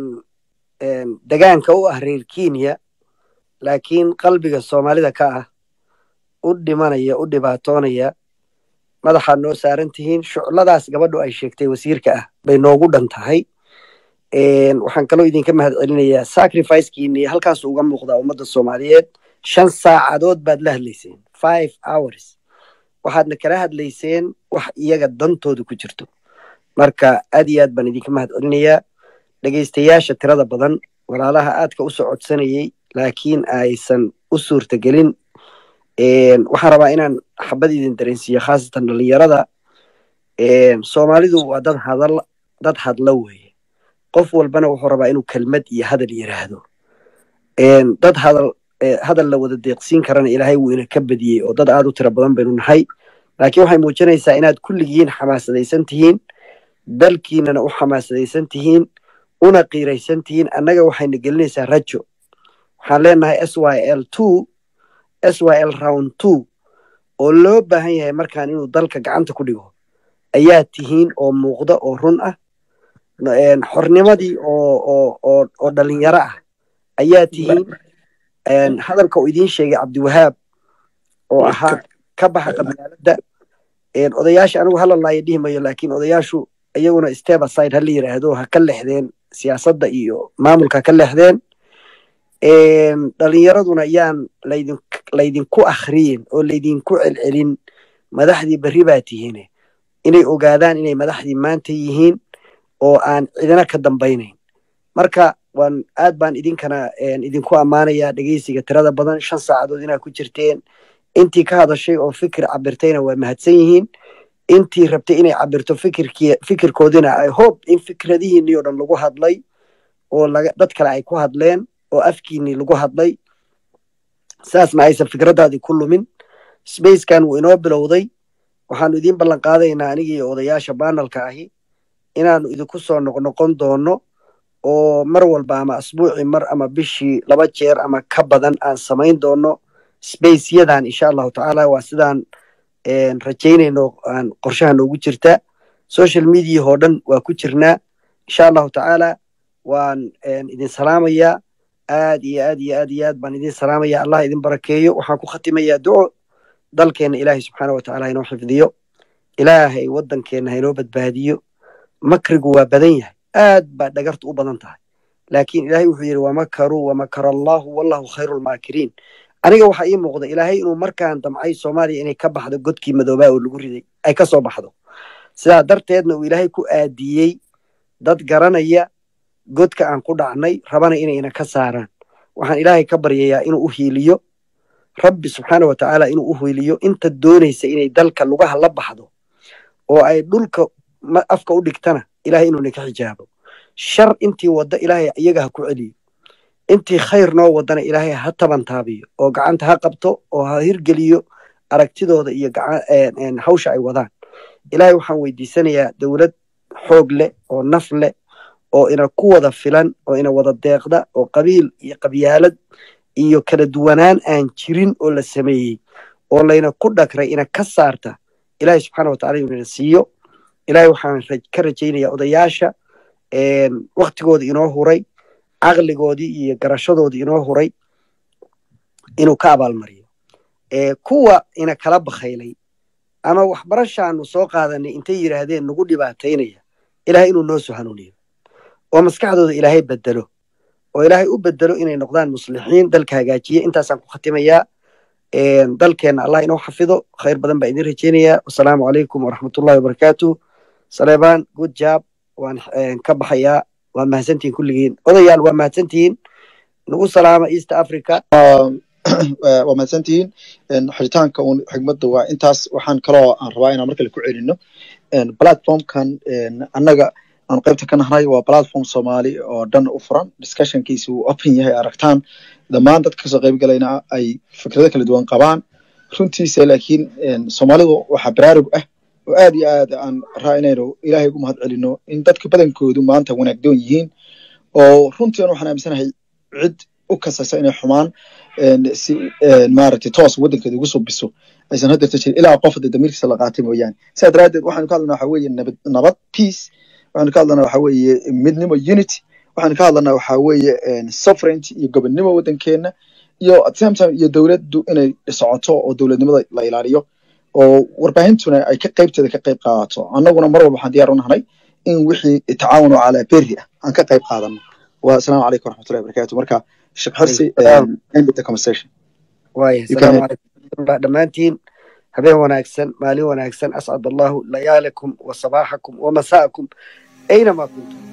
E: degaanka u ah reer kenya laakiin qalbiga soomaalida ka ah u dhimanaya u dhibaatoonaya madaxaad noo saaran tihiin shucladaas gabadhu ay sheegtay wasiirka ah bay noogu dhan tahay waxaan kaloo idinka mahad celinayaa sacrificekiini halkaas uga muuqdaa ummadda soomaaliyeed shan saacadood baad la hadlayseen five hours waxaadna kala hadlayseen wax iyaga dantooda ku jirto marka aad iyo aad baan idinka mahad celinayaa dhegaystayaasha tirada badan walaalaha aadka u socodsanayey laakiin aysan u suurtagelin waxaan rabaa inaan xabad idin dareensiiyo khaasatan dhalinyarada soomaalidu waa dad hadal dad hadla weeye qof walbana wuxuu rabaa inuu kelmad iyo hadal yiraahdo dad hadal hadal la wada deeqsiin karana ilaahay wuu ina ka badiyey oo dad aad u tiro badan baynu nahay laakiin waxay muujinaysaa inaad kulligiin xamaasadaysan tihiin dalkiinana u xamaasadaysan tihiin una qiiraysan tihiin annaga waxayna gelinaysaa rajo waxaan leenahay s y l two s y l round two oo loo baahan yahay markaan inuu dalka gacanta ku dhigo ayaa tihiin oo muuqda oo run ah xornimadii oo oo oo oo dhalinyaro ah ayaa tihiin hadalka uu idiin sheegay cabdiwahaab oo ahaa ka baxa qabyaaladda odayaasha anigu halalaayo dhihi mayo laakiin odayaashu iyaguna step aside ha la yiraahdo ha ka lexdeen siyaasadda iyo maamulka ka lexdeen dhalinyaraduna yaan laydin laydinku akhriyin oo laydinku celcelin madaxdii berri baa tihiine inay ogaadaan inay madaxdii maanta yihiin oo aan cidina ka dambaynayn marka waan aad baan idinkana een, idinku ammaanayaa dhegeysiga tirada badan shan saacadood inaad ku jirteen intii ka hadashay oo fikir cabirtayna waa mahadsan yihiin intii rabtay inay cabirto fikirkii fikirkoodina ay hope in fikradihiinii oo dhan lagu hadlay oo laga dad kale ay ku hadleen oo afkiinii lagu hadlay saasna aysan fikraddaadii ku lumin spacekan wuu inoo bilowday waxaanu idiin ballan qaadaynaa anigii odayaasha banalka ahi inaanu idinku soo noqnoqon doono oo mar walba ama asbuucii mar ama bishii laba jeer ama ka badan aan samayn doono spaceyadan insha allahu tacaala waa sidaan een, rajaynayno aan qorshaha noogu jirta social media oo dhan waa ku jirnaa insha allahu tacaala waan een, idin salaamayaa aad iyo aad iyo aad iyo aad baan idin salaamaya allah idin barakeeyo waxaan ku khatimayaa duco dalkeena ilaahay subxaana wa tacaala hainoo xifdiyo ilaahay waddankeena hainoo badbaadiyo makrigu waa badan yahay aad baa dhagartu u badan tahay laakiin ilaahay wuxuu yidhi wamakaruu wamakara allahu wallahu khayru lmaakiriin aniga waxaa ii muuqda ilaahay inuu markaan damcay soomaaliya inay ka baxdo godkii madoobaa oo lagu riday ay ka soo baxdo sidaa darteedna uu ilaahay ku aadiyey dad garanaya godka aan ku dhacnay rabana inayna ka saaraan waxaan ilaahay ka baryayaa inuu u hiiliyo rabbi subxaana wa tacaala inuu u hiiliyo inta doonaysa inay dalka lugaha la baxdo oo ay dhulka ma- afka u dhigtana ilaahay inuu ninka xijaabo shar intii wadda ilaahay iyaga ha ku celiyo intii khayr noo wadana ilaahay ha tabantaabiyo oo gacanta ha qabto oo ha hirgeliyo aragtidooda iyo gaca- een- een hawsha ay wadaan ilaahay waxaan weydiisanayaa dowlad xoog leh oo naf leh oo ina ku wada filan oo ina wada deeqda oo qabiil iyo qabyaalad iyo kala duwanaan aan jirin oo la sameeyey oo layna ku dhagray ina ka saarta ilaahay subxaana wa tacala inuu ina siiyo ilaahay waxaan raj- ka rajaynayaa odayaasha een, waktigooda inoo huray caqligoodii iyo garashadoodii inoo huray inuu ka abaalmariyo ee kuwa ina kala bakhaylay ama waxbarashaanu soo qaadanay intay yidhaahdeen nagu dhibaataynaya ilaahay inuu noo soo hanuuniyo oo maskaxdooda ilaahay bedelo oo ilaahay u bedelo inay noqdaan muslixiin dalka hagaajiya intaasaan ku khatimayaa een, dalkeenna allah inoo xafido khayr badan baa idin rajaynayaa wasalaamu calaykum waraxmatullahi wabarakaatu saleebaan good job waan een, ka baxayaa waa mahadsantihiin kulligiin odayaal waa mahadsantihiin nagu salaama east africa
A: waa waa mahadsantihiin Een, xiritaanka uun xigmadda waa intaas waxaan kaloo aan rabaa inaan markale ku celino Een, platformkan een, annaga aan qaybta ka nahnay waa platform soomaali oo dhan u furan discussionkiisa uu open yahay aragtaan dhammaan dadka kasoo qayb galayna ay fikrado kala duwan qabaan runtiisa laakiin een, soomaalidu waxaa baraarug ah oo aad iyo aad aan raa inaynu ilaahay ugu mahad celino in dadka badankoodu maanta wanaagdoon yihiin oo runtii aan waxaan aaminsanahay cid u kasaysa inay xumaan een, si een, maaragtay toos waddankeeda ugu soo biso aysan haddeerta jirin ilaa qof hadda damiirkiisa la qaatay mooyaane sidaa daraaddeed waxaanu ka hadlanaa waxa weeye nabad nabad peace waxaanu ka hadlanaa waxa weeye midnimo unity waxaanu ka hadlanaa waxa weeye een, sovereignty iyo gobonnimo waddankeena iyo at the same time iyo dowladdu inay socoto oo dowladnimada la ilaaliyo oo warbaahintuna ay ka qaybteeda ka qayb qaadato annaguna mar walba waxaan diyaar u nahnay in wixii tacaawun oo calaa berri ah aan ka qayb qaadano wa asalaamu calaykum waraxmatullahi wabarakaatu marka sheekh xirsi um, end the conversation
E: waaya
A: you can
E: asalaamu calaykum waraxmatullah dhammaantiin habeen wanaagsan maalin wanaagsan ascad allahu layaalakum wa sabaaxakum wa masaakum aynamaa kuntum